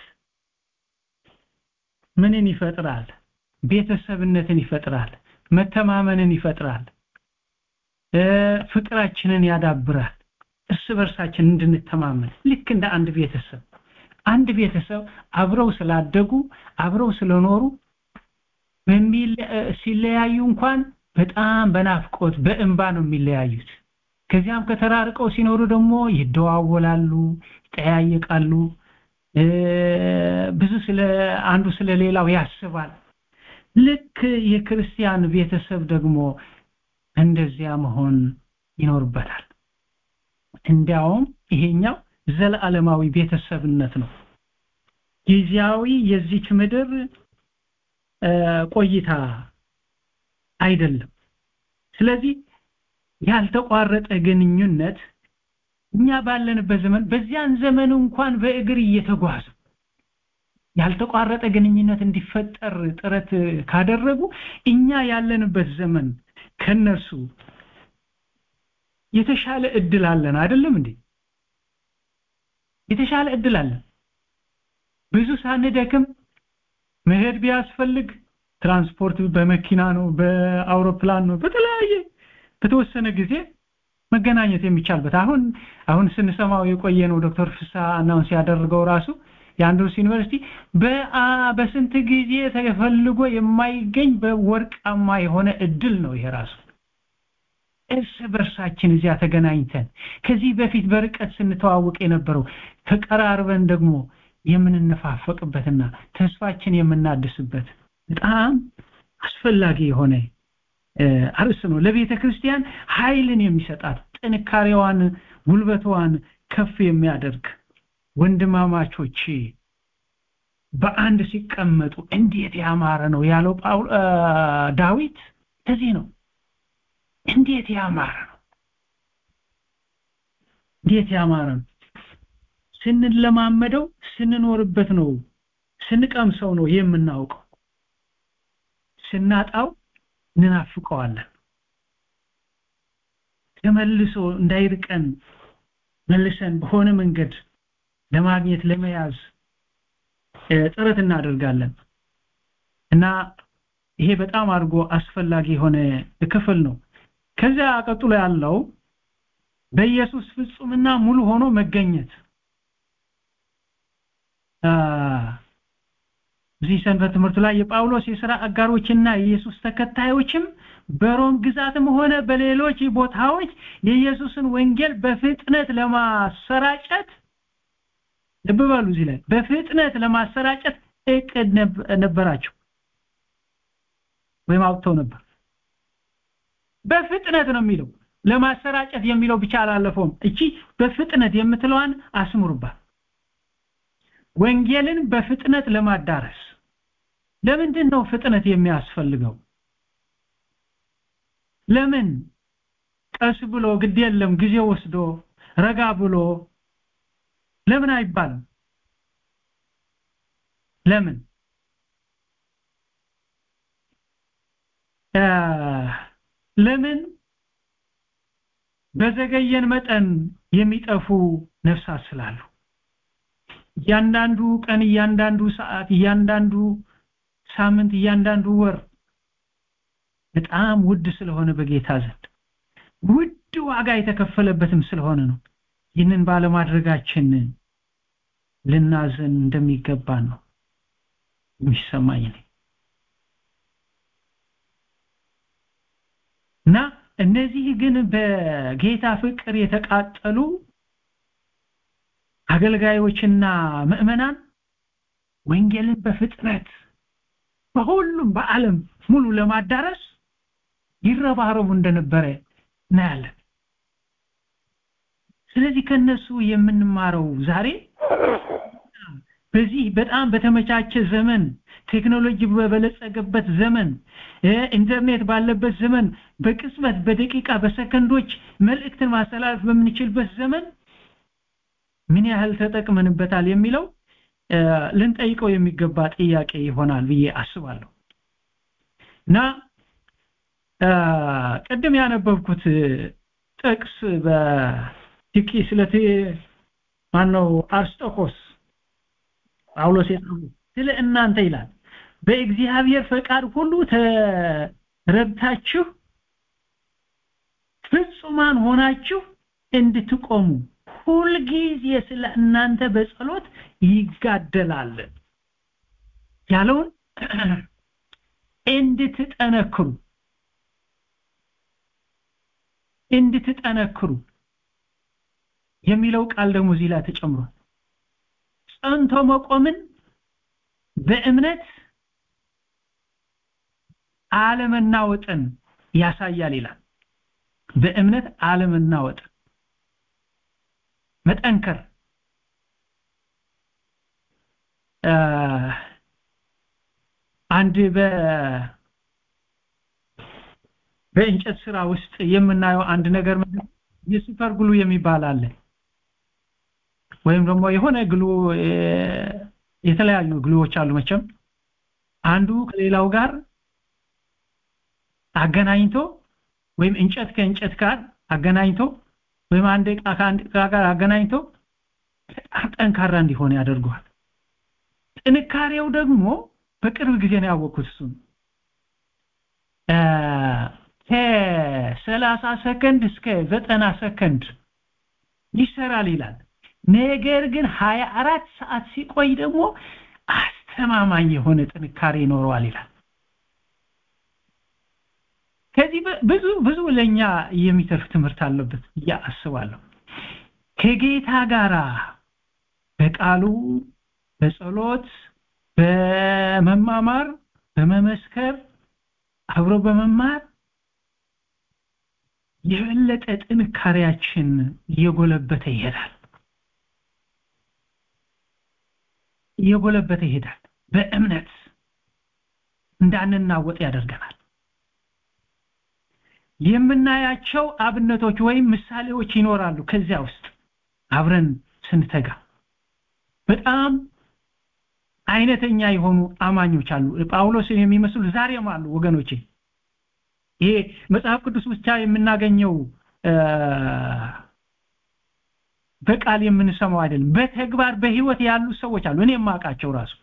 S5: ምንን ይፈጥራል ቤተሰብነትን ይፈጥራል መተማመንን ይፈጥራል እ፣ ፍቅራችንን ያዳብራል እርስ በርሳችን እንድንተማመን ልክ እንደ አንድ ቤተሰብ አንድ ቤተሰብ አብረው ስላደጉ አብረው ስለኖሩ በሚለ- እ፣ ሲለያዩ እንኳን በጣም በናፍቆት በእንባ ነው የሚለያዩት ከዚያም ከተራርቀው ሲኖሩ ደግሞ ይደዋወላሉ ይጠያየቃሉ እ፣ ብዙ ስለ አንዱ ስለ ሌላው ያስባል ልክ የክርስቲያን ቤተሰብ ደግሞ እንደዚያ መሆን ይኖርበታል እንዲያውም ይሄኛው ዘለዓለማዊ ቤተሰብነት ነው ጊዜያዊ የዚች ምድር እ፣ ቆይታ አይደለም ስለዚህ ያልተቋረጠ ግንኙነት እኛ ባለንበት ዘመን በዚያን ዘመን እንኳን በእግር እየተጓዙ ያልተቋረጠ ግንኙነት እንዲፈጠር ጥረት ካደረጉ እኛ ያለንበት ዘመን ከነሱ የተሻለ እድል አለን አይደለም እንዴ የተሻለ እድል አለን ብዙ ሳንደክም መሄድ ቢያስፈልግ ትራንስፖርት በመኪና ነው በአውሮፕላን ነው በተለያየ በተወሰነ ጊዜ መገናኘት የሚቻልበት አሁን አሁን ስንሰማው የቆየ ነው ዶክተር ፍሳ አናውንስ ያደረገው ራሱ የአንድሮስ ዩኒቨርሲቲ በአ በስንት ጊዜ ተፈልጎ የማይገኝ በወርቃማ የሆነ እድል ነው ይሄ ራሱ እርስ በርሳችን እዚያ ተገናኝተን ከዚህ በፊት በርቀት ስንተዋወቅ የነበረው ተቀራርበን ደግሞ የምንነፋፈቅበትና ተስፋችን የምናድስበት በጣም አስፈላጊ የሆነ እ፣ አርዕስት ነው ለቤተ ክርስቲያን ኃይልን የሚሰጣት ጥንካሬዋን ጉልበቷን ከፍ የሚያደርግ ወንድማማቾች በአንድ ሲቀመጡ እንዴት ያማረ ነው ያለው ዳዊት ከዚህ ነው እንዴት ያማረ ነው እንዴት ያማረ ነው ስንለማመደው ስንኖርበት ነው ስንቀምሰው ነው የምናውቀው ስናጣው እንናፍቀዋለን ተመልሶ እንዳይርቀን መልሰን በሆነ መንገድ ለማግኘት ለመያዝ ጥረት እናደርጋለን እና ይሄ በጣም አድርጎ አስፈላጊ የሆነ ክፍል ነው ከዚያ ቀጥሎ ያለው በኢየሱስ ፍጹምና ሙሉ ሆኖ መገኘት እዚህ ሰንበት ትምህርት ላይ የጳውሎስ የሥራ አጋሮችና የኢየሱስ ተከታዮችም በሮም ግዛትም ሆነ በሌሎች ቦታዎች የኢየሱስን ወንጌል በፍጥነት ለማሰራጨት ልብ በሉ እዚህ ላይ በፍጥነት ለማሰራጨት እቅድ ነበራቸው ወይም አውጥተው ነበር በፍጥነት ነው የሚለው ለማሰራጨት የሚለው ብቻ አላለፈውም እቺ በፍጥነት የምትለዋን አስምሩባት ወንጌልን በፍጥነት ለማዳረስ ለምንድን ነው ፍጥነት የሚያስፈልገው ለምን ቀስ ብሎ ግድ የለም ጊዜ ወስዶ ረጋ ብሎ ለምን አይባልም ለምን ለምን በዘገየን መጠን የሚጠፉ ነፍሳት ስላሉ እያንዳንዱ ቀን እያንዳንዱ ሰዓት እያንዳንዱ ሳምንት እያንዳንዱ ወር በጣም ውድ ስለሆነ በጌታ ዘንድ ውድ ዋጋ የተከፈለበትም ስለሆነ ነው ይህንን ባለማድረጋችን ልናዘን እንደሚገባ ነው የሚሰማኝ ነው እና እነዚህ ግን በጌታ ፍቅር የተቃጠሉ አገልጋዮችና ምእመናን ወንጌልን በፍጥነት በሁሉም በዓለም ሙሉ ለማዳረስ ይረባረቡ እንደነበረ እናያለን ስለዚህ ከነሱ የምንማረው ዛሬ በዚህ በጣም በተመቻቸ ዘመን ቴክኖሎጂ በበለጸገበት ዘመን ኢንተርኔት ባለበት ዘመን በቅጽበት በደቂቃ በሰከንዶች መልእክትን ማስተላለፍ በምንችልበት ዘመን ምን ያህል ተጠቅመንበታል የሚለው ልንጠይቀው የሚገባ ጥያቄ ይሆናል ብዬ አስባለሁ እና ቅድም ያነበብኩት ጥቅስ በቲኪ ስለ ማነው አርስጦኮስ ጳውሎስ የጻፈው ስለ እናንተ ይላል በእግዚአብሔር ፈቃድ ሁሉ ተረድታችሁ ፍጹማን ሆናችሁ እንድትቆሙ ሁልጊዜ ስለ እናንተ በጸሎት ይጋደላል ያለውን እንድትጠነክሩ እንድትጠነክሩ የሚለው ቃል ደግሞ እዚህ ላይ ተጨምሯል ጸንቶ መቆምን በእምነት አለመናወጥን ያሳያል ይላል በእምነት አለመናወጥን መጠንከር አንድ በ በእንጨት ስራ ውስጥ የምናየው አንድ ነገር የሱፐር ግሉ የሚባል አለ ወይም ደግሞ የሆነ ግሉ የተለያዩ ግሉዎች አሉ መቼም አንዱ ከሌላው ጋር አገናኝቶ ወይም እንጨት ከእንጨት ጋር አገናኝቶ ወይም አንድ ዕቃ ከአንድ ዕቃ ጋር አገናኝቶ በጣም ጠንካራ እንዲሆን ያደርገዋል ጥንካሬው ደግሞ በቅርብ ጊዜ ነው ያወቅኩት እሱን ከሰላሳ ሰከንድ እስከ ዘጠና ሰከንድ ይሰራል ይላል ነገር ግን 24 ሰዓት ሲቆይ ደግሞ አስተማማኝ የሆነ ጥንካሬ ይኖረዋል ይላል ከዚህ ብዙ ብዙ ለኛ የሚተርፍ ትምህርት አለበት ያ አስባለሁ ከጌታ ጋራ በቃሉ በጸሎት በመማማር በመመስከር አብሮ በመማር የበለጠ ጥንካሬያችን እየጎለበተ ይሄዳል እየጎለበተ ይሄዳል በእምነት እንዳንናወጥ ያደርገናል የምናያቸው አብነቶች ወይም ምሳሌዎች ይኖራሉ ከዚያ ውስጥ አብረን ስንተጋ በጣም አይነተኛ የሆኑ አማኞች አሉ ጳውሎስን የሚመስሉ ዛሬም አሉ ወገኖቼ ይሄ መጽሐፍ ቅዱስ ብቻ የምናገኘው በቃል የምንሰማው አይደለም በተግባር በህይወት ያሉ ሰዎች አሉ እኔ የማውቃቸው ራሱ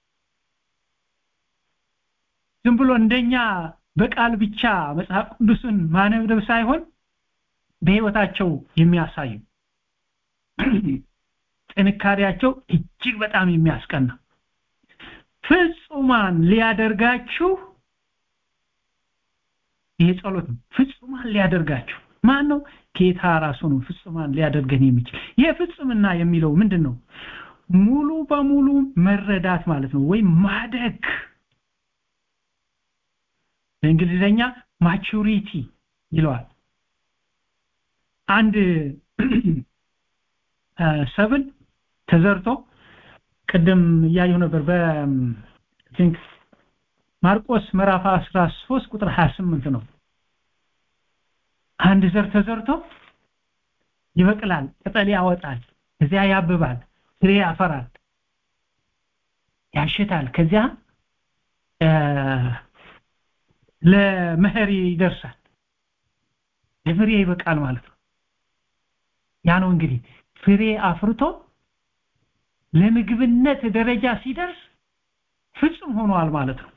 S5: ዝም ብሎ እንደኛ በቃል ብቻ መጽሐፍ ቅዱስን ማነብነብ ሳይሆን በህይወታቸው የሚያሳዩ ጥንካሬያቸው እጅግ በጣም የሚያስቀና ፍጹማን ሊያደርጋችሁ ይሄ ጸሎት ነው ፍጹማን ሊያደርጋችሁ ማን ነው ጌታ ራሱ ነው ፍጹማን ሊያደርገን የሚችል ይሄ ፍጹምና የሚለው ምንድን ነው ሙሉ በሙሉ መረዳት ማለት ነው ወይም ማደግ በእንግሊዘኛ ማቹሪቲ ይለዋል አንድ ሰብል ተዘርቶ ቅድም እያየሁ ነበር በ ቲንክ ማርቆስ ምዕራፍ 13 ቁጥር 28 ነው አንድ ዘር ተዘርቶ ይበቅላል ቅጠል ያወጣል ከዚያ ያብባል ፍሬ ያፈራል ያሽታል ከዚያ ለመኸር ይደርሳል ለፍሬ ይበቃል ማለት ነው ያ ነው እንግዲህ ፍሬ አፍርቶ ለምግብነት ደረጃ ሲደርስ ፍጹም ሆኗል ማለት ነው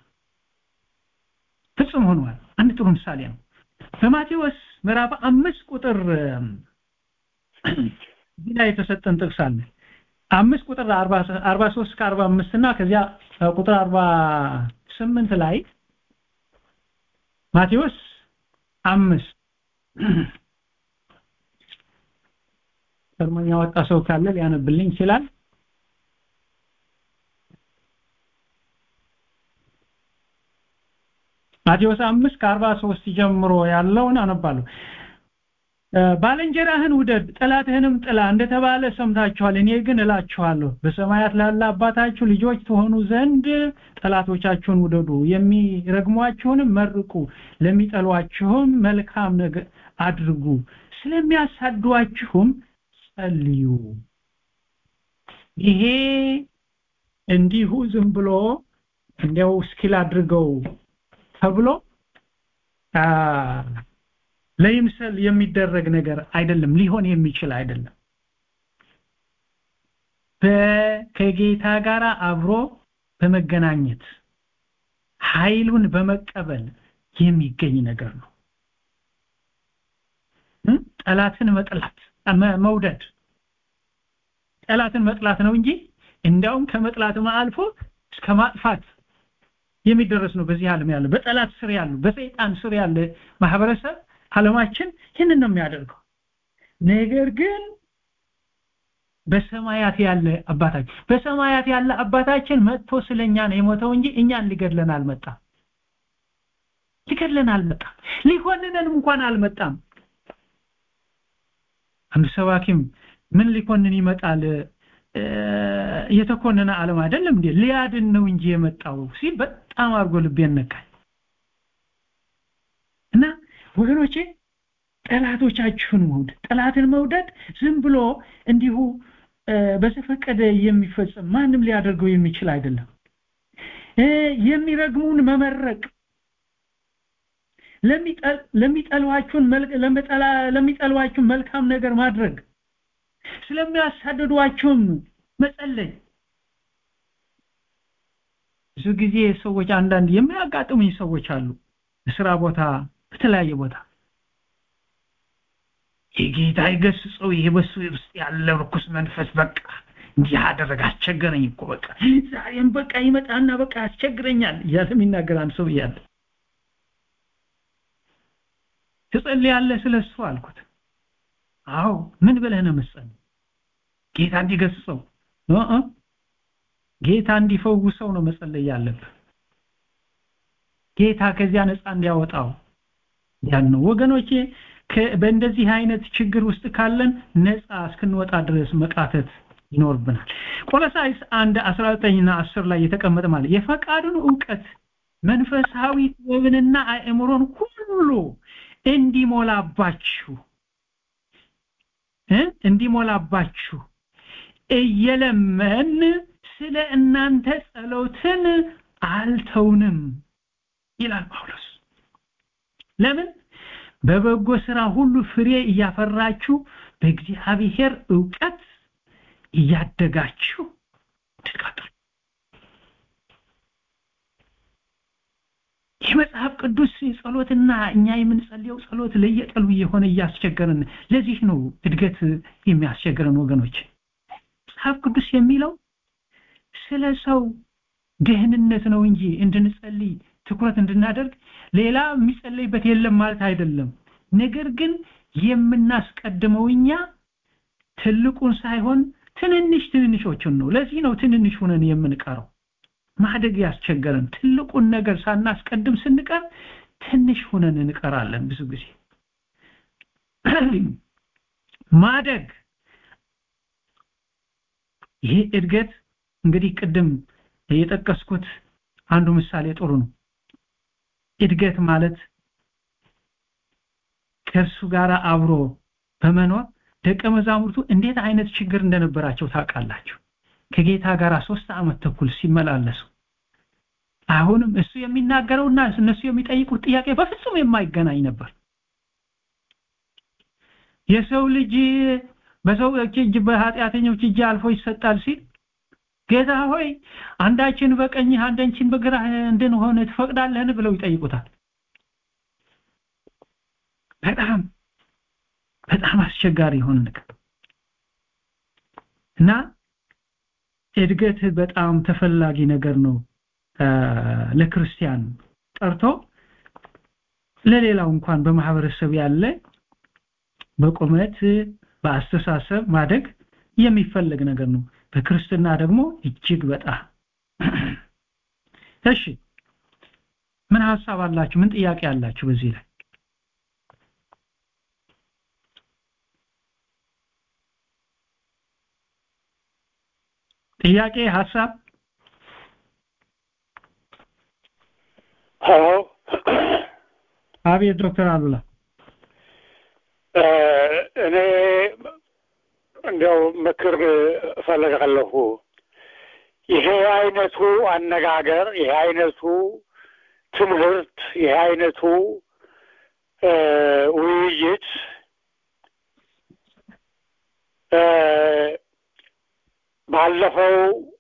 S5: ፍጹም ሆኗል አንድ ጥሩ ምሳሌ ነው በማቴዎስ ምዕራፍ አምስት ቁጥር እዚህ ላይ የተሰጠን ጥቅስ አለ አምስት ቁጥር 43 ከ45 እና ከዚያ ቁጥር 48 ላይ ማቴዎስ አምስት ቀድሞኛ ወጣ ሰው ካለ ሊያነብልኝ ይችላል ማቴዎስ 5 ከ43 ጀምሮ ያለውን አነባለሁ ባልንጀራህን ውደድ ጠላትህንም ጥላ እንደተባለ ሰምታችኋል እኔ ግን እላችኋለሁ በሰማያት ላለ አባታችሁ ልጆች ትሆኑ ዘንድ ጠላቶቻችሁን ውደዱ የሚረግሟችሁንም መርቁ ለሚጠሏችሁም መልካም ነገር አድርጉ ስለሚያሳዷችሁም ጸልዩ ይሄ እንዲሁ ዝም ብሎ እንዲያው ስኪል አድርገው ተብሎ ለይምሰል የሚደረግ ነገር አይደለም ሊሆን የሚችል አይደለም ከጌታ ጋር አብሮ በመገናኘት ኃይሉን በመቀበል የሚገኝ ነገር ነው ጠላትን መጥላት መውደድ ጠላትን መጥላት ነው እንጂ እንዲያውም ከመጥላትም አልፎ እስከ ማጥፋት የሚደረስ ነው በዚህ ዓለም ያለ በጠላት ስር ያሉ በሰይጣን ስር ያለ ማህበረሰብ ዓለማችን ይህንን ነው የሚያደርገው ነገር ግን በሰማያት ያለ አባታችን በሰማያት ያለ አባታችን መጥቶ ስለኛ ነው የሞተው እንጂ እኛን ሊገድለን አልመጣም ሊገድለን አልመጣም ሊኮንነን እንኳን አልመጣም አንድ ሰባኪም ምን ሊኮንን ይመጣል የተኮነነ ዓለም አይደለም እንዴ ሊያድን ነው እንጂ የመጣው ሲል በጣም አርጎ ልቤን ነካኝ እና ወገኖቼ ጠላቶቻችሁን መውደድ ጠላትን መውደድ ዝም ብሎ እንዲሁ በተፈቀደ የሚፈጸም ማንም ሊያደርገው የሚችል አይደለም የሚረግሙን መመረቅ ለሚጠሏችሁን ለሚጠሏችሁን መልካም ነገር ማድረግ ስለሚያሳድዷችሁም መጸለይ ብዙ ጊዜ ሰዎች አንዳንድ የሚያጋጥሙኝ ሰዎች አሉ በስራ ቦታ በተለያየ ቦታ የጌታ ይገስጸው ይሄ በሱ ውስጥ ያለ ርኩስ መንፈስ በቃ እንዲህ አደረገ አስቸገረኝ እኮ በቃ ዛሬም በቃ ይመጣና በቃ ያስቸግረኛል እያለ የሚናገር አንድ ሰው እያለ ትጸልያለህ ስለሱ አልኩት አዎ ምን ብለህ ነው መጸለይ ጌታ እንዲገስጸው እ ጌታ እንዲፈውሰው ነው መጸለይ ያለብህ ጌታ ከዚያ ነፃ እንዲያወጣው ያን ነው ወገኖቼ በእንደዚህ አይነት ችግር ውስጥ ካለን ነፃ እስክንወጣ ድረስ መቃተት ይኖርብናል ቆሎሳይስ አንድ 19 እና 10 ላይ የተቀመጠ ማለት የፈቃዱን ዕውቀት መንፈሳዊ ጥበብንና አእምሮን ሁሉ እንዲሞላባችሁ እ እንዲሞላባችሁ እየለመን ስለ እናንተ ጸሎትን አልተውንም ይላል ጳውሎስ ለምን በበጎ ስራ ሁሉ ፍሬ እያፈራችሁ በእግዚአብሔር ዕውቀት እያደጋችሁ ትቀጥሉ የመጽሐፍ ቅዱስ ጸሎትና እኛ የምንጸልየው ጸሎት ለየቀሉ የሆነ እያስቸገረን ለዚህ ነው እድገት የሚያስቸግረን ወገኖች መጽሐፍ ቅዱስ የሚለው ስለ ሰው ደህንነት ነው እንጂ እንድንጸልይ ትኩረት እንድናደርግ ሌላ የሚጸለይበት የለም ማለት አይደለም ነገር ግን የምናስቀድመው እኛ ትልቁን ሳይሆን ትንንሽ ትንንሾችን ነው ለዚህ ነው ትንንሽ ሆነን የምንቀረው ማደግ ያስቸገረን ትልቁን ነገር ሳናስቀድም ስንቀር ትንሽ ሆነን እንቀራለን ብዙ ጊዜ ማደግ ይሄ እድገት እንግዲህ ቅድም የጠቀስኩት አንዱ ምሳሌ ጥሩ ነው እድገት ማለት ከእርሱ ጋር አብሮ በመኖር ደቀ መዛሙርቱ እንዴት አይነት ችግር እንደነበራቸው ታውቃላችሁ ከጌታ ጋር ሶስት ዓመት ተኩል ሲመላለሱ አሁንም እሱ የሚናገረውና እነሱ የሚጠይቁት ጥያቄ በፍጹም የማይገናኝ ነበር የሰው ልጅ በሰዎች እጅ በኃጢአተኞች እጅ አልፎ ይሰጣል ሲል ጌታ ሆይ አንዳችን በቀኝህ አንዳችን በግራህ እንድንሆን ትፈቅዳለህን ብለው ይጠይቁታል በጣም በጣም አስቸጋሪ የሆነ ነገር እና እድገት በጣም ተፈላጊ ነገር ነው ለክርስቲያን ጠርቶ ለሌላው እንኳን በማህበረሰብ ያለ በቁመት በአስተሳሰብ ማደግ የሚፈለግ ነገር ነው በክርስትና ደግሞ እጅግ በጣም እሺ ምን ሐሳብ አላችሁ ምን ጥያቄ አላችሁ በዚህ ላይ ጥያቄ ሐሳብ
S7: ሄሎ
S5: አቤት ዶክተር አሉላ
S7: እኔ እንዲያው ምክር እፈልጋለሁ ይሄ አይነቱ አነጋገር ይሄ አይነቱ ትምህርት ይሄ አይነቱ ውይይት ባለፈው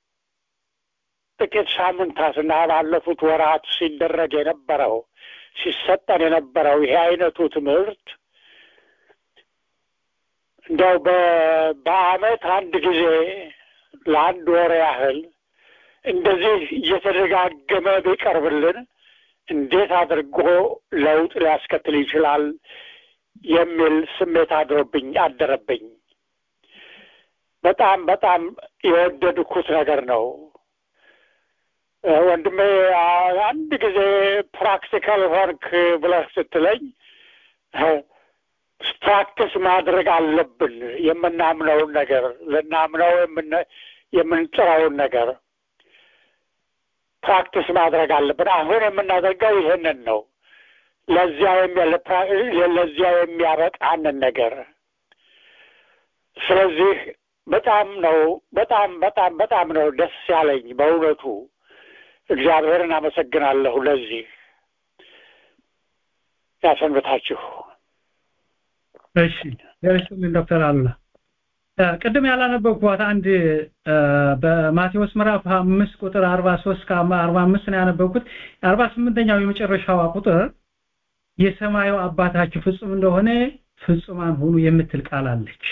S7: ጥቂት ሳምንታትና ባለፉት ወራት ሲደረግ የነበረው ሲሰጠን የነበረው ይሄ አይነቱ ትምህርት እንደው በአመት አንድ ጊዜ ለአንድ ወር ያህል እንደዚህ እየተደጋገመ ቢቀርብልን እንዴት አድርጎ ለውጥ ሊያስከትል ይችላል የሚል ስሜት አድሮብኝ አደረብኝ በጣም በጣም የወደድኩት ነገር ነው ወንድሜ አንድ ጊዜ ፕራክቲካል ሆንክ ብለህ ስትለኝ ፕራክቲስ ማድረግ አለብን የምናምነውን ነገር ልናምነው የምንጥረውን ነገር ፕራክቲስ ማድረግ አለብን አሁን የምናደርገው ይህንን ነው ለዚያ ለዚያ የሚያበቃንን ነገር ስለዚህ በጣም ነው በጣም በጣም በጣም ነው ደስ ያለኝ በእውነቱ እግዚአብሔርን አመሰግናለሁ ለዚህ ያሰንብታችሁ
S5: እሺ ደረስልን ዶክተር አሉላ ቅድም ያላነበብኳት አንድ በማቴዎስ ምዕራፍ አምስት ቁጥር አርባ ሶስት ከአርባ አምስት ነው ያነበብኩት አርባ ስምንተኛው የመጨረሻዋ ቁጥር የሰማዩ አባታችሁ ፍጹም እንደሆነ ፍጹማን ሁኑ የምትል ቃል አለች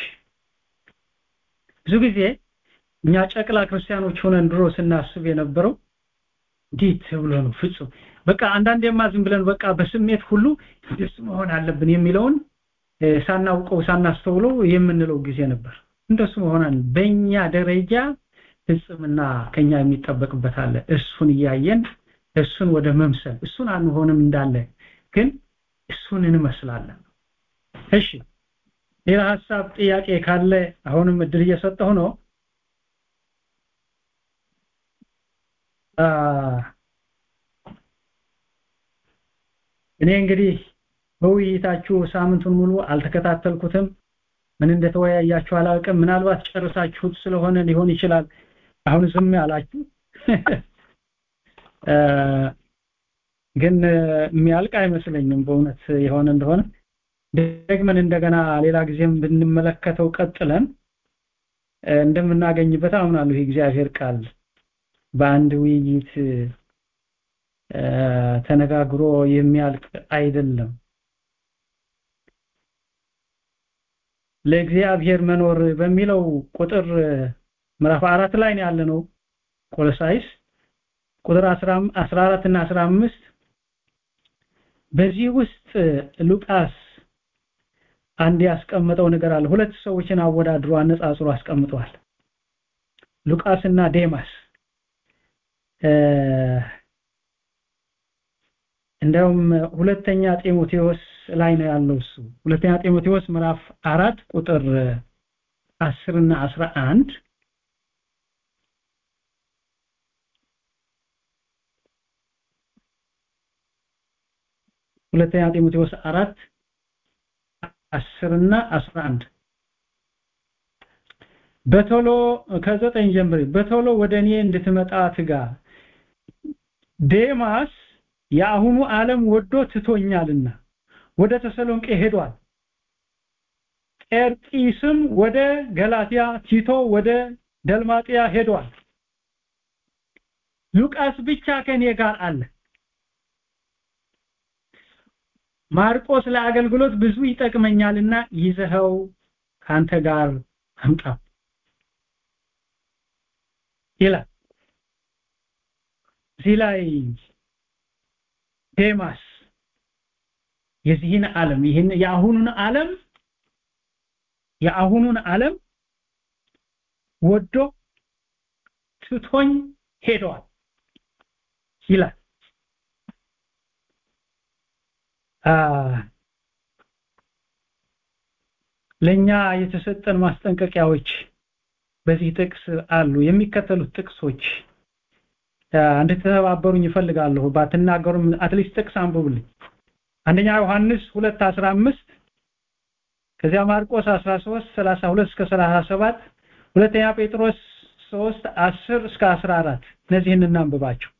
S5: ብዙ ጊዜ እኛ ጨቅላ ክርስቲያኖች ሆነን ድሮ ስናስብ የነበረው እንዴት ብሎ ነው ፍጹም በቃ አንዳንዴማ ዝም ብለን በቃ በስሜት ሁሉ እንደሱ መሆን አለብን የሚለውን ሳናውቀው ሳናስተውለው የምንለው ጊዜ ነበር እንደሱ መሆን በእኛ ደረጃ ፍጽምና ከኛ የሚጠበቅበት አለ እሱን እያየን እሱን ወደ መምሰል እሱን አንሆንም እንዳለ ግን እሱን እንመስላለን እሺ ሌላ ሀሳብ ጥያቄ ካለ አሁንም እድል እየሰጠሁ ነው እኔ እንግዲህ በውይይታችሁ ሳምንቱን ሙሉ አልተከታተልኩትም ምን እንደተወያያችሁ አላውቅም ምናልባት ጨርሳችሁት ስለሆነ ሊሆን ይችላል አሁን ዝም ያላችሁ ግን የሚያልቅ አይመስለኝም በእውነት የሆነ እንደሆነ ደግመን እንደገና ሌላ ጊዜም ብንመለከተው ቀጥለን እንደምናገኝበት አምናለሁ የእግዚአብሔር ቃል በአንድ ውይይት ተነጋግሮ የሚያልቅ አይደለም ለእግዚአብሔር መኖር በሚለው ቁጥር ምዕራፍ አራት ላይ ነው ያለነው ቆሎሳይስ ቁጥር 14 እና 15 በዚህ ውስጥ ሉቃስ አንድ ያስቀመጠው ነገር አለ ሁለት ሰዎችን አወዳድሮ አነጻጽሮ አስቀምጧል ሉቃስ እና ዴማስ እንደውም ሁለተኛ ጢሞቴዎስ ላይ ነው ያለው እሱ ሁለተኛ ጢሞቴዎስ ምዕራፍ አራት ቁጥር 10 እና 11 ሁለተኛ ጢሞቴዎስ አራት 10 እና 11 በቶሎ ከዘጠኝ ጀምሬ በቶሎ ወደ እኔ እንድትመጣ ትጋ ዴማስ የአሁኑ ዓለም ወዶ ትቶኛልና ወደ ተሰሎንቄ ሄዷል ቄርጢስም ወደ ገላትያ ቲቶ ወደ ደልማጥያ ሄዷል ሉቃስ ብቻ ከኔ ጋር አለ ማርቆስ ለአገልግሎት ብዙ ይጠቅመኛልና ይዘኸው ካንተ ጋር አምጣ ይላል እዚህ ላይ ዴማስ የዚህን ዓለም ይህን የአሁኑን ዓለም የአሁኑን ዓለም ወዶ ትቶኝ ሄደዋል ይላል ለኛ የተሰጠን ማስጠንቀቂያዎች በዚህ ጥቅስ አሉ የሚከተሉት ጥቅሶች እንድትተባበሩኝ ይፈልጋለሁ ባትናገሩም አትሊስት ጥቅስ አንብቡልኝ አንደኛ ዮሐንስ 2:15 ከዚያ ማርቆስ 13 32 እስከ 37 ሁለተኛ ጴጥሮስ 3 10 እስከ 14 እነዚህን እናንብባቸው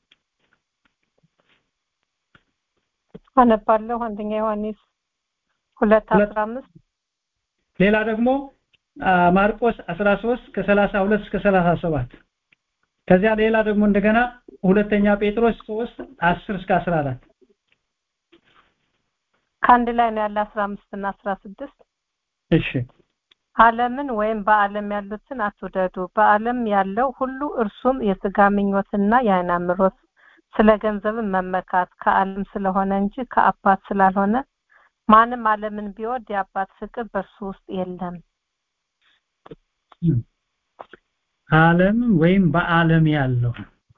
S2: አነባለሁ አንደኛ ዮሐንስ 2:15
S5: ሌላ ደግሞ ማርቆስ 13 ከ32 እስከ 37 ከዚያ ሌላ ደግሞ እንደገና ሁለተኛ ጴጥሮስ 3 10 እስከ 14
S2: ከአንድ ላይ ነው ያለ 15 እና 16
S5: እሺ
S2: ዓለምን ወይም በዓለም ያሉትን አትውደዱ በዓለም ያለው ሁሉ እርሱም የስጋ ምኞትና የዓይን አምሮት ስለ ገንዘብን መመካት ከዓለም ስለሆነ እንጂ ከአባት ስላልሆነ ማንም ዓለምን ቢወድ የአባት ፍቅር በእርሱ ውስጥ የለም
S5: ዓለም ወይም በዓለም ያለው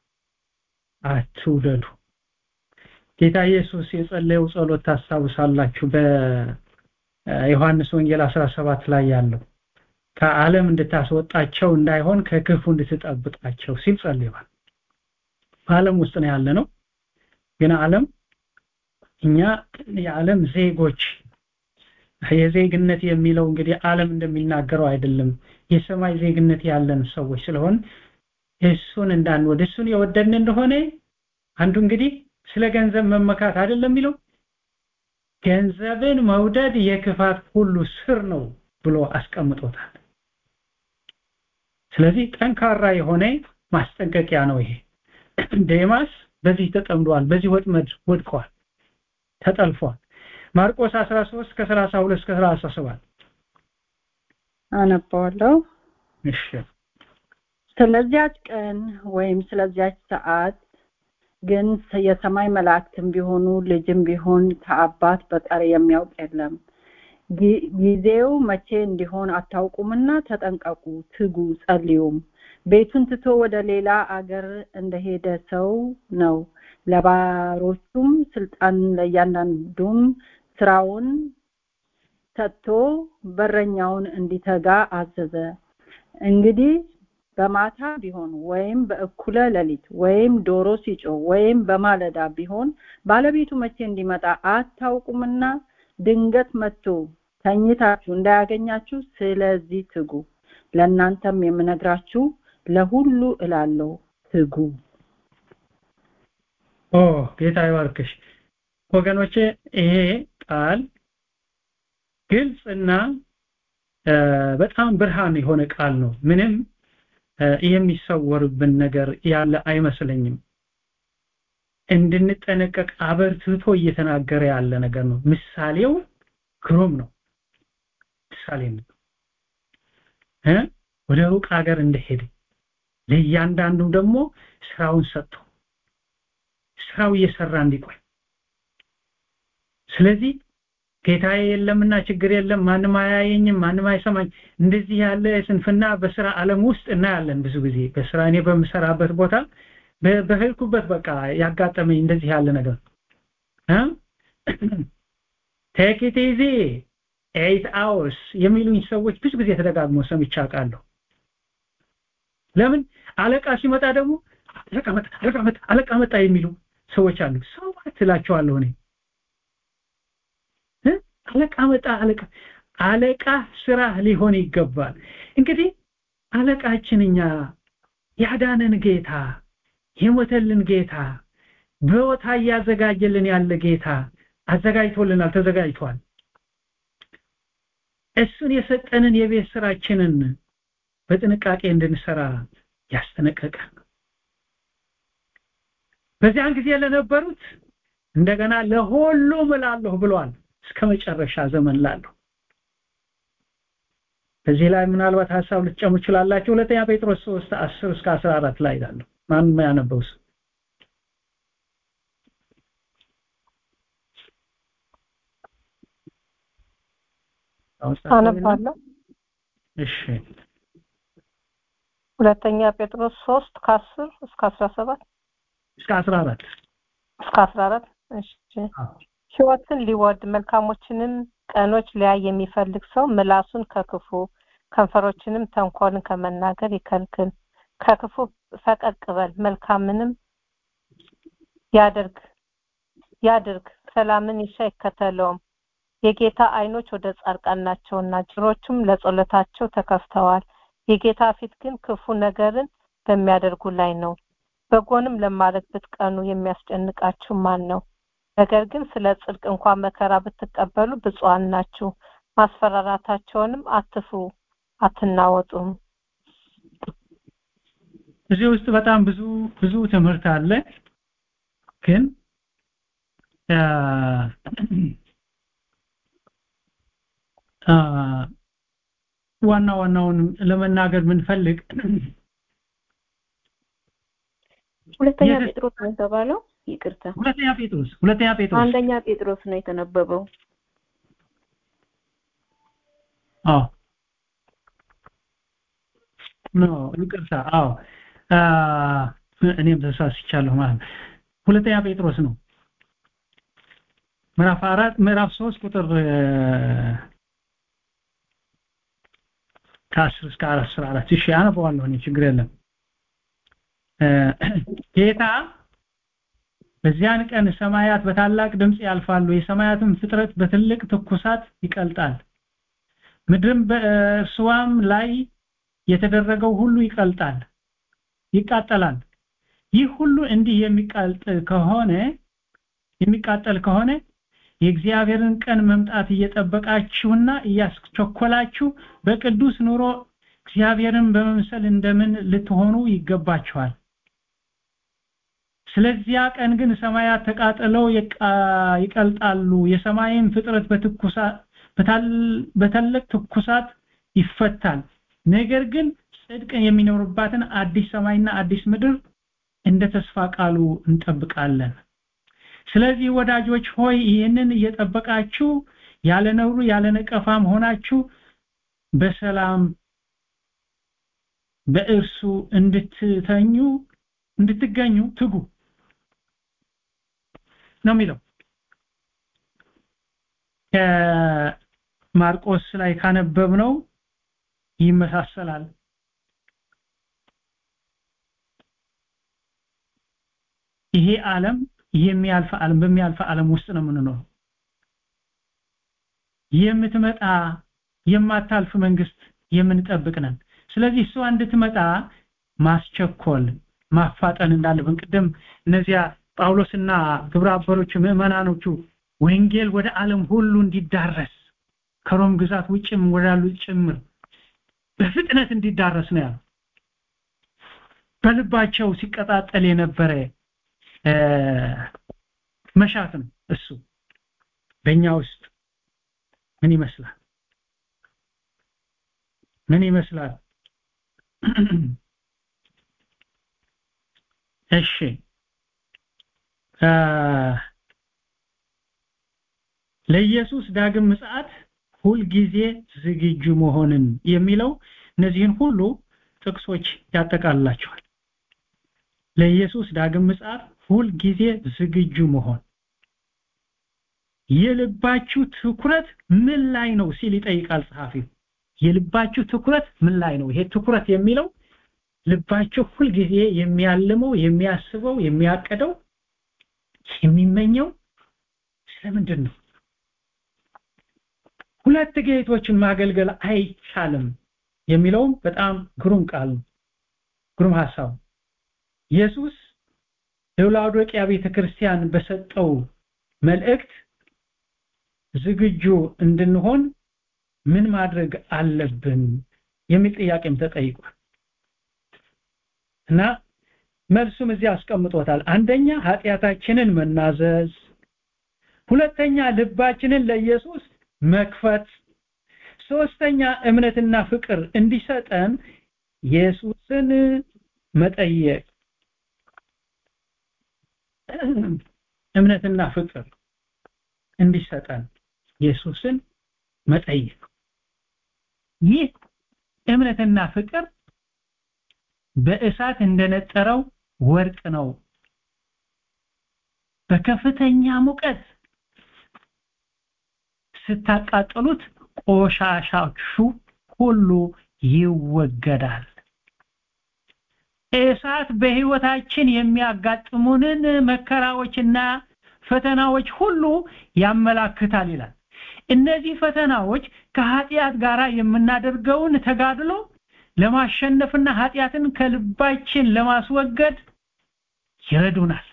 S5: አትውደዱ ጌታ ኢየሱስ የጸለየው ጸሎት ታስታውሳላችሁ በዮሐንስ ወንጌል 17 ላይ ያለው ከዓለም እንድታስወጣቸው እንዳይሆን ከክፉ እንድትጠብቃቸው ሲል ጸልየዋል በዓለም ውስጥ ነው ያለ ነው ግን ዓለም እኛ የዓለም ዜጎች የዜግነት የሚለው እንግዲህ ዓለም እንደሚናገረው አይደለም የሰማይ ዜግነት ያለን ሰዎች ስለሆን እሱን እንዳንወድ እሱን የወደድን እንደሆነ አንዱ እንግዲህ ስለ ገንዘብ መመካት አይደለም የሚለው ገንዘብን መውደድ የክፋት ሁሉ ስር ነው ብሎ አስቀምጦታል ስለዚህ ጠንካራ የሆነ ማስጠንቀቂያ ነው ይሄ ዴማስ በዚህ ተጠምዷል በዚህ ወጥመድ ወድቋል ተጠልፏል ማርቆስ 13 ከ32 እስከ 37
S6: አነባዋለሁ
S5: እሺ
S6: ስለዚያች ቀን ወይም ስለዚያች ሰዓት ግን የሰማይ መላእክትም ቢሆኑ ልጅም ቢሆን ከአባት በቀር የሚያውቅ የለም ጊዜው መቼ እንዲሆን አታውቁምና ተጠንቀቁ ትጉ ጸልዩም ቤቱን ትቶ ወደ ሌላ አገር እንደሄደ ሰው ነው ለባሮቹም ስልጣን ለእያንዳንዱም ስራውን ሰጥቶ በረኛውን እንዲተጋ አዘዘ እንግዲህ በማታ ቢሆን ወይም በእኩለ ሌሊት ወይም ዶሮ ሲጮህ ወይም በማለዳ ቢሆን ባለቤቱ መቼ እንዲመጣ አታውቁምና ድንገት መጥቶ ተኝታችሁ እንዳያገኛችሁ ስለዚህ ትጉ ለእናንተም የምነግራችሁ ለሁሉ እላለሁ ትጉ
S5: ኦ ጌታ ይባርክሽ ወገኖቼ ይሄ ቃል ግልጽና በጣም ብርሃን የሆነ ቃል ነው ምንም የሚሰወርብን ነገር ያለ አይመስለኝም እንድንጠነቀቅ አበርትቶ እየተናገረ ያለ ነገር ነው ምሳሌው ግሩም ነው ምሳሌ ነው እ ወደ ሩቅ ሀገር እንደሄደ ለእያንዳንዱ ደግሞ ስራውን ሰጥቶ ስራው እየሰራ እንዲቆይ ስለዚህ ጌታዬ የለምና ችግር የለም ማንም አያየኝም ማንም አይሰማኝ እንደዚህ ያለ ስንፍና በስራ ዓለም ውስጥ እናያለን ብዙ ጊዜ በስራ እኔ በምሰራበት ቦታ በህልኩበት በቃ ያጋጠመኝ እንደዚህ ያለ ነገር ቴክ ኢት ኢዚ ኤይት አወርስ የሚሉኝ ሰዎች ብዙ ጊዜ ተደጋግሞ ሰምቼ አውቃለሁ ለምን አለቃ ሲመጣ ደግሞ አለቃ መጣ አለቃ መጣ አለቃ መጣ የሚሉ ሰዎች አሉ ሰው ትላቸዋለሁ እኔ አለቃ መጣ አለቃ አለቃ ስራ ሊሆን ይገባል እንግዲህ አለቃችን እኛ ያዳነን ጌታ የሞተልን ጌታ በቦታ እያዘጋጀልን ያለ ጌታ አዘጋጅቶልናል ተዘጋጅቷል እሱን የሰጠንን የቤት ስራችንን በጥንቃቄ እንድንሰራ ያስጠነቀቀ በዚያን ጊዜ ለነበሩት እንደገና ለሁሉም እላለሁ ብሏል እስከ መጨረሻ ዘመን ላለሁ በዚህ ላይ ምናልባት ሐሳብ ልትጨምሩ ትችላላችሁ ሁለተኛ ጴጥሮስ 3 10 እስከ 14 ላይ ያለው ማንም ያነበው
S2: አነባለሁ
S5: እሺ
S2: ሁለተኛ ጴጥሮስ 3 ከ10 እስከ 17
S5: እስከ 14
S2: እስከ 14 እሺ ህይወትን ሊወድ መልካሞችንም ቀኖች ሊያይ የሚፈልግ ሰው ምላሱን ከክፉ ከንፈሮችንም ተንኮልን ከመናገር ይከልክል ከክፉ ፈቀቅ በል መልካምንም ያደርግ ያድርግ ሰላምን ይሻ ይከተለውም የጌታ አይኖች ወደ ጻድቃን ናቸውና ጆሮቹም ለጸሎታቸው ተከፍተዋል የጌታ ፊት ግን ክፉ ነገርን በሚያደርጉ ላይ ነው በጎንም ለማለት ብትቀኑ የሚያስጨንቃችሁ ማን ነው ነገር ግን ስለ ጽድቅ እንኳን መከራ ብትቀበሉ ብፁዓን ናችሁ ማስፈራራታቸውንም አትፍሩ አትናወጡም
S5: እዚህ ውስጥ በጣም ብዙ ብዙ ትምህርት አለ ግን ዋና ዋናውን ለመናገር ብንፈልግ
S9: ሁለተኛ ጴጥሮስ ነው የተባለው ይቅርታ
S5: ሁለተኛ ጴጥሮስ ሁለተኛ ጴጥሮስ
S9: አንደኛ ጴጥሮስ ነው የተነበበው
S5: አዎ ኖ ይቅርታ አዎ እኔም ተሳስቻለሁ ማለት ነው ሁለተኛ ጴጥሮስ ነው ምዕራፍ አራት ምዕራፍ ሶስት ቁጥር ከአስር እስከ አስራ አራት እሺ አነበዋለሁ እኔ ችግር የለም ጌታ በዚያን ቀን ሰማያት በታላቅ ድምጽ ያልፋሉ የሰማያትም ፍጥረት በትልቅ ትኩሳት ይቀልጣል ምድርም በእርሷም ላይ የተደረገው ሁሉ ይቀልጣል ይቃጠላል ይህ ሁሉ እንዲህ የሚቃልጥ ከሆነ የሚቃጠል ከሆነ የእግዚአብሔርን ቀን መምጣት እየጠበቃችሁና እያስቸኮላችሁ በቅዱስ ኑሮ እግዚአብሔርን በመምሰል እንደምን ልትሆኑ ይገባችኋል ስለዚያ ቀን ግን ሰማያት ተቃጥለው ይቀልጣሉ የሰማይን ፍጥረት በትኩሳት በታላቅ ትኩሳት ይፈታል ነገር ግን ጽድቅ የሚኖርባትን አዲስ ሰማይና አዲስ ምድር እንደ ተስፋ ቃሉ እንጠብቃለን ስለዚህ ወዳጆች ሆይ ይህንን እየጠበቃችሁ ያለ ነውሩ ያለ ነቀፋም ሆናችሁ በሰላም በእርሱ እንድትተኙ እንድትገኙ ትጉ ነው የሚለው ከማርቆስ ላይ ካነበብነው ይመሳሰላል ይሄ ዓለም የሚያልፍ ዓለም በሚያልፍ ዓለም ውስጥ ነው የምንኖረው የምትመጣ የማታልፍ መንግስት የምንጠብቅ ነን ስለዚህ እሷ እንድትመጣ ማስቸኮል ማፋጠን እንዳለብን ቅድም እነዚያ ጳውሎስና ግብረ አበሮቹ ምዕመናኖቹ ወንጌል ወደ ዓለም ሁሉ እንዲዳረስ ከሮም ግዛት ውጭም ወዳሉ ጭምር በፍጥነት እንዲዳረስ ነው ያለው በልባቸው ሲቀጣጠል የነበረ መሻት ነው እሱ በእኛ ውስጥ ምን ይመስላል ምን ይመስላል እሺ ለኢየሱስ ዳግም ምጽአት ሁልጊዜ ዝግጁ መሆንን የሚለው እነዚህን ሁሉ ጥቅሶች ያጠቃልላቸዋል ለኢየሱስ ዳግም ምጽአት ሁልጊዜ ዝግጁ መሆን የልባችሁ ትኩረት ምን ላይ ነው ሲል ይጠይቃል ጸሐፊው የልባችሁ ትኩረት ምን ላይ ነው ይሄ ትኩረት የሚለው ልባችሁ ሁልጊዜ የሚያልመው የሚያስበው የሚያቀደው የሚመኘው ስለምንድን ነው ሁለት ጌቶችን ማገልገል አይቻልም የሚለውም በጣም ግሩም ቃል ነው ግሩም ሐሳብ ኢየሱስ ለላውዶቂያ ቤተክርስቲያን በሰጠው መልእክት ዝግጁ እንድንሆን ምን ማድረግ አለብን የሚል ጥያቄም ተጠይቋል እና መልሱም እዚህ አስቀምጦታል አንደኛ ኃጢአታችንን መናዘዝ ሁለተኛ ልባችንን ለኢየሱስ መክፈት ሶስተኛ እምነትና ፍቅር እንዲሰጠን ኢየሱስን መጠየቅ እምነትና ፍቅር እንዲሰጠን ኢየሱስን መጠየቅ ይህ እምነትና ፍቅር በእሳት እንደነጠረው ወርቅ ነው በከፍተኛ ሙቀት ስታቃጥሉት ቆሻሻችሁ ሁሉ ይወገዳል እሳት በህይወታችን የሚያጋጥሙንን መከራዎችና ፈተናዎች ሁሉ ያመላክታል ይላል እነዚህ ፈተናዎች ከኃጢአት ጋር የምናደርገውን ተጋድሎ ለማሸነፍና ኃጢአትን ከልባችን ለማስወገድ ይረዱናል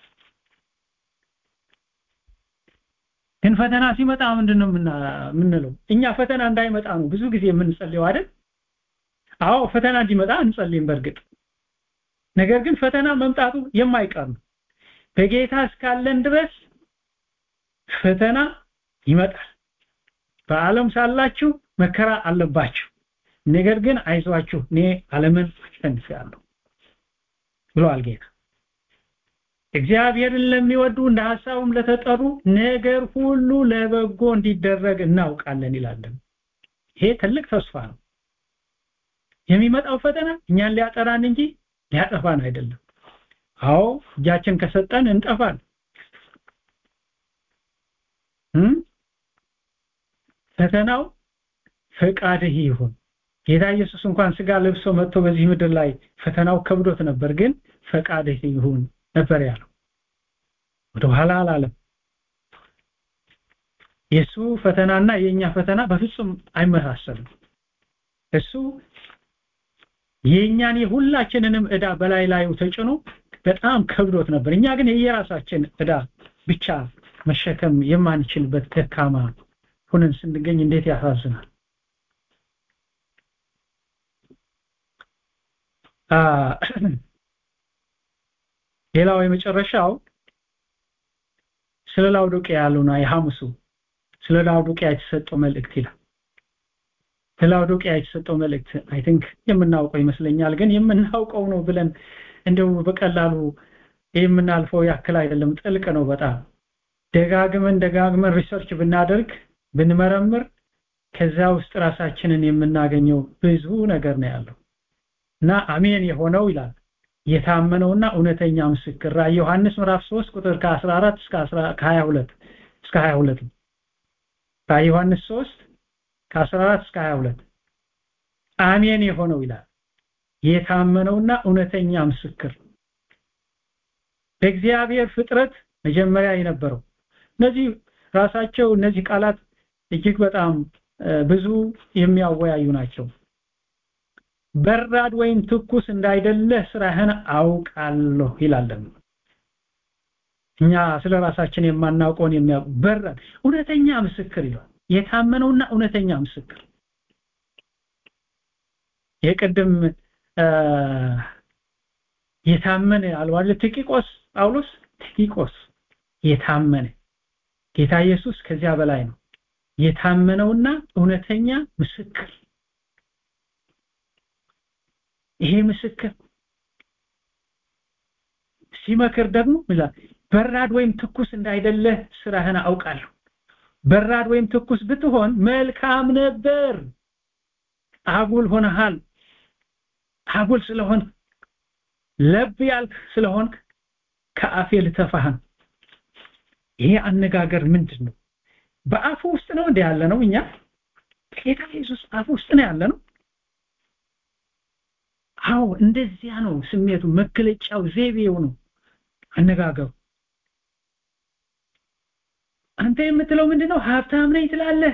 S5: ግን ፈተና ሲመጣ ምንድነው የምንለው እኛ ፈተና እንዳይመጣ ነው ብዙ ጊዜ የምንጸልየው አይደል አዎ ፈተና እንዲመጣ እንጸልይም በእርግጥ ነገር ግን ፈተና መምጣቱ የማይቀር ነው በጌታ እስካለን ድረስ ፈተና ይመጣል በዓለም ሳላችሁ መከራ አለባችሁ ነገር ግን አይዟችሁ እኔ ዓለምን አሸንፌአለሁ ብሏል ጌታ እግዚአብሔርን ለሚወዱ እንደ ሐሳቡም ለተጠሩ ነገር ሁሉ ለበጎ እንዲደረግ እናውቃለን ይላለን ይሄ ትልቅ ተስፋ ነው የሚመጣው ፈተና እኛን ሊያጠራን እንጂ ሊያጠፋን አይደለም አዎ እጃችን ከሰጠን እንጠፋል ፈተናው ፈቃድህ ይሁን ጌታ ኢየሱስ እንኳን ስጋ ለብሶ መጥቶ በዚህ ምድር ላይ ፈተናው ከብዶት ነበር ግን ፈቃድህ ይሁን ነበር ያለው ወደ ኋላ አላለም የሱ ፈተናና የኛ ፈተና በፍጹም አይመሳሰልም እሱ የኛን የሁላችንንም እዳ በላይ ላዩ ተጭኖ በጣም ከብዶት ነበር እኛ ግን የየራሳችን እዳ ብቻ መሸከም የማንችልበት ደካማ ሁነን ስንገኝ እንዴት ያሳዝናል ሌላው የመጨረሻው ስለ ላውዶቂያ ያሉና የሐሙሱ ስለ ላውዶቂያ የተሰጠው መልእክት ይላል ለላውዶቂያ የተሰጠው መልእክት አይ ቲንክ የምናውቀው ይመስለኛል ግን የምናውቀው ነው ብለን እንደው በቀላሉ የምናልፈው ያክል አይደለም ጥልቅ ነው በጣም ደጋግመን ደጋግመን ሪሰርች ብናደርግ ብንመረምር ከዛ ውስጥ ራሳችንን የምናገኘው ብዙ ነገር ነው ያለው እና አሜን የሆነው ይላል የታመነውና እውነተኛ ምስክር ራእይ ዮሐንስ ምዕራፍ 3 ቁጥር ከ14 እስከ 22 እስከ 22 ራእይ ዮሐንስ 3 ከ14 እስከ 22 አሜን የሆነው ይላል የታመነውና እውነተኛ ምስክር በእግዚአብሔር ፍጥረት መጀመሪያ የነበረው እነዚህ ራሳቸው እነዚህ ቃላት እጅግ በጣም ብዙ የሚያወያዩ ናቸው በራድ ወይም ትኩስ እንዳይደለህ ስራህን አውቃለሁ ይላል እኛ ስለ ራሳችን የማናውቀውን የሚያውቁ በራድ እውነተኛ ምስክር ይላል የታመነውና እውነተኛ ምስክር የቅድም የታመነ አልዋለ ቲቂቆስ ጳውሎስ ቲቂቆስ የታመነ ጌታ ኢየሱስ ከዚያ በላይ ነው የታመነውና እውነተኛ ምስክር ይሄ ምስክር ሲመክር ደግሞ ይላል በራድ ወይም ትኩስ እንዳይደለህ ስራህን አውቃለሁ በራድ ወይም ትኩስ ብትሆን መልካም ነበር አጉል ሆነሃል አጉል ስለሆን ለብ ያልክ ስለሆን ከአፌ ልተፋህን ይሄ አነጋገር ምንድን ነው በአፉ ውስጥ ነው እንደ ያለ ነው እኛ ጌታ ኢየሱስ አፉ ውስጥ ነው ያለ ነው አዎ እንደዚያ ነው ስሜቱ መገለጫው ዘይቤው ነው አነጋገሩ አንተ የምትለው ምንድነው ሀብታም ነኝ ትላለህ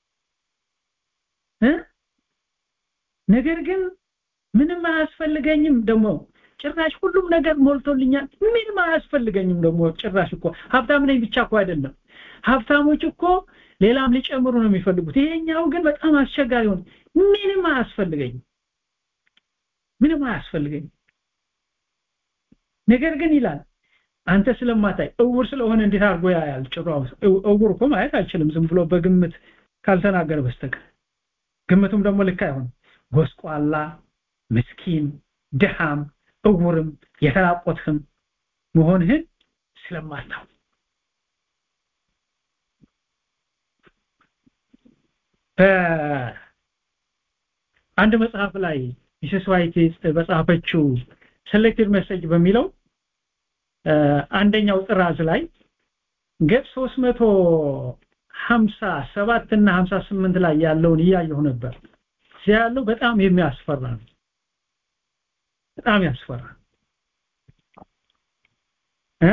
S5: እ ነገር ግን ምንም አያስፈልገኝም ደግሞ ጭራሽ ሁሉም ነገር ሞልቶልኛል ምንም አያስፈልገኝም ደግሞ ጭራሽ እኮ ሀብታም ነኝ ብቻ እኮ አይደለም ሀብታሞች እኮ ሌላም ሊጨምሩ ነው የሚፈልጉት ይሄኛው ግን በጣም አስቸጋሪ ሆነ ምንም አያስፈልገኝም ምንም አያስፈልገኝም ነገር ግን ይላል አንተ ስለማታይ እውር ስለሆነ እንዴት አድርጎ ያያል ጭራው እውር እኮ ማየት አይችልም ዝም ብሎ በግምት ካልተናገረ በስተቀር ግምቱም ደግሞ ልክ አይሆንም ጎስቋላ ምስኪን ድሃም እውርም የተራቆትህም መሆንህን ስለማታው በአንድ መጽሐፍ ላይ ሚስስ ዋይት በጻፈችው ሴሌክትድ ሜሴጅ በሚለው አንደኛው ጥራዝ ላይ ገጽ 357 እና 58 ላይ ያለውን እያየሁ ነበር እዚያ ያለው በጣም የሚያስፈራ ነው በጣም ያስፈራል እ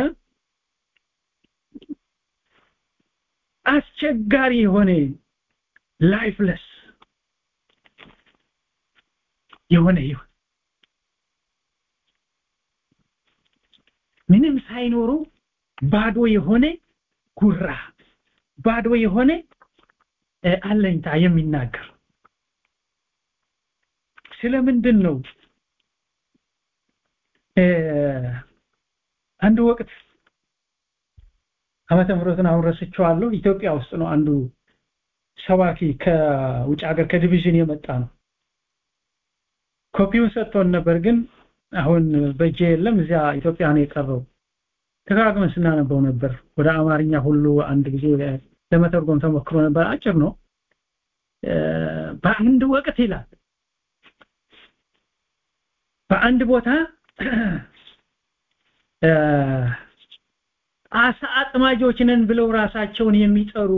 S5: አስቸጋሪ የሆነ ላይፍለስ የሆነ ይሁን ምንም ሳይኖሩ ባዶ የሆነ ጉራ ባዶ የሆነ አለኝታ የሚናገር ስለምንድን ነው አንድ ወቅት ዓመተ ምህረቱን አሁን ረስቼዋለሁ ኢትዮጵያ ውስጥ ነው አንዱ ሰባኪ ከውጭ ሀገር ከዲቪዥን የመጣ ነው ኮፒውን ሰጥቶን ነበር ግን አሁን በእጄ የለም እዚያ ኢትዮጵያ ነው የቀረው ተጋግመን ስናነበው ነበር ወደ አማርኛ ሁሉ አንድ ጊዜ ለመተርጎም ተሞክሮ ነበር አጭር ነው በአንድ ወቅት ይላል በአንድ ቦታ አሳ አጥማጆች ነን ብለው ራሳቸውን የሚጠሩ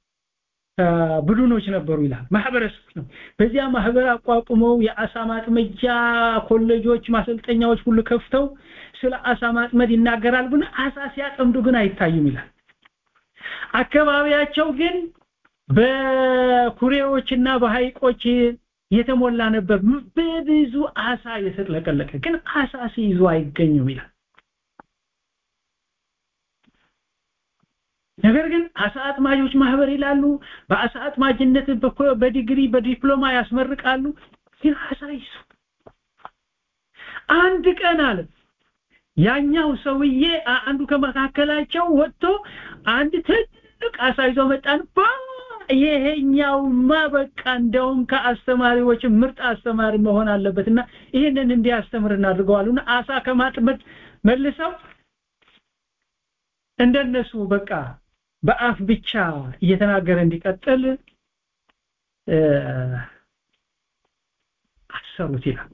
S5: ቡድኖች ነበሩ ይላል ማህበረሰብ ነው በዚያ ማህበር አቋቁመው የአሳ ማጥመጃ ኮሌጆች ማሰልጠኛዎች ሁሉ ከፍተው ስለ አሳ ማጥመድ ይናገራል ግን አሳ ሲያጠምዱ ግን አይታዩም ይላል አካባቢያቸው ግን በኩሬዎችና በሐይቆች የተሞላ ነበር በብዙ አሳ የተጥለቀለቀ ግን አሳ ሲይዙ አይገኙም ይላል ነገር ግን አሳ አጥማጆች ማህበር ይላሉ በአሳ አጥማጅነት በዲግሪ በዲፕሎማ ያስመርቃሉ ግን አሳ ይሱ አንድ ቀን አለ ያኛው ሰውዬ አንዱ ከመካከላቸው ወጥቶ አንድ ትልቅ አሳ ይዞ መጣን ይሄኛውማ በቃ እንደውም ከአስተማሪዎች ምርጥ አስተማሪ መሆን አለበትና ይሄንን እንዲያስተምር እናድርገዋሉና አሳ ከማጥመድ መልሰው እንደነሱ በቃ በአፍ ብቻ እየተናገረ እንዲቀጥል አሰሩት ይላል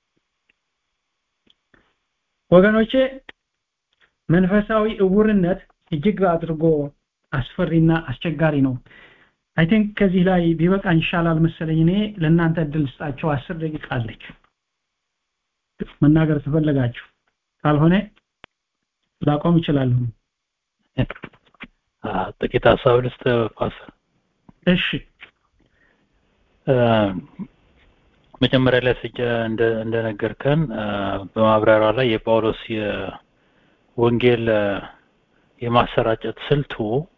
S5: ወገኖቼ መንፈሳዊ እውርነት እጅግ አድርጎ አስፈሪና አስቸጋሪ ነው አይ ቲንክ ከዚህ ላይ ቢበቃኝ ይሻላል መሰለኝ እኔ ለእናንተ እድል ስጣቸው አስር ደቂቃ አለች መናገር ትፈለጋችሁ ካልሆነ ላቆም እችላለሁ
S8: ጥቂት ሀሳብ ልስጥ ፓስተር
S5: እሺ
S8: መጀመሪያ ላይ ስጀ እንደነገርከን በማብራሪያው ላይ የጳውሎስ የወንጌል የማሰራጨት ስልቱ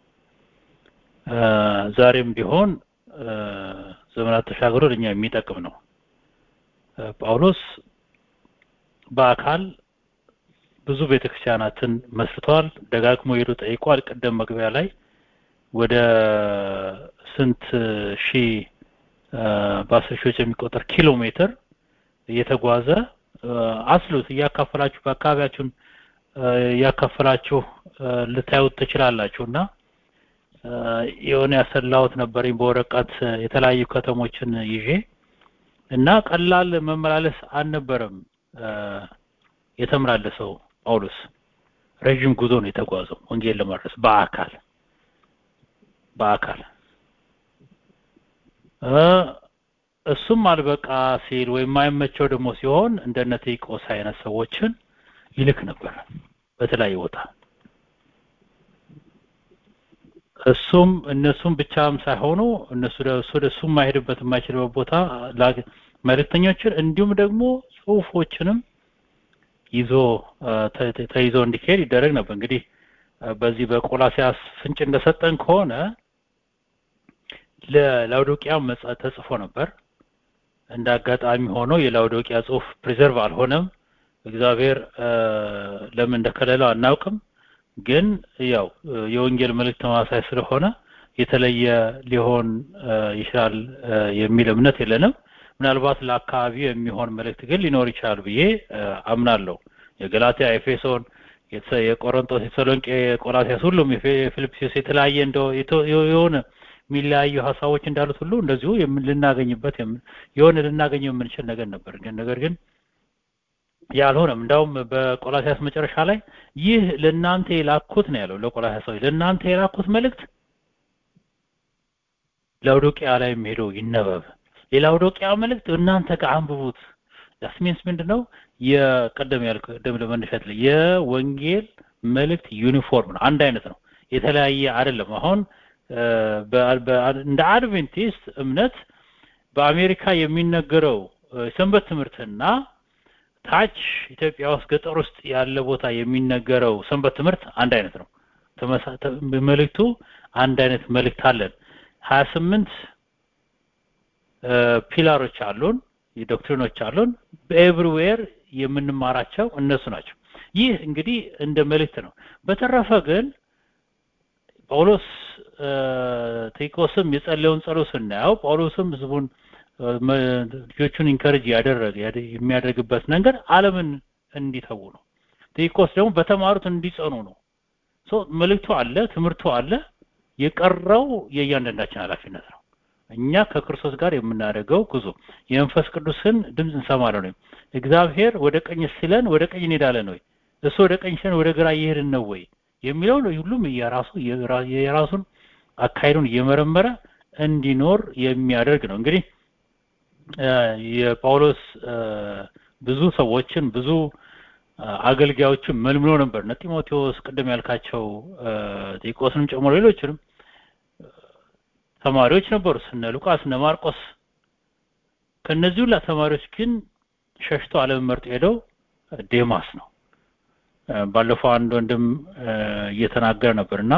S8: ዛሬም ቢሆን ዘመናት ተሻግሮ ለኛ የሚጠቅም ነው ጳውሎስ በአካል ብዙ ቤተክርስቲያናትን መስርተዋል ደጋግሞ ሄዶ ጠይቋል ቅደም መግቢያ ላይ ወደ ስንት ሺህ በአስር ሺዎች የሚቆጠር ኪሎ ሜትር እየተጓዘ አስሉት እያካፈላችሁ በአካባቢያችሁን እያካፈላችሁ ልታዩት ትችላላችሁ እና የሆነ ያሰላሁት ነበረኝ በወረቀት የተለያዩ ከተሞችን ይዤ እና ቀላል መመላለስ አልነበረም የተመላለሰው ጳውሎስ ረዥም ጉዞ ነው የተጓዘው ወንጌል ለማድረስ በአካል በአካል እሱም አልበቃ ሲል ወይም የማይመቸው ደግሞ ሲሆን እንደነ ቴቆስ አይነት ሰዎችን ይልክ ነበር በተለያየ ቦታ እሱም እነሱም ብቻም ሳይሆኑ እነሱ እሱ እሱ የማይሄድበት የማይችልበት ቦታ መልእክተኞችን እንዲሁም ደግሞ ጽሁፎችንም ይዞ ተይዞ እንዲካሄድ ይደረግ ነበር እንግዲህ በዚህ ፍንጭ እንደሰጠን ከሆነ ለላውዶቂያ ተጽፎ ነበር እንደ አጋጣሚ ሆኖ የላውዶቂያ ጽሁፍ ፕሪዘርቭ አልሆነም እግዚአብሔር ለምን እንደከለለው አናውቅም ግን ያው የወንጌል መልእክት ተማሳይ ስለሆነ የተለየ ሊሆን ይችላል የሚል እምነት የለንም ምናልባት ለአካባቢው የሚሆን መልእክት ግን ሊኖር ይችላል ብዬ አምናለሁ የገላትያ ኤፌሶን የቆሮንቶስ የተሰሎንቄ ቆላሲያስ ሁሉም የፊልጵስዩስ የተለያየ እንደው የሆነ የሚለያዩ ሀሳቦች እንዳሉት ሁሉ እንደዚሁ ልናገኝበት የሆነ ልናገኘው የምንችል ነገር ነበር ግን ነገር ግን ያልሆነም እንዳውም በቆላሲያስ መጨረሻ ላይ ይህ ለእናንተ የላኩት ነው ያለው ለቆላሲያስ ለእናንተ የላኩት መልእክት ላውዶቂያ ላይ ሄዶ ይነበብ የላውዶቂያ መልእክት እናንተ ጋር አንብቡት ዳስሚንስ ምንድነው የቀደም ያልኩ ቀደም ለመነሻት ላይ የወንጌል መልእክት ዩኒፎርም ነው አንድ አይነት ነው የተለያየ አይደለም አሁን እንደ አድቬንቲስት እምነት በአሜሪካ የሚነገረው ሰንበት ትምህርትና ታች ኢትዮጵያ ውስጥ ገጠር ውስጥ ያለ ቦታ የሚነገረው ሰንበት ትምህርት አንድ አይነት ነው መልእክቱ አንድ አይነት መልእክት አለን 28 ፒላሮች አሉን የዶክትሪኖች አሉን በኤቭሪዌር የምንማራቸው እነሱ ናቸው ይህ እንግዲህ እንደ መልእክት ነው በተረፈ ግን ጳውሎስ ቴቆስም የጸለየውን ጸሎት ስናየው ጳውሎስም ህዝቡን ልጆቹን ኢንከሬጅ ያደረገ የሚያደርግበት ነገር ዓለምን እንዲተዉ ነው ቴቆስ ደግሞ በተማሩት እንዲጸኑ ነው ሶ መልእክቱ አለ ትምህርቱ አለ የቀረው የእያንዳንዳችን ኃላፊነት ነው እኛ ከክርስቶስ ጋር የምናደርገው ጉዞ የመንፈስ ቅዱስን ድምፅ እንሰማለን ወይ እግዚአብሔር ወደ ቀኝ ሲለን ወደ ቀኝ እንሄዳለን ወይ እሱ ወደ ቀኝ ሲለን ወደ ግራ እየሄድን ነው ወይ የሚለው ሁሉም የራሱ የራሱን አካሄዱን እየመረመረ እንዲኖር የሚያደርግ ነው እንግዲህ የጳውሎስ ብዙ ሰዎችን ብዙ አገልጋዮችን መልምሎ ነበር እነ ጢሞቴዎስ ቅድም ያልካቸው ጢቆስንም ጨምሮ ሌሎችንም ተማሪዎች ነበሩ እነ ሉቃስ እነ ማርቆስ ከነዚህ ሁላ ተማሪዎች ግን ሸሽቶ ዓለም መርጦ ሄደው ዴማስ ነው ባለፈው አንድ ወንድም እየተናገረ ነበርና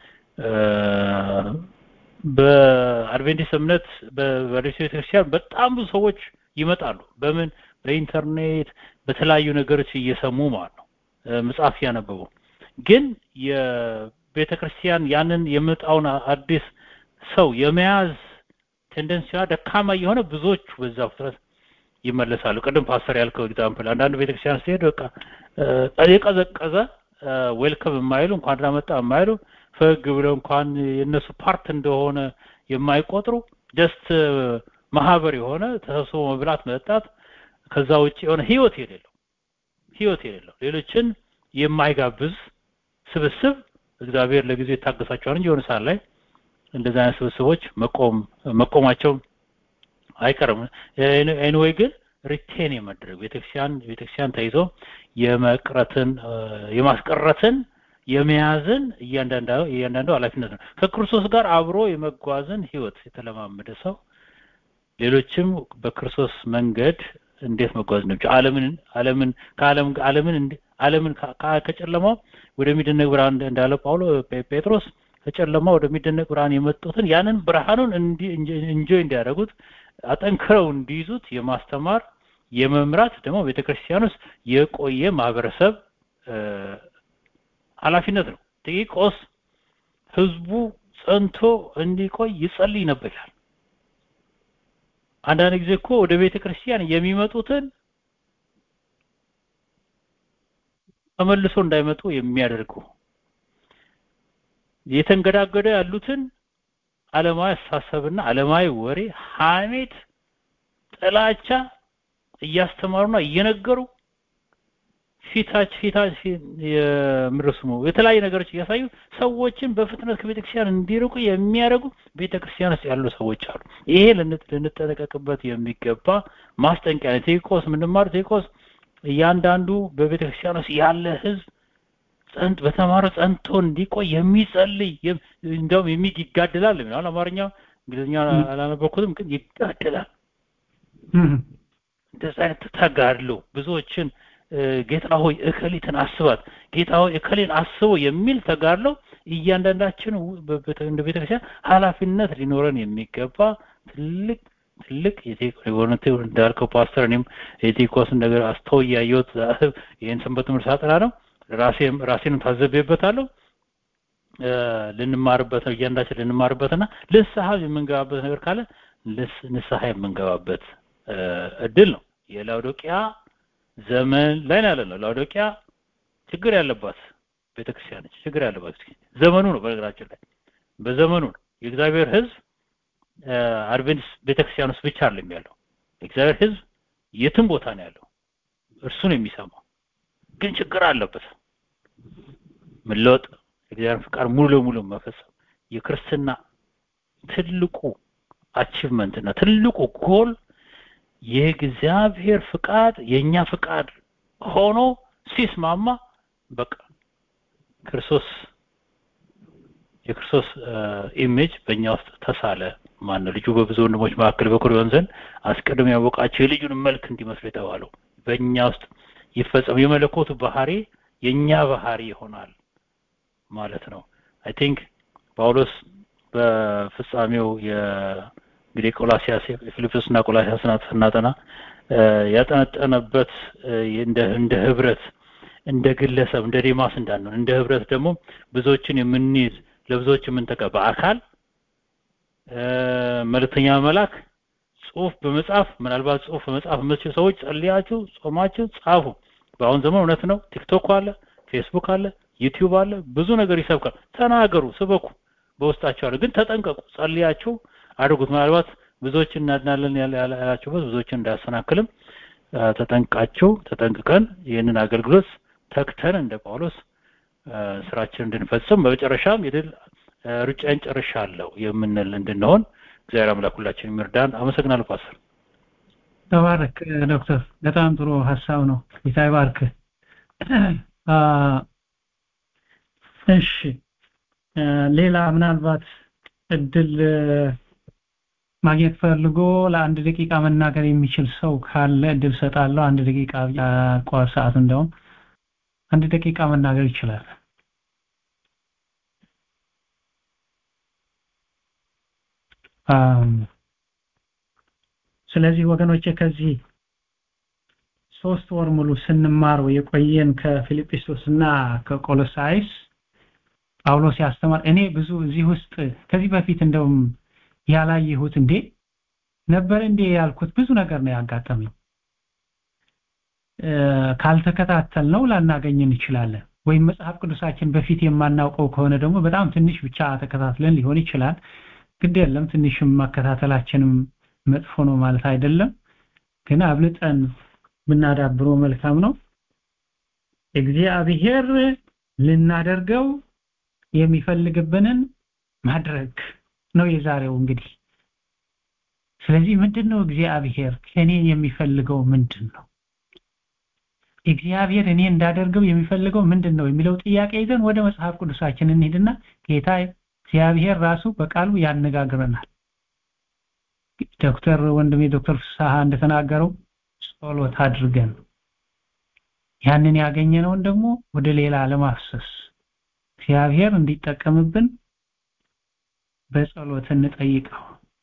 S8: በአድቬንቲስት እምነት በሬዲዮ ቤተክርስቲያን በጣም ብዙ ሰዎች ይመጣሉ በምን በኢንተርኔት በተለያዩ ነገሮች እየሰሙ ማለት ነው መጽሐፍ እያነበቡ ግን የቤተክርስቲያን ያንን የመጣውን አዲስ ሰው የመያዝ ቴንደንሲዋ ደካማ የሆነ ብዙዎቹ በዛ ፍጥረት ይመለሳሉ ቅድም ፓስተር ያልከው ኤግዛምፕል አንዳንድ ቤተክርስቲያን ሲሄድ በቃ የቀዘቀዘ ዌልከም የማይሉ እንኳን ዳመጣ የማይሉ ፈግ ብለው እንኳን የነሱ ፓርት እንደሆነ የማይቆጥሩ ጀስት ማህበር የሆነ ተሰብስቦ መብላት መጠጣት ከዛ ውጭ የሆነ ህይወት የሌለው ህይወት የሌለው ሌሎችን የማይጋብዝ ስብስብ እግዚአብሔር ለጊዜው ይታገሳቸዋል እንጂ የሆነ ሰዓት ላይ እንደዚህ አይነት ስብስቦች መቆም መቆማቸው አይቀርም ኤኒዌይ ግን ሪቴን የመድረግ ቤተክርስቲያን ቤተክርስቲያን ተይዞ የመቅረትን የማስቀረትን የመያዝን እያንዳንዱ እያንዳንዱ ኃላፊነት ነው። ከክርስቶስ ጋር አብሮ የመጓዝን ህይወት የተለማመደ ሰው ሌሎችም በክርስቶስ መንገድ እንዴት መጓዝ እንደሚችል ዓለምን ዓለምን ከዓለም ዓለምን ዓለምን ከጨለማው ወደሚደነቅ ብርሃን እንዳለ ጳውሎ ጴጥሮስ ከጨለማ ወደሚደነቅ ብርሃን የመጡትን ያንን ብርሃኑን እንጆይ እንዲያደርጉት አጠንክረው እንዲይዙት የማስተማር የመምራት ደግሞ ቤተክርስቲያን ውስጥ የቆየ ማህበረሰብ ኃላፊነት ነው። ጢቆስ ህዝቡ ጸንቶ እንዲቆይ ይጸልይ ነበር ይላል። አንዳንድ ጊዜ እኮ ወደ ቤተ ክርስቲያን የሚመጡትን ተመልሶ እንዳይመጡ የሚያደርጉ የተንገዳገደ ያሉትን ዓለማዊ አስተሳሰብና ዓለማዊ ወሬ፣ ሐሜት፣ ጥላቻ እያስተማሩና እየነገሩ ፊታች ፊታች የምርስሙ የተለያዩ ነገሮች እያሳዩ ሰዎችን በፍጥነት ከቤተክርስቲያን እንዲርቁ የሚያደርጉ ቤተክርስቲያን ውስጥ ያሉ ሰዎች አሉ። ይሄ ልንጠነቀቅበት የሚገባ ማስጠንቀቂያ ነው። ቴቆስ ምንማር ቴቆስ እያንዳንዱ በቤተክርስቲያን ውስጥ ያለ ህዝብ ጸንት በተማረ ጸንቶ እንዲቆይ የሚጸልይ እንደውም የሚግ ይጋደላል ነው አማርኛ እንግሊዝኛ አላነበኩትም ግን ይጋደላል እንደዚህ አይነት ተጋድሎ ብዙዎችን ጌታ ሆይ እከሊትን አስባት ጌታ ሆይ እከሌን አስቦ የሚል ተጋድሎ እያንዳንዳችን እንደ ቤተክርስቲያን ኃላፊነት ሊኖረን የሚገባ ትልቅ ትልቅ የሆነቴ እንዳልከው ፓስተር እኔም የቴኮስን ነገር አስተው እያየሁት ይህን ሰንበት ትምህርት ሳጠና ነው ራሴም ራሴንም ታዘቤበታለሁ ልንማርበት ነው እያንዳችን ልንማርበትና ንስሐ የምንገባበት ነገር ካለ ንስሐ የምንገባበት እድል ነው የላውዶቂያ ዘመን ላይ ነው ያለነው ላውዶቂያ ችግር ያለባት ቤተክርስቲያን ነች ችግር ያለባት ዘመኑ ነው በነገራችን ላይ በዘመኑ ነው የእግዚአብሔር ህዝብ አድቬንቲስት ቤተክርስቲያን ውስጥ ብቻ አይደለም ያለው የእግዚአብሔር ህዝብ የትም ቦታ ነው ያለው እርሱን የሚሰማው ግን ችግር አለበት መለወጥ የእግዚአብሔር ፍቃድ ሙሉ ለሙሉ መፈጸም የክርስትና ትልቁ አቺቭመንት እና ትልቁ ጎል የእግዚአብሔር ፍቃድ የኛ ፍቃድ ሆኖ ሲስማማ በቃ ክርስቶስ የክርስቶስ ኢሜጅ በእኛ ውስጥ ተሳለ ማን ነው ልጁ በብዙ ወንድሞች መካከል በኩር ይሆን ዘንድ አስቀድሞ ያወቃቸው የልጁን መልክ እንዲመስሉ የተባለው በእኛ ውስጥ ይፈጸም የመለኮቱ ባህሪ የኛ ባህሪ ይሆናል ማለት ነው አይ ቲንክ ጳውሎስ በፍጻሜው እንግዲህ ቆላሲያስ የፊልጵስና ቆላሲያስ ስናጠና ያጠነጠነበት እንደ እንደ ህብረት እንደ ግለሰብ እንደ ዴማስ እንዳንሆን እንደ ህብረት ደግሞ ብዙዎችን የምንይዝ ለብዙዎች የምንተካ በአካል መልእክተኛ መላክ ጽሁፍ በመጻፍ ምናልባት ጽሁፍ በመጻፍ የምትችሉ ሰዎች ጸልያችሁ ጾማችሁ ጻፉ በአሁን ዘመን እውነት ነው ቲክቶክ አለ ፌስቡክ አለ ዩቲዩብ አለ ብዙ ነገር ይሰብካል ተናገሩ ስበኩ በውስጣቸው አለ ግን ተጠንቀቁ ጸልያችሁ አድርጉት ምናልባት ብዙዎች እናድናለን ያላችሁበት ብዙዎችን እንዳያሰናክልም ተጠንቃችሁ ተጠንቅቀን ይህንን አገልግሎት ተክተን እንደ ጳውሎስ ስራችን እንድንፈጽም በመጨረሻም የድል ሩጫን ጨርሻለሁ የምንል እንድንሆን እግዚአብሔር አምላክ ሁላችን የሚርዳን አመሰግናለሁ ፓስተር
S5: ተባረክ ዶክተር በጣም ጥሩ ሀሳብ ነው ጌታ ይባርክ እሺ ሌላ ምናልባት እድል ማግኘት ፈልጎ ለአንድ ደቂቃ መናገር የሚችል ሰው ካለ እድል ሰጣለሁ አንድ ደቂቃ ቋር ሰዓት እንደውም አንድ ደቂቃ መናገር ይችላል ስለዚህ ወገኖቼ ከዚህ ሶስት ወር ሙሉ ስንማረው የቆየን ከፊልጵስዩስ እና ከቆሎሳይስ ጳውሎስ ያስተማር እኔ ብዙ እዚህ ውስጥ ከዚህ በፊት እንደውም ያላየሁት እንዴ ነበር እንዴ ያልኩት ብዙ ነገር ነው ያጋጠመኝ ካልተከታተል ነው ላናገኝ እንችላለን ወይም መጽሐፍ ቅዱሳችን በፊት የማናውቀው ከሆነ ደግሞ በጣም ትንሽ ብቻ ተከታትለን ሊሆን ይችላል ግድ የለም ትንሽም መከታተላችንም መጥፎ ነው ማለት አይደለም ግን አብልጠን ብናዳብሮ መልካም ነው እግዚአብሔር ልናደርገው የሚፈልግብንን ማድረግ ነው የዛሬው እንግዲህ ስለዚህ ምንድነው እግዚአብሔር ከኔ የሚፈልገው ምንድን ነው እግዚአብሔር እኔ እንዳደርገው የሚፈልገው ምንድን ነው የሚለው ጥያቄ ይዘን ወደ መጽሐፍ ቅዱሳችን እንሄድና ጌታ እግዚአብሔር ራሱ በቃሉ ያነጋግረናል ዶክተር ወንድሜ ዶክተር ፍስሐ እንደተናገረው ጸሎት አድርገን ያንን ያገኘነውን ደግሞ ወደ ሌላ ለማፍሰስ እግዚአብሔር እንዲጠቀምብን በጸሎት እንጠይቀው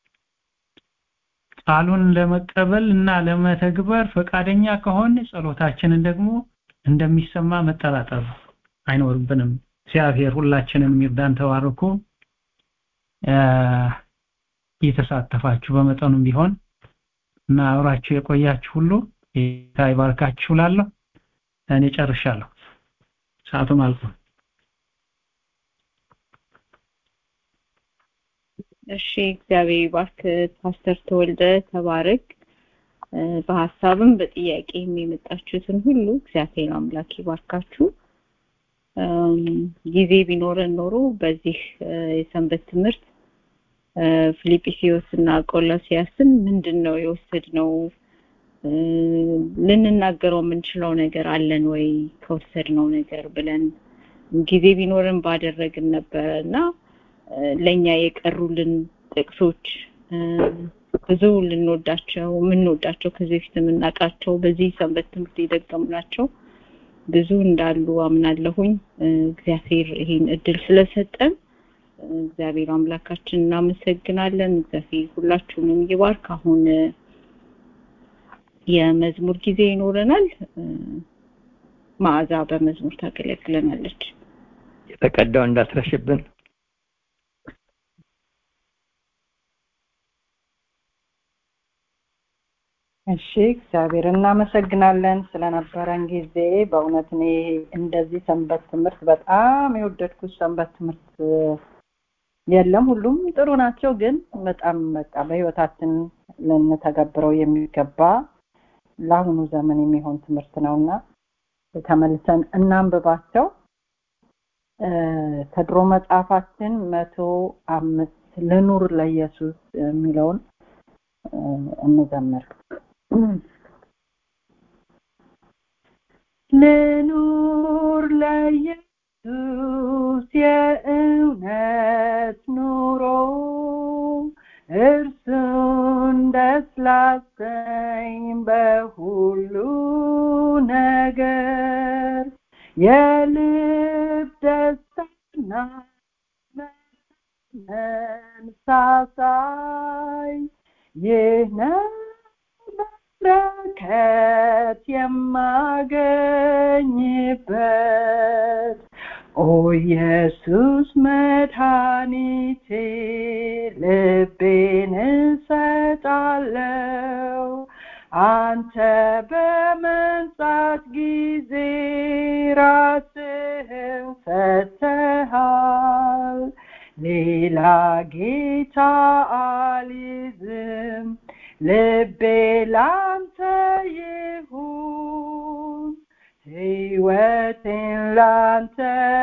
S5: ቃሉን ለመቀበል እና ለመተግበር ፈቃደኛ ከሆን ጸሎታችንን ደግሞ እንደሚሰማ መጠራጠር አይኖርብንም እግዚአብሔር ሁላችንን ይርዳን ተባርኩ እየተሳተፋችሁ በመጠኑም ቢሆን እና አብራችሁ የቆያችሁ ሁሉ ጌታ ይባርካችሁ ላለሁ እኔ ጨርሻለሁ ሰዓቱም አልቋል
S1: እሺ እግዚአብሔር ይባርክ ፓስተር ተወልደ ተባረክ በሀሳብም በጥያቄም የመጣችሁትን ሁሉ እግዚአብሔር አምላክ ይባርካችሁ ጊዜ ቢኖረን ኖሮ በዚህ የሰንበት ትምህርት ፊልጵስዩስ እና ቆሎሲያስን ምንድን ነው የወሰድነው ልንናገረው የምንችለው ነገር አለን ወይ ከወሰድነው ነገር ብለን ጊዜ ቢኖረን ባደረግን ነበረ እና ለኛ የቀሩልን ጥቅሶች ብዙ ልንወዳቸው የምንወዳቸው ከዚህ በፊት የምናውቃቸው በዚህ ሰንበት ትምህርት የደገምናቸው ብዙ እንዳሉ አምናለሁኝ እግዚአብሔር ይህን እድል ስለሰጠን እግዚአብሔር አምላካችን እናመሰግናለን እግዚአብሔር ሁላችሁንም ይባርክ አሁን የመዝሙር ጊዜ ይኖረናል ማዕዛ በመዝሙር ታገለግለናለች
S10: የተቀዳው እንዳትረሽብን
S6: እሺ እግዚአብሔር እናመሰግናለን ስለነበረን ጊዜ በእውነት እኔ እንደዚህ ሰንበት ትምህርት በጣም የወደድኩት ሰንበት ትምህርት የለም ሁሉም ጥሩ ናቸው ግን በጣም በቃ በህይወታችን ልንተገብረው የሚገባ ለአሁኑ ዘመን የሚሆን ትምህርት ነውና ተመልሰን እናንብባቸው ከድሮ መጽሐፋችን መቶ አምስት ልኑር ለኢየሱስ የሚለውን እንዘምር ልኑር ለኢየሱስ የእውነት ኑሮ እርሱን ደስ ላሰኝ በሁሉ ነገር የልብ ደስታና መንሳሳይ ይህ ነው በረከት የማገኝበት ኦ ኢየሱስ መድኃኒቴ ልቤን እሰጣለው አንተ በመንጻት ጊዜ ራስህን ሰጥተሃል ሌላ ጌታ አልይዝም ልቤ ላንተ ይሁን ሕይወቴን ላንተ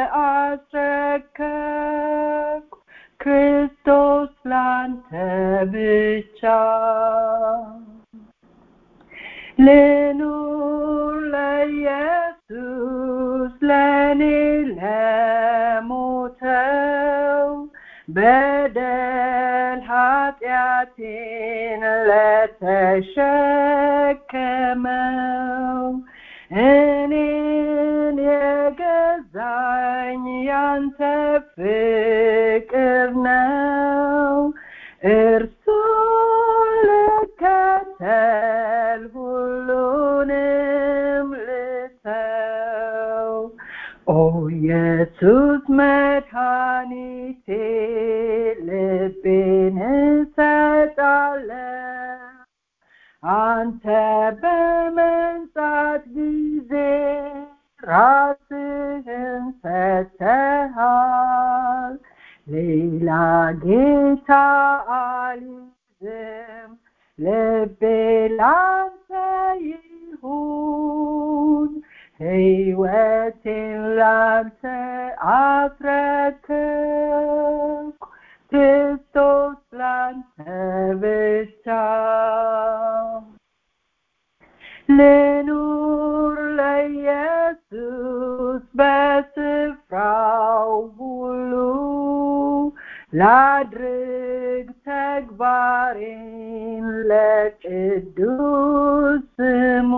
S6: አስረከብኩ ክርስቶስ ላንተ ብቻ ልኑር ለኢየሱስ ለኔ ለሞተው በደል ኃጢአቴን ለተሸከመው እኔን የገዛኝ ያንተ ፍቅር ነው እርሱን ልከተል ሁሉንም ልተው ኦ ኢየሱስ መድኃኒቴ ልቤን እሰጣለሁ አንተ በመንጻት ጊዜ ራስህን ሰጥተሃል ሌላ ጌታ አልይዝም ልቤ ላንተ ይሁን ሕይወቴን ላንተ አስረከብኩ ክርስቶስ ላንተ ብቻ ልኑር ለኢየሱስ በስፍራው ሁሉ ላድርግ ተግባሬን ለቅዱስ ስሙ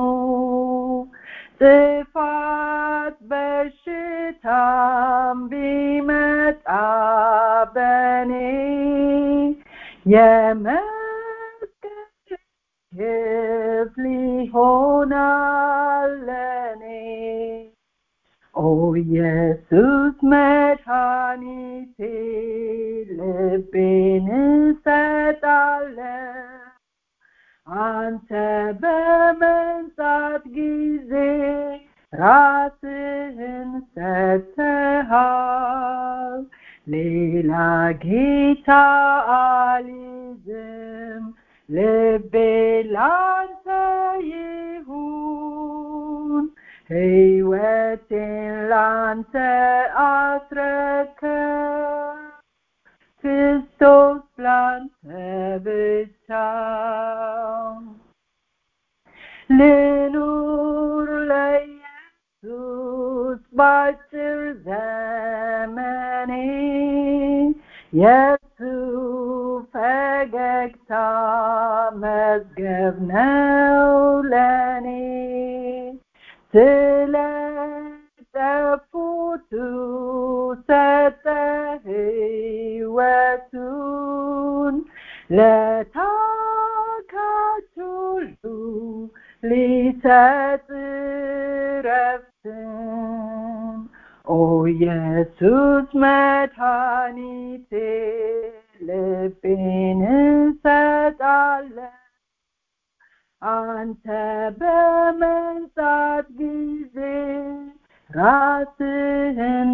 S6: ጥፋት በሽታም ቢመጣ በኔ የመስቀል ክፍል ይሆናል ለኔ ኦ ኢየሱስ መድኃኒቴ ልቤን እሰጣለሁ አንተ በመንጻት ጊዜ ራስህን ሰጥተሃል ሌላ ጌታ አልይዝም ልቤ ላንተ ይሁን ሕይወቴን ላንተ አስረከብ ክርስቶስ ላንተ ብቻ ልኑር ለኢየሱስ ባጭር ዘመኔ የሱ ፈገግታ መዝገብ ነው ለኔ ስለ ጠፉቱ ሰጠ ሕይወቱን ለታካች ሁሉ ሊሰጥ ረፍትን ኦ ኢየሱስ መድኃኒቴ ልቤን እሰጣለሁ አንተ በመንጻት ጊዜ ራስህን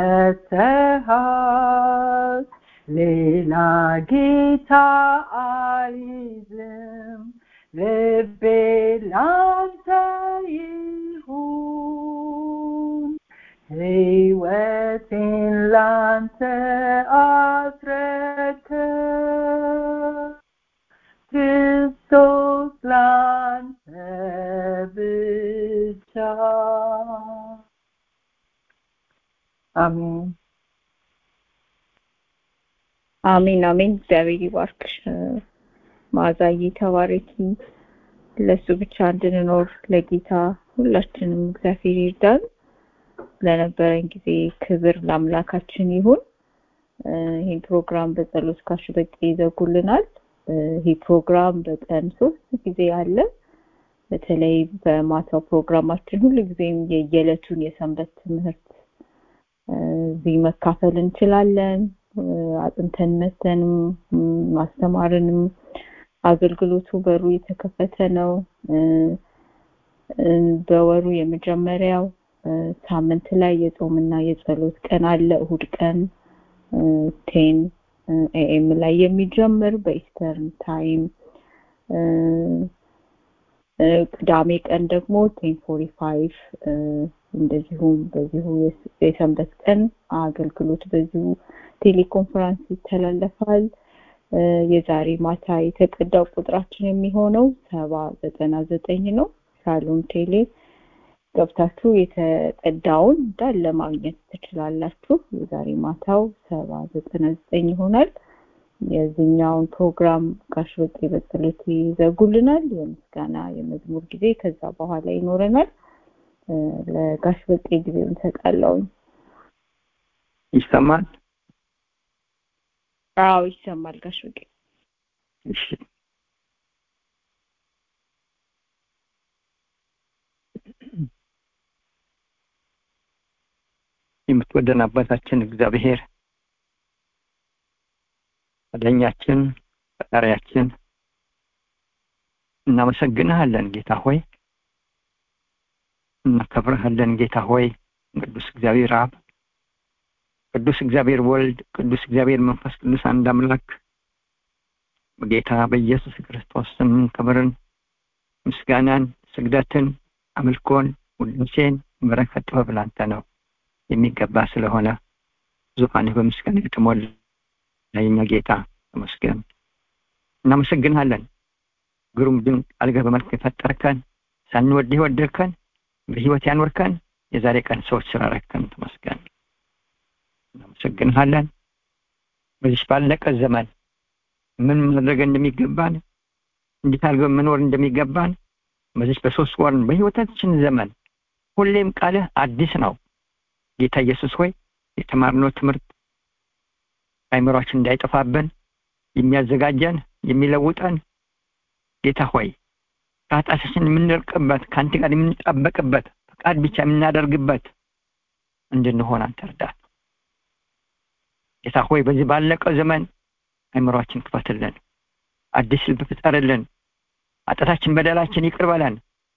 S6: ሰጥተሃል ሌላ ጌታ አልይዝም ልቤ ላንተ ይሁን ሕይወቴን ላንተ አስረከብ ክርስቶስ ላንተ ብቻ አሜን
S1: አሜን አሜን እግዚአብሔር ይባርክሽ ማዛዬ ተባረኪ ለሱ ብቻ እንድንኖር ለጌታ ሁላችንም እግዚአብሔር ይርዳን ለነበረን ጊዜ ክብር ለአምላካችን ይሁን ይህን ፕሮግራም በጸሎት ካሽ በቂ ይዘጉልናል ይህ ፕሮግራም በቀን ሶስት ጊዜ አለ በተለይ በማታው ፕሮግራማችን ሁሉ ጊዜም የየዕለቱን የሰንበት ትምህርት እዚህ መካፈል እንችላለን አጥንተን መተንም ማስተማርንም አገልግሎቱ በሩ የተከፈተ ነው በወሩ የመጀመሪያው ሳምንት ላይ የጾምና የጸሎት ቀን አለ እሁድ ቀን ቴን ኤኤም ላይ የሚጀምር በኢስተርን ታይም ቅዳሜ ቀን ደግሞ ቴን ፎርቲ ፋይቭ እንደዚሁም በዚሁ የሰንበት ቀን አገልግሎት በዚሁ ቴሌኮንፈረንስ ይተላለፋል የዛሬ ማታ የተቀዳው ቁጥራችን የሚሆነው ሰባ ዘጠና ዘጠኝ ነው ሻሎም ቴሌ ገብታችሁ የተቀዳውን እንዳለ ማግኘት ትችላላችሁ የዛሬ ማታው ሰባ ዘጠና ዘጠኝ ይሆናል የዚህኛውን ፕሮግራም ጋሽ በቄ በጸሎት ይዘጉልናል የምስጋና የመዝሙር ጊዜ ከዛ በኋላ ይኖረናል ለጋሽ በቄ ጊዜ እንሰጣለውኝ
S10: ይሰማል
S1: አዎ ይሰማል ጋሽ በቄ
S10: እሺ የምትወደን አባታችን እግዚአብሔር አዳኛችን ፈጣሪያችን እናመሰግንሃለን ጌታ ሆይ እናከብረሃለን ጌታ ሆይ ቅዱስ እግዚአብሔር አብ ቅዱስ እግዚአብሔር ወልድ ቅዱስ እግዚአብሔር መንፈስ ቅዱስ አንድ አምላክ በጌታ በኢየሱስ ክርስቶስ ስም ክብርን ምስጋናን ስግደትን አምልኮን ውዳሴን በረከት ጥበብ ላንተ ነው የሚገባ ስለሆነ ዙፋንህ በምስጋና የተሞላ የኛ ጌታ ተመስገን እናመሰግንሃለን ግሩም ድንቅ አልገህ በመልክ የፈጠርከን ሳንወድህ ወደድከን በህይወት ያኖርከን የዛሬ ቀን ሰዎች ስላረከን ተመስገን እናመሰግንሃለን በዚህ ባለቀ ዘመን ምን ማድረግ እንደሚገባን እንዴት አድርገን መኖር እንደሚገባን በዚህ በሶስት ወር በህይወታችን ዘመን ሁሌም ቃልህ አዲስ ነው ጌታ ኢየሱስ ሆይ የተማርነው ትምህርት አይምሯችን እንዳይጠፋብን የሚያዘጋጀን የሚለውጠን ጌታ ሆይ ከኃጢአታችን የምንርቅበት ከአንተ ጋር የምንጣበቅበት ፈቃድ ብቻ የምናደርግበት እንድንሆን አንተ እርዳን ጌታ ሆይ በዚህ ባለቀው ዘመን አይምሯችን ክፈትልን አዲስ ልብ ፍጠርልን ኃጢአታችን በደላችን ይቅር በለን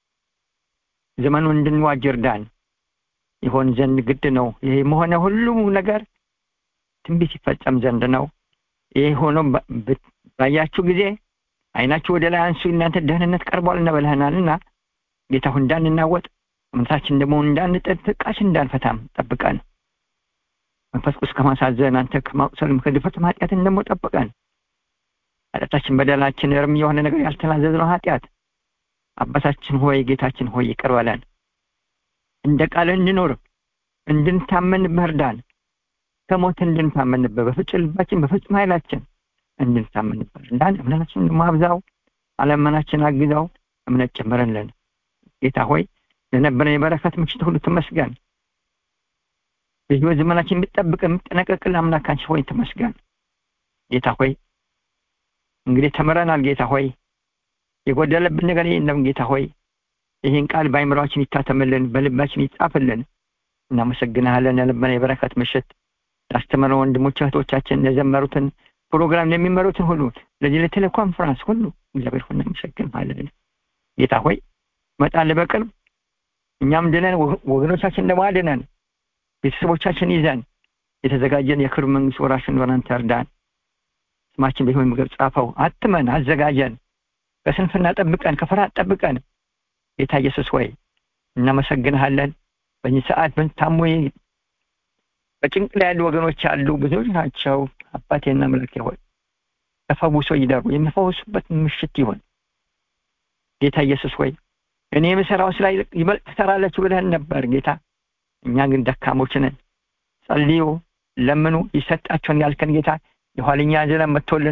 S10: ዘመኑን እንድንዋጅ እርዳን ይሆን ዘንድ ግድ ነው ይሄ መሆነ ሁሉ ነገር ትንቢት ይፈጸም ዘንድ ነው ይህ ሆኖ ባያችሁ ጊዜ አይናችሁ ወደ ላይ አንሱ እናንተ ደህንነት ቀርቧል እንበልህናልና ጌታ ሆይ እንዳንናወጥ እምነታችን ደግሞ እንዳንጥል ትቃችን እንዳንፈታም ጠብቀን መንፈስ ቅዱስ ከማሳዘን አንተ ከማቁሰልም ከድፍረትም ኃጢአትን ደግሞ ጠብቀን ኃጢአታችን በደላችን እርም የሆነ ነገር ያልተናዘዝነው ኃጢአት አባታችን ሆይ ጌታችን ሆይ ይቅር በለን እንደ ቃል እንኖር እንድንታመንብህ እርዳን ከሞት እንድንታመንብህ በፍጹም ልባችን በፍጹም ኃይላችን እንድንታመንብህ እርዳን እምነታችን ደግሞ አብዛው አለመናችን አግዛው እምነት ጨምረንልን ጌታ ሆይ ለነበረን የበረከት ምሽት ሁሉ ተመስገን በህይወት ዘመናችን የምትጠብቅ የምትጠነቀቅል አምላካችን ሆይ ተመስገን ጌታ ሆይ እንግዲህ ተምረናል ጌታ ሆይ የጎደለብን ነገር የለም ጌታ ሆይ ይህን ቃል በአይምሯችን ይታተምልን በልባችን ይጻፍልን እናመሰግናለን ለልበና የበረከት ምሽት ላስተመረ ወንድሞች እህቶቻችን ለዘመሩትን ፕሮግራም ለሚመሩትን ሁሉ ለዚህ ለቴሌኮንፈረንስ ሁሉ እግዚአብሔር ሆነ እናመሰግናለን ጌታ ሆይ መጣል በቅርብ እኛም ድነን ወገኖቻችን ደግሞ አድነን ቤተሰቦቻችን ይዘን የተዘጋጀን የክብር መንግስት ወራሽ እንደሆነ አንተ እርዳን ስማችን በህይወት ምግብ ጻፈው አትመን አዘጋጀን ከስንፍና ጠብቀን ከፍርሃት ጠብቀን ጌታ ኢየሱስ ሆይ እናመሰግንሃለን በዚህ ሰዓት ታሞ በጭንቅ ላይ ያሉ ወገኖች አሉ ብዙዎች ናቸው አባቴና መለኬ ሆይ ተፈውሶ ይደሩ የሚፈውሱበት ምሽት ይሆን ጌታ ኢየሱስ ሆይ እኔ የምሰራው ስራ ይበልጥ ትሰራላችሁ ብለህን ነበር ጌታ እኛ ግን ደካሞች ነን ጸልዩ ለምኑ ይሰጣቸውን ያልከን ጌታ የኋለኛ ዘመን መጥቶልን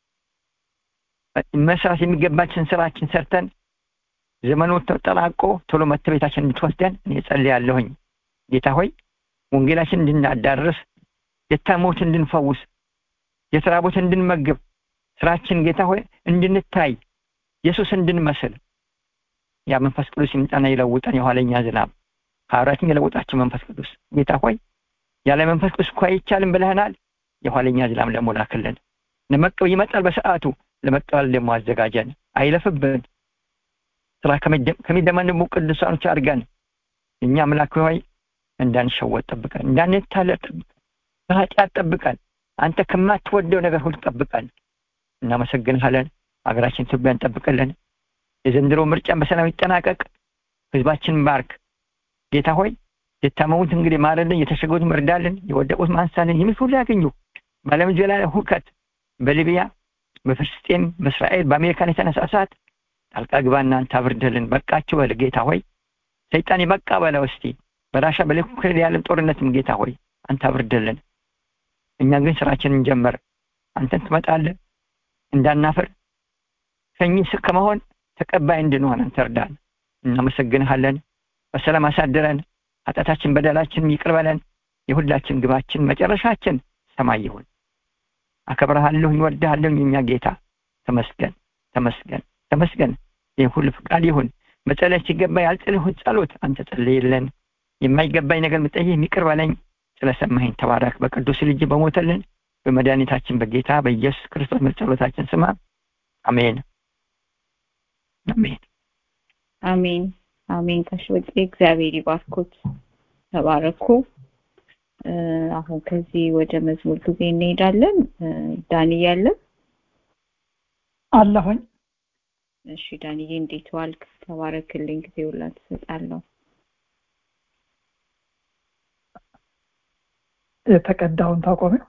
S10: መስራት የሚገባችን ስራችን ሰርተን ዘመኑ ተጠላቆ ቶሎ መጥተ ቤታችን እንድትወስደን እኔ ጸልያለሁኝ ጌታ ሆይ ወንጌላችን እንድናዳርስ የታሞት እንድንፈውስ የተራቦት እንድንመግብ ስራችን ጌታ ሆይ እንድንታይ ኢየሱስ እንድንመስል ያ መንፈስ ቅዱስ ይምጣና ይለውጠን የኋለኛ ዝናብ ከአብራችን የለውጣቸው መንፈስ ቅዱስ ጌታ ሆይ ያለ መንፈስ ቅዱስ እኮ አይቻልም ብለህናል የኋለኛ ዝናብ ደግሞ ላክልን ለመቀበል ይመጣል በሰዓቱ ለመቀበል ደግሞ አዘጋጀን አይለፍብን ስራ ከሚደመንቡ ቅዱሳኖች አድርገን እኛ አምላክ ሆይ እንዳንሸወጥ ጠብቀን እንዳንታለል ጠብቀን በኃጢአት ጠብቀን አንተ ከማትወደው ነገር ሁሉ ጠብቀን እናመሰግንሃለን ሀገራችን ኢትዮጵያን ጠብቅልን የዘንድሮ ምርጫን በሰላም ይጠናቀቅ ህዝባችን ባርክ ጌታ ሆይ የታመሙት እንግዲህ ማረልን የተሸገሩት መርዳልን የወደቁት ማንሳልን የሚል ሁሉ ያገኙ በዓለም ዙሪያ ላይ ሁከት በሊቢያ በፍልስጤም በእስራኤል በአሜሪካን የተነሳሳት ጣልቃ ግባና አንተ አብርደልን በቃችሁ በል ጌታ ሆይ ሰይጣን የበቃ በለው እስቲ በራሻ በሌኩክሬል ያለም ጦርነትም ጌታ ሆይ አንተ አብርደልን እኛ ግን ስራችን እንጀምር አንተን ትመጣለህ እንዳናፍር ከኝህ ከመሆን ተቀባይ እንድንሆን አንተ እርዳን እናመሰግንሃለን በሰላም አሳድረን ኃጢአታችን በደላችን ይቅር በለን የሁላችን ግባችን መጨረሻችን ሰማይ ይሁን አከብረሃለሁ ይወድሃለሁ የኛ ጌታ ተመስገን ተመስገን ተመስገን ይህ ሁሉ ፍቃድ ይሁን መጸለይ ሲገባ ያልጸለይሁት ጸሎት አንተ ጸልይልን የማይገባኝ ነገር ምጠይህ የሚቅር በለኝ ስለሰማኸኝ ተባረክ በቅዱስ ልጅ በሞተልን በመድኃኒታችን በጌታ በኢየሱስ ክርስቶስ ጸሎታችን ስማ አሜን አሜን
S1: አሜን አሜን ከሽወጤ እግዚአብሔር ይባርኩት ተባረኩ አሁን ከዚህ ወደ መዝሙር ጊዜ እንሄዳለን ዳኒ ያለ
S11: አለሁኝ
S1: እሺ ዳንዬ እንዴት ዋልክ ተባረክልኝ ጊዜውን ላንተ እሰጣለሁ
S11: የተቀዳውን ታቆሚው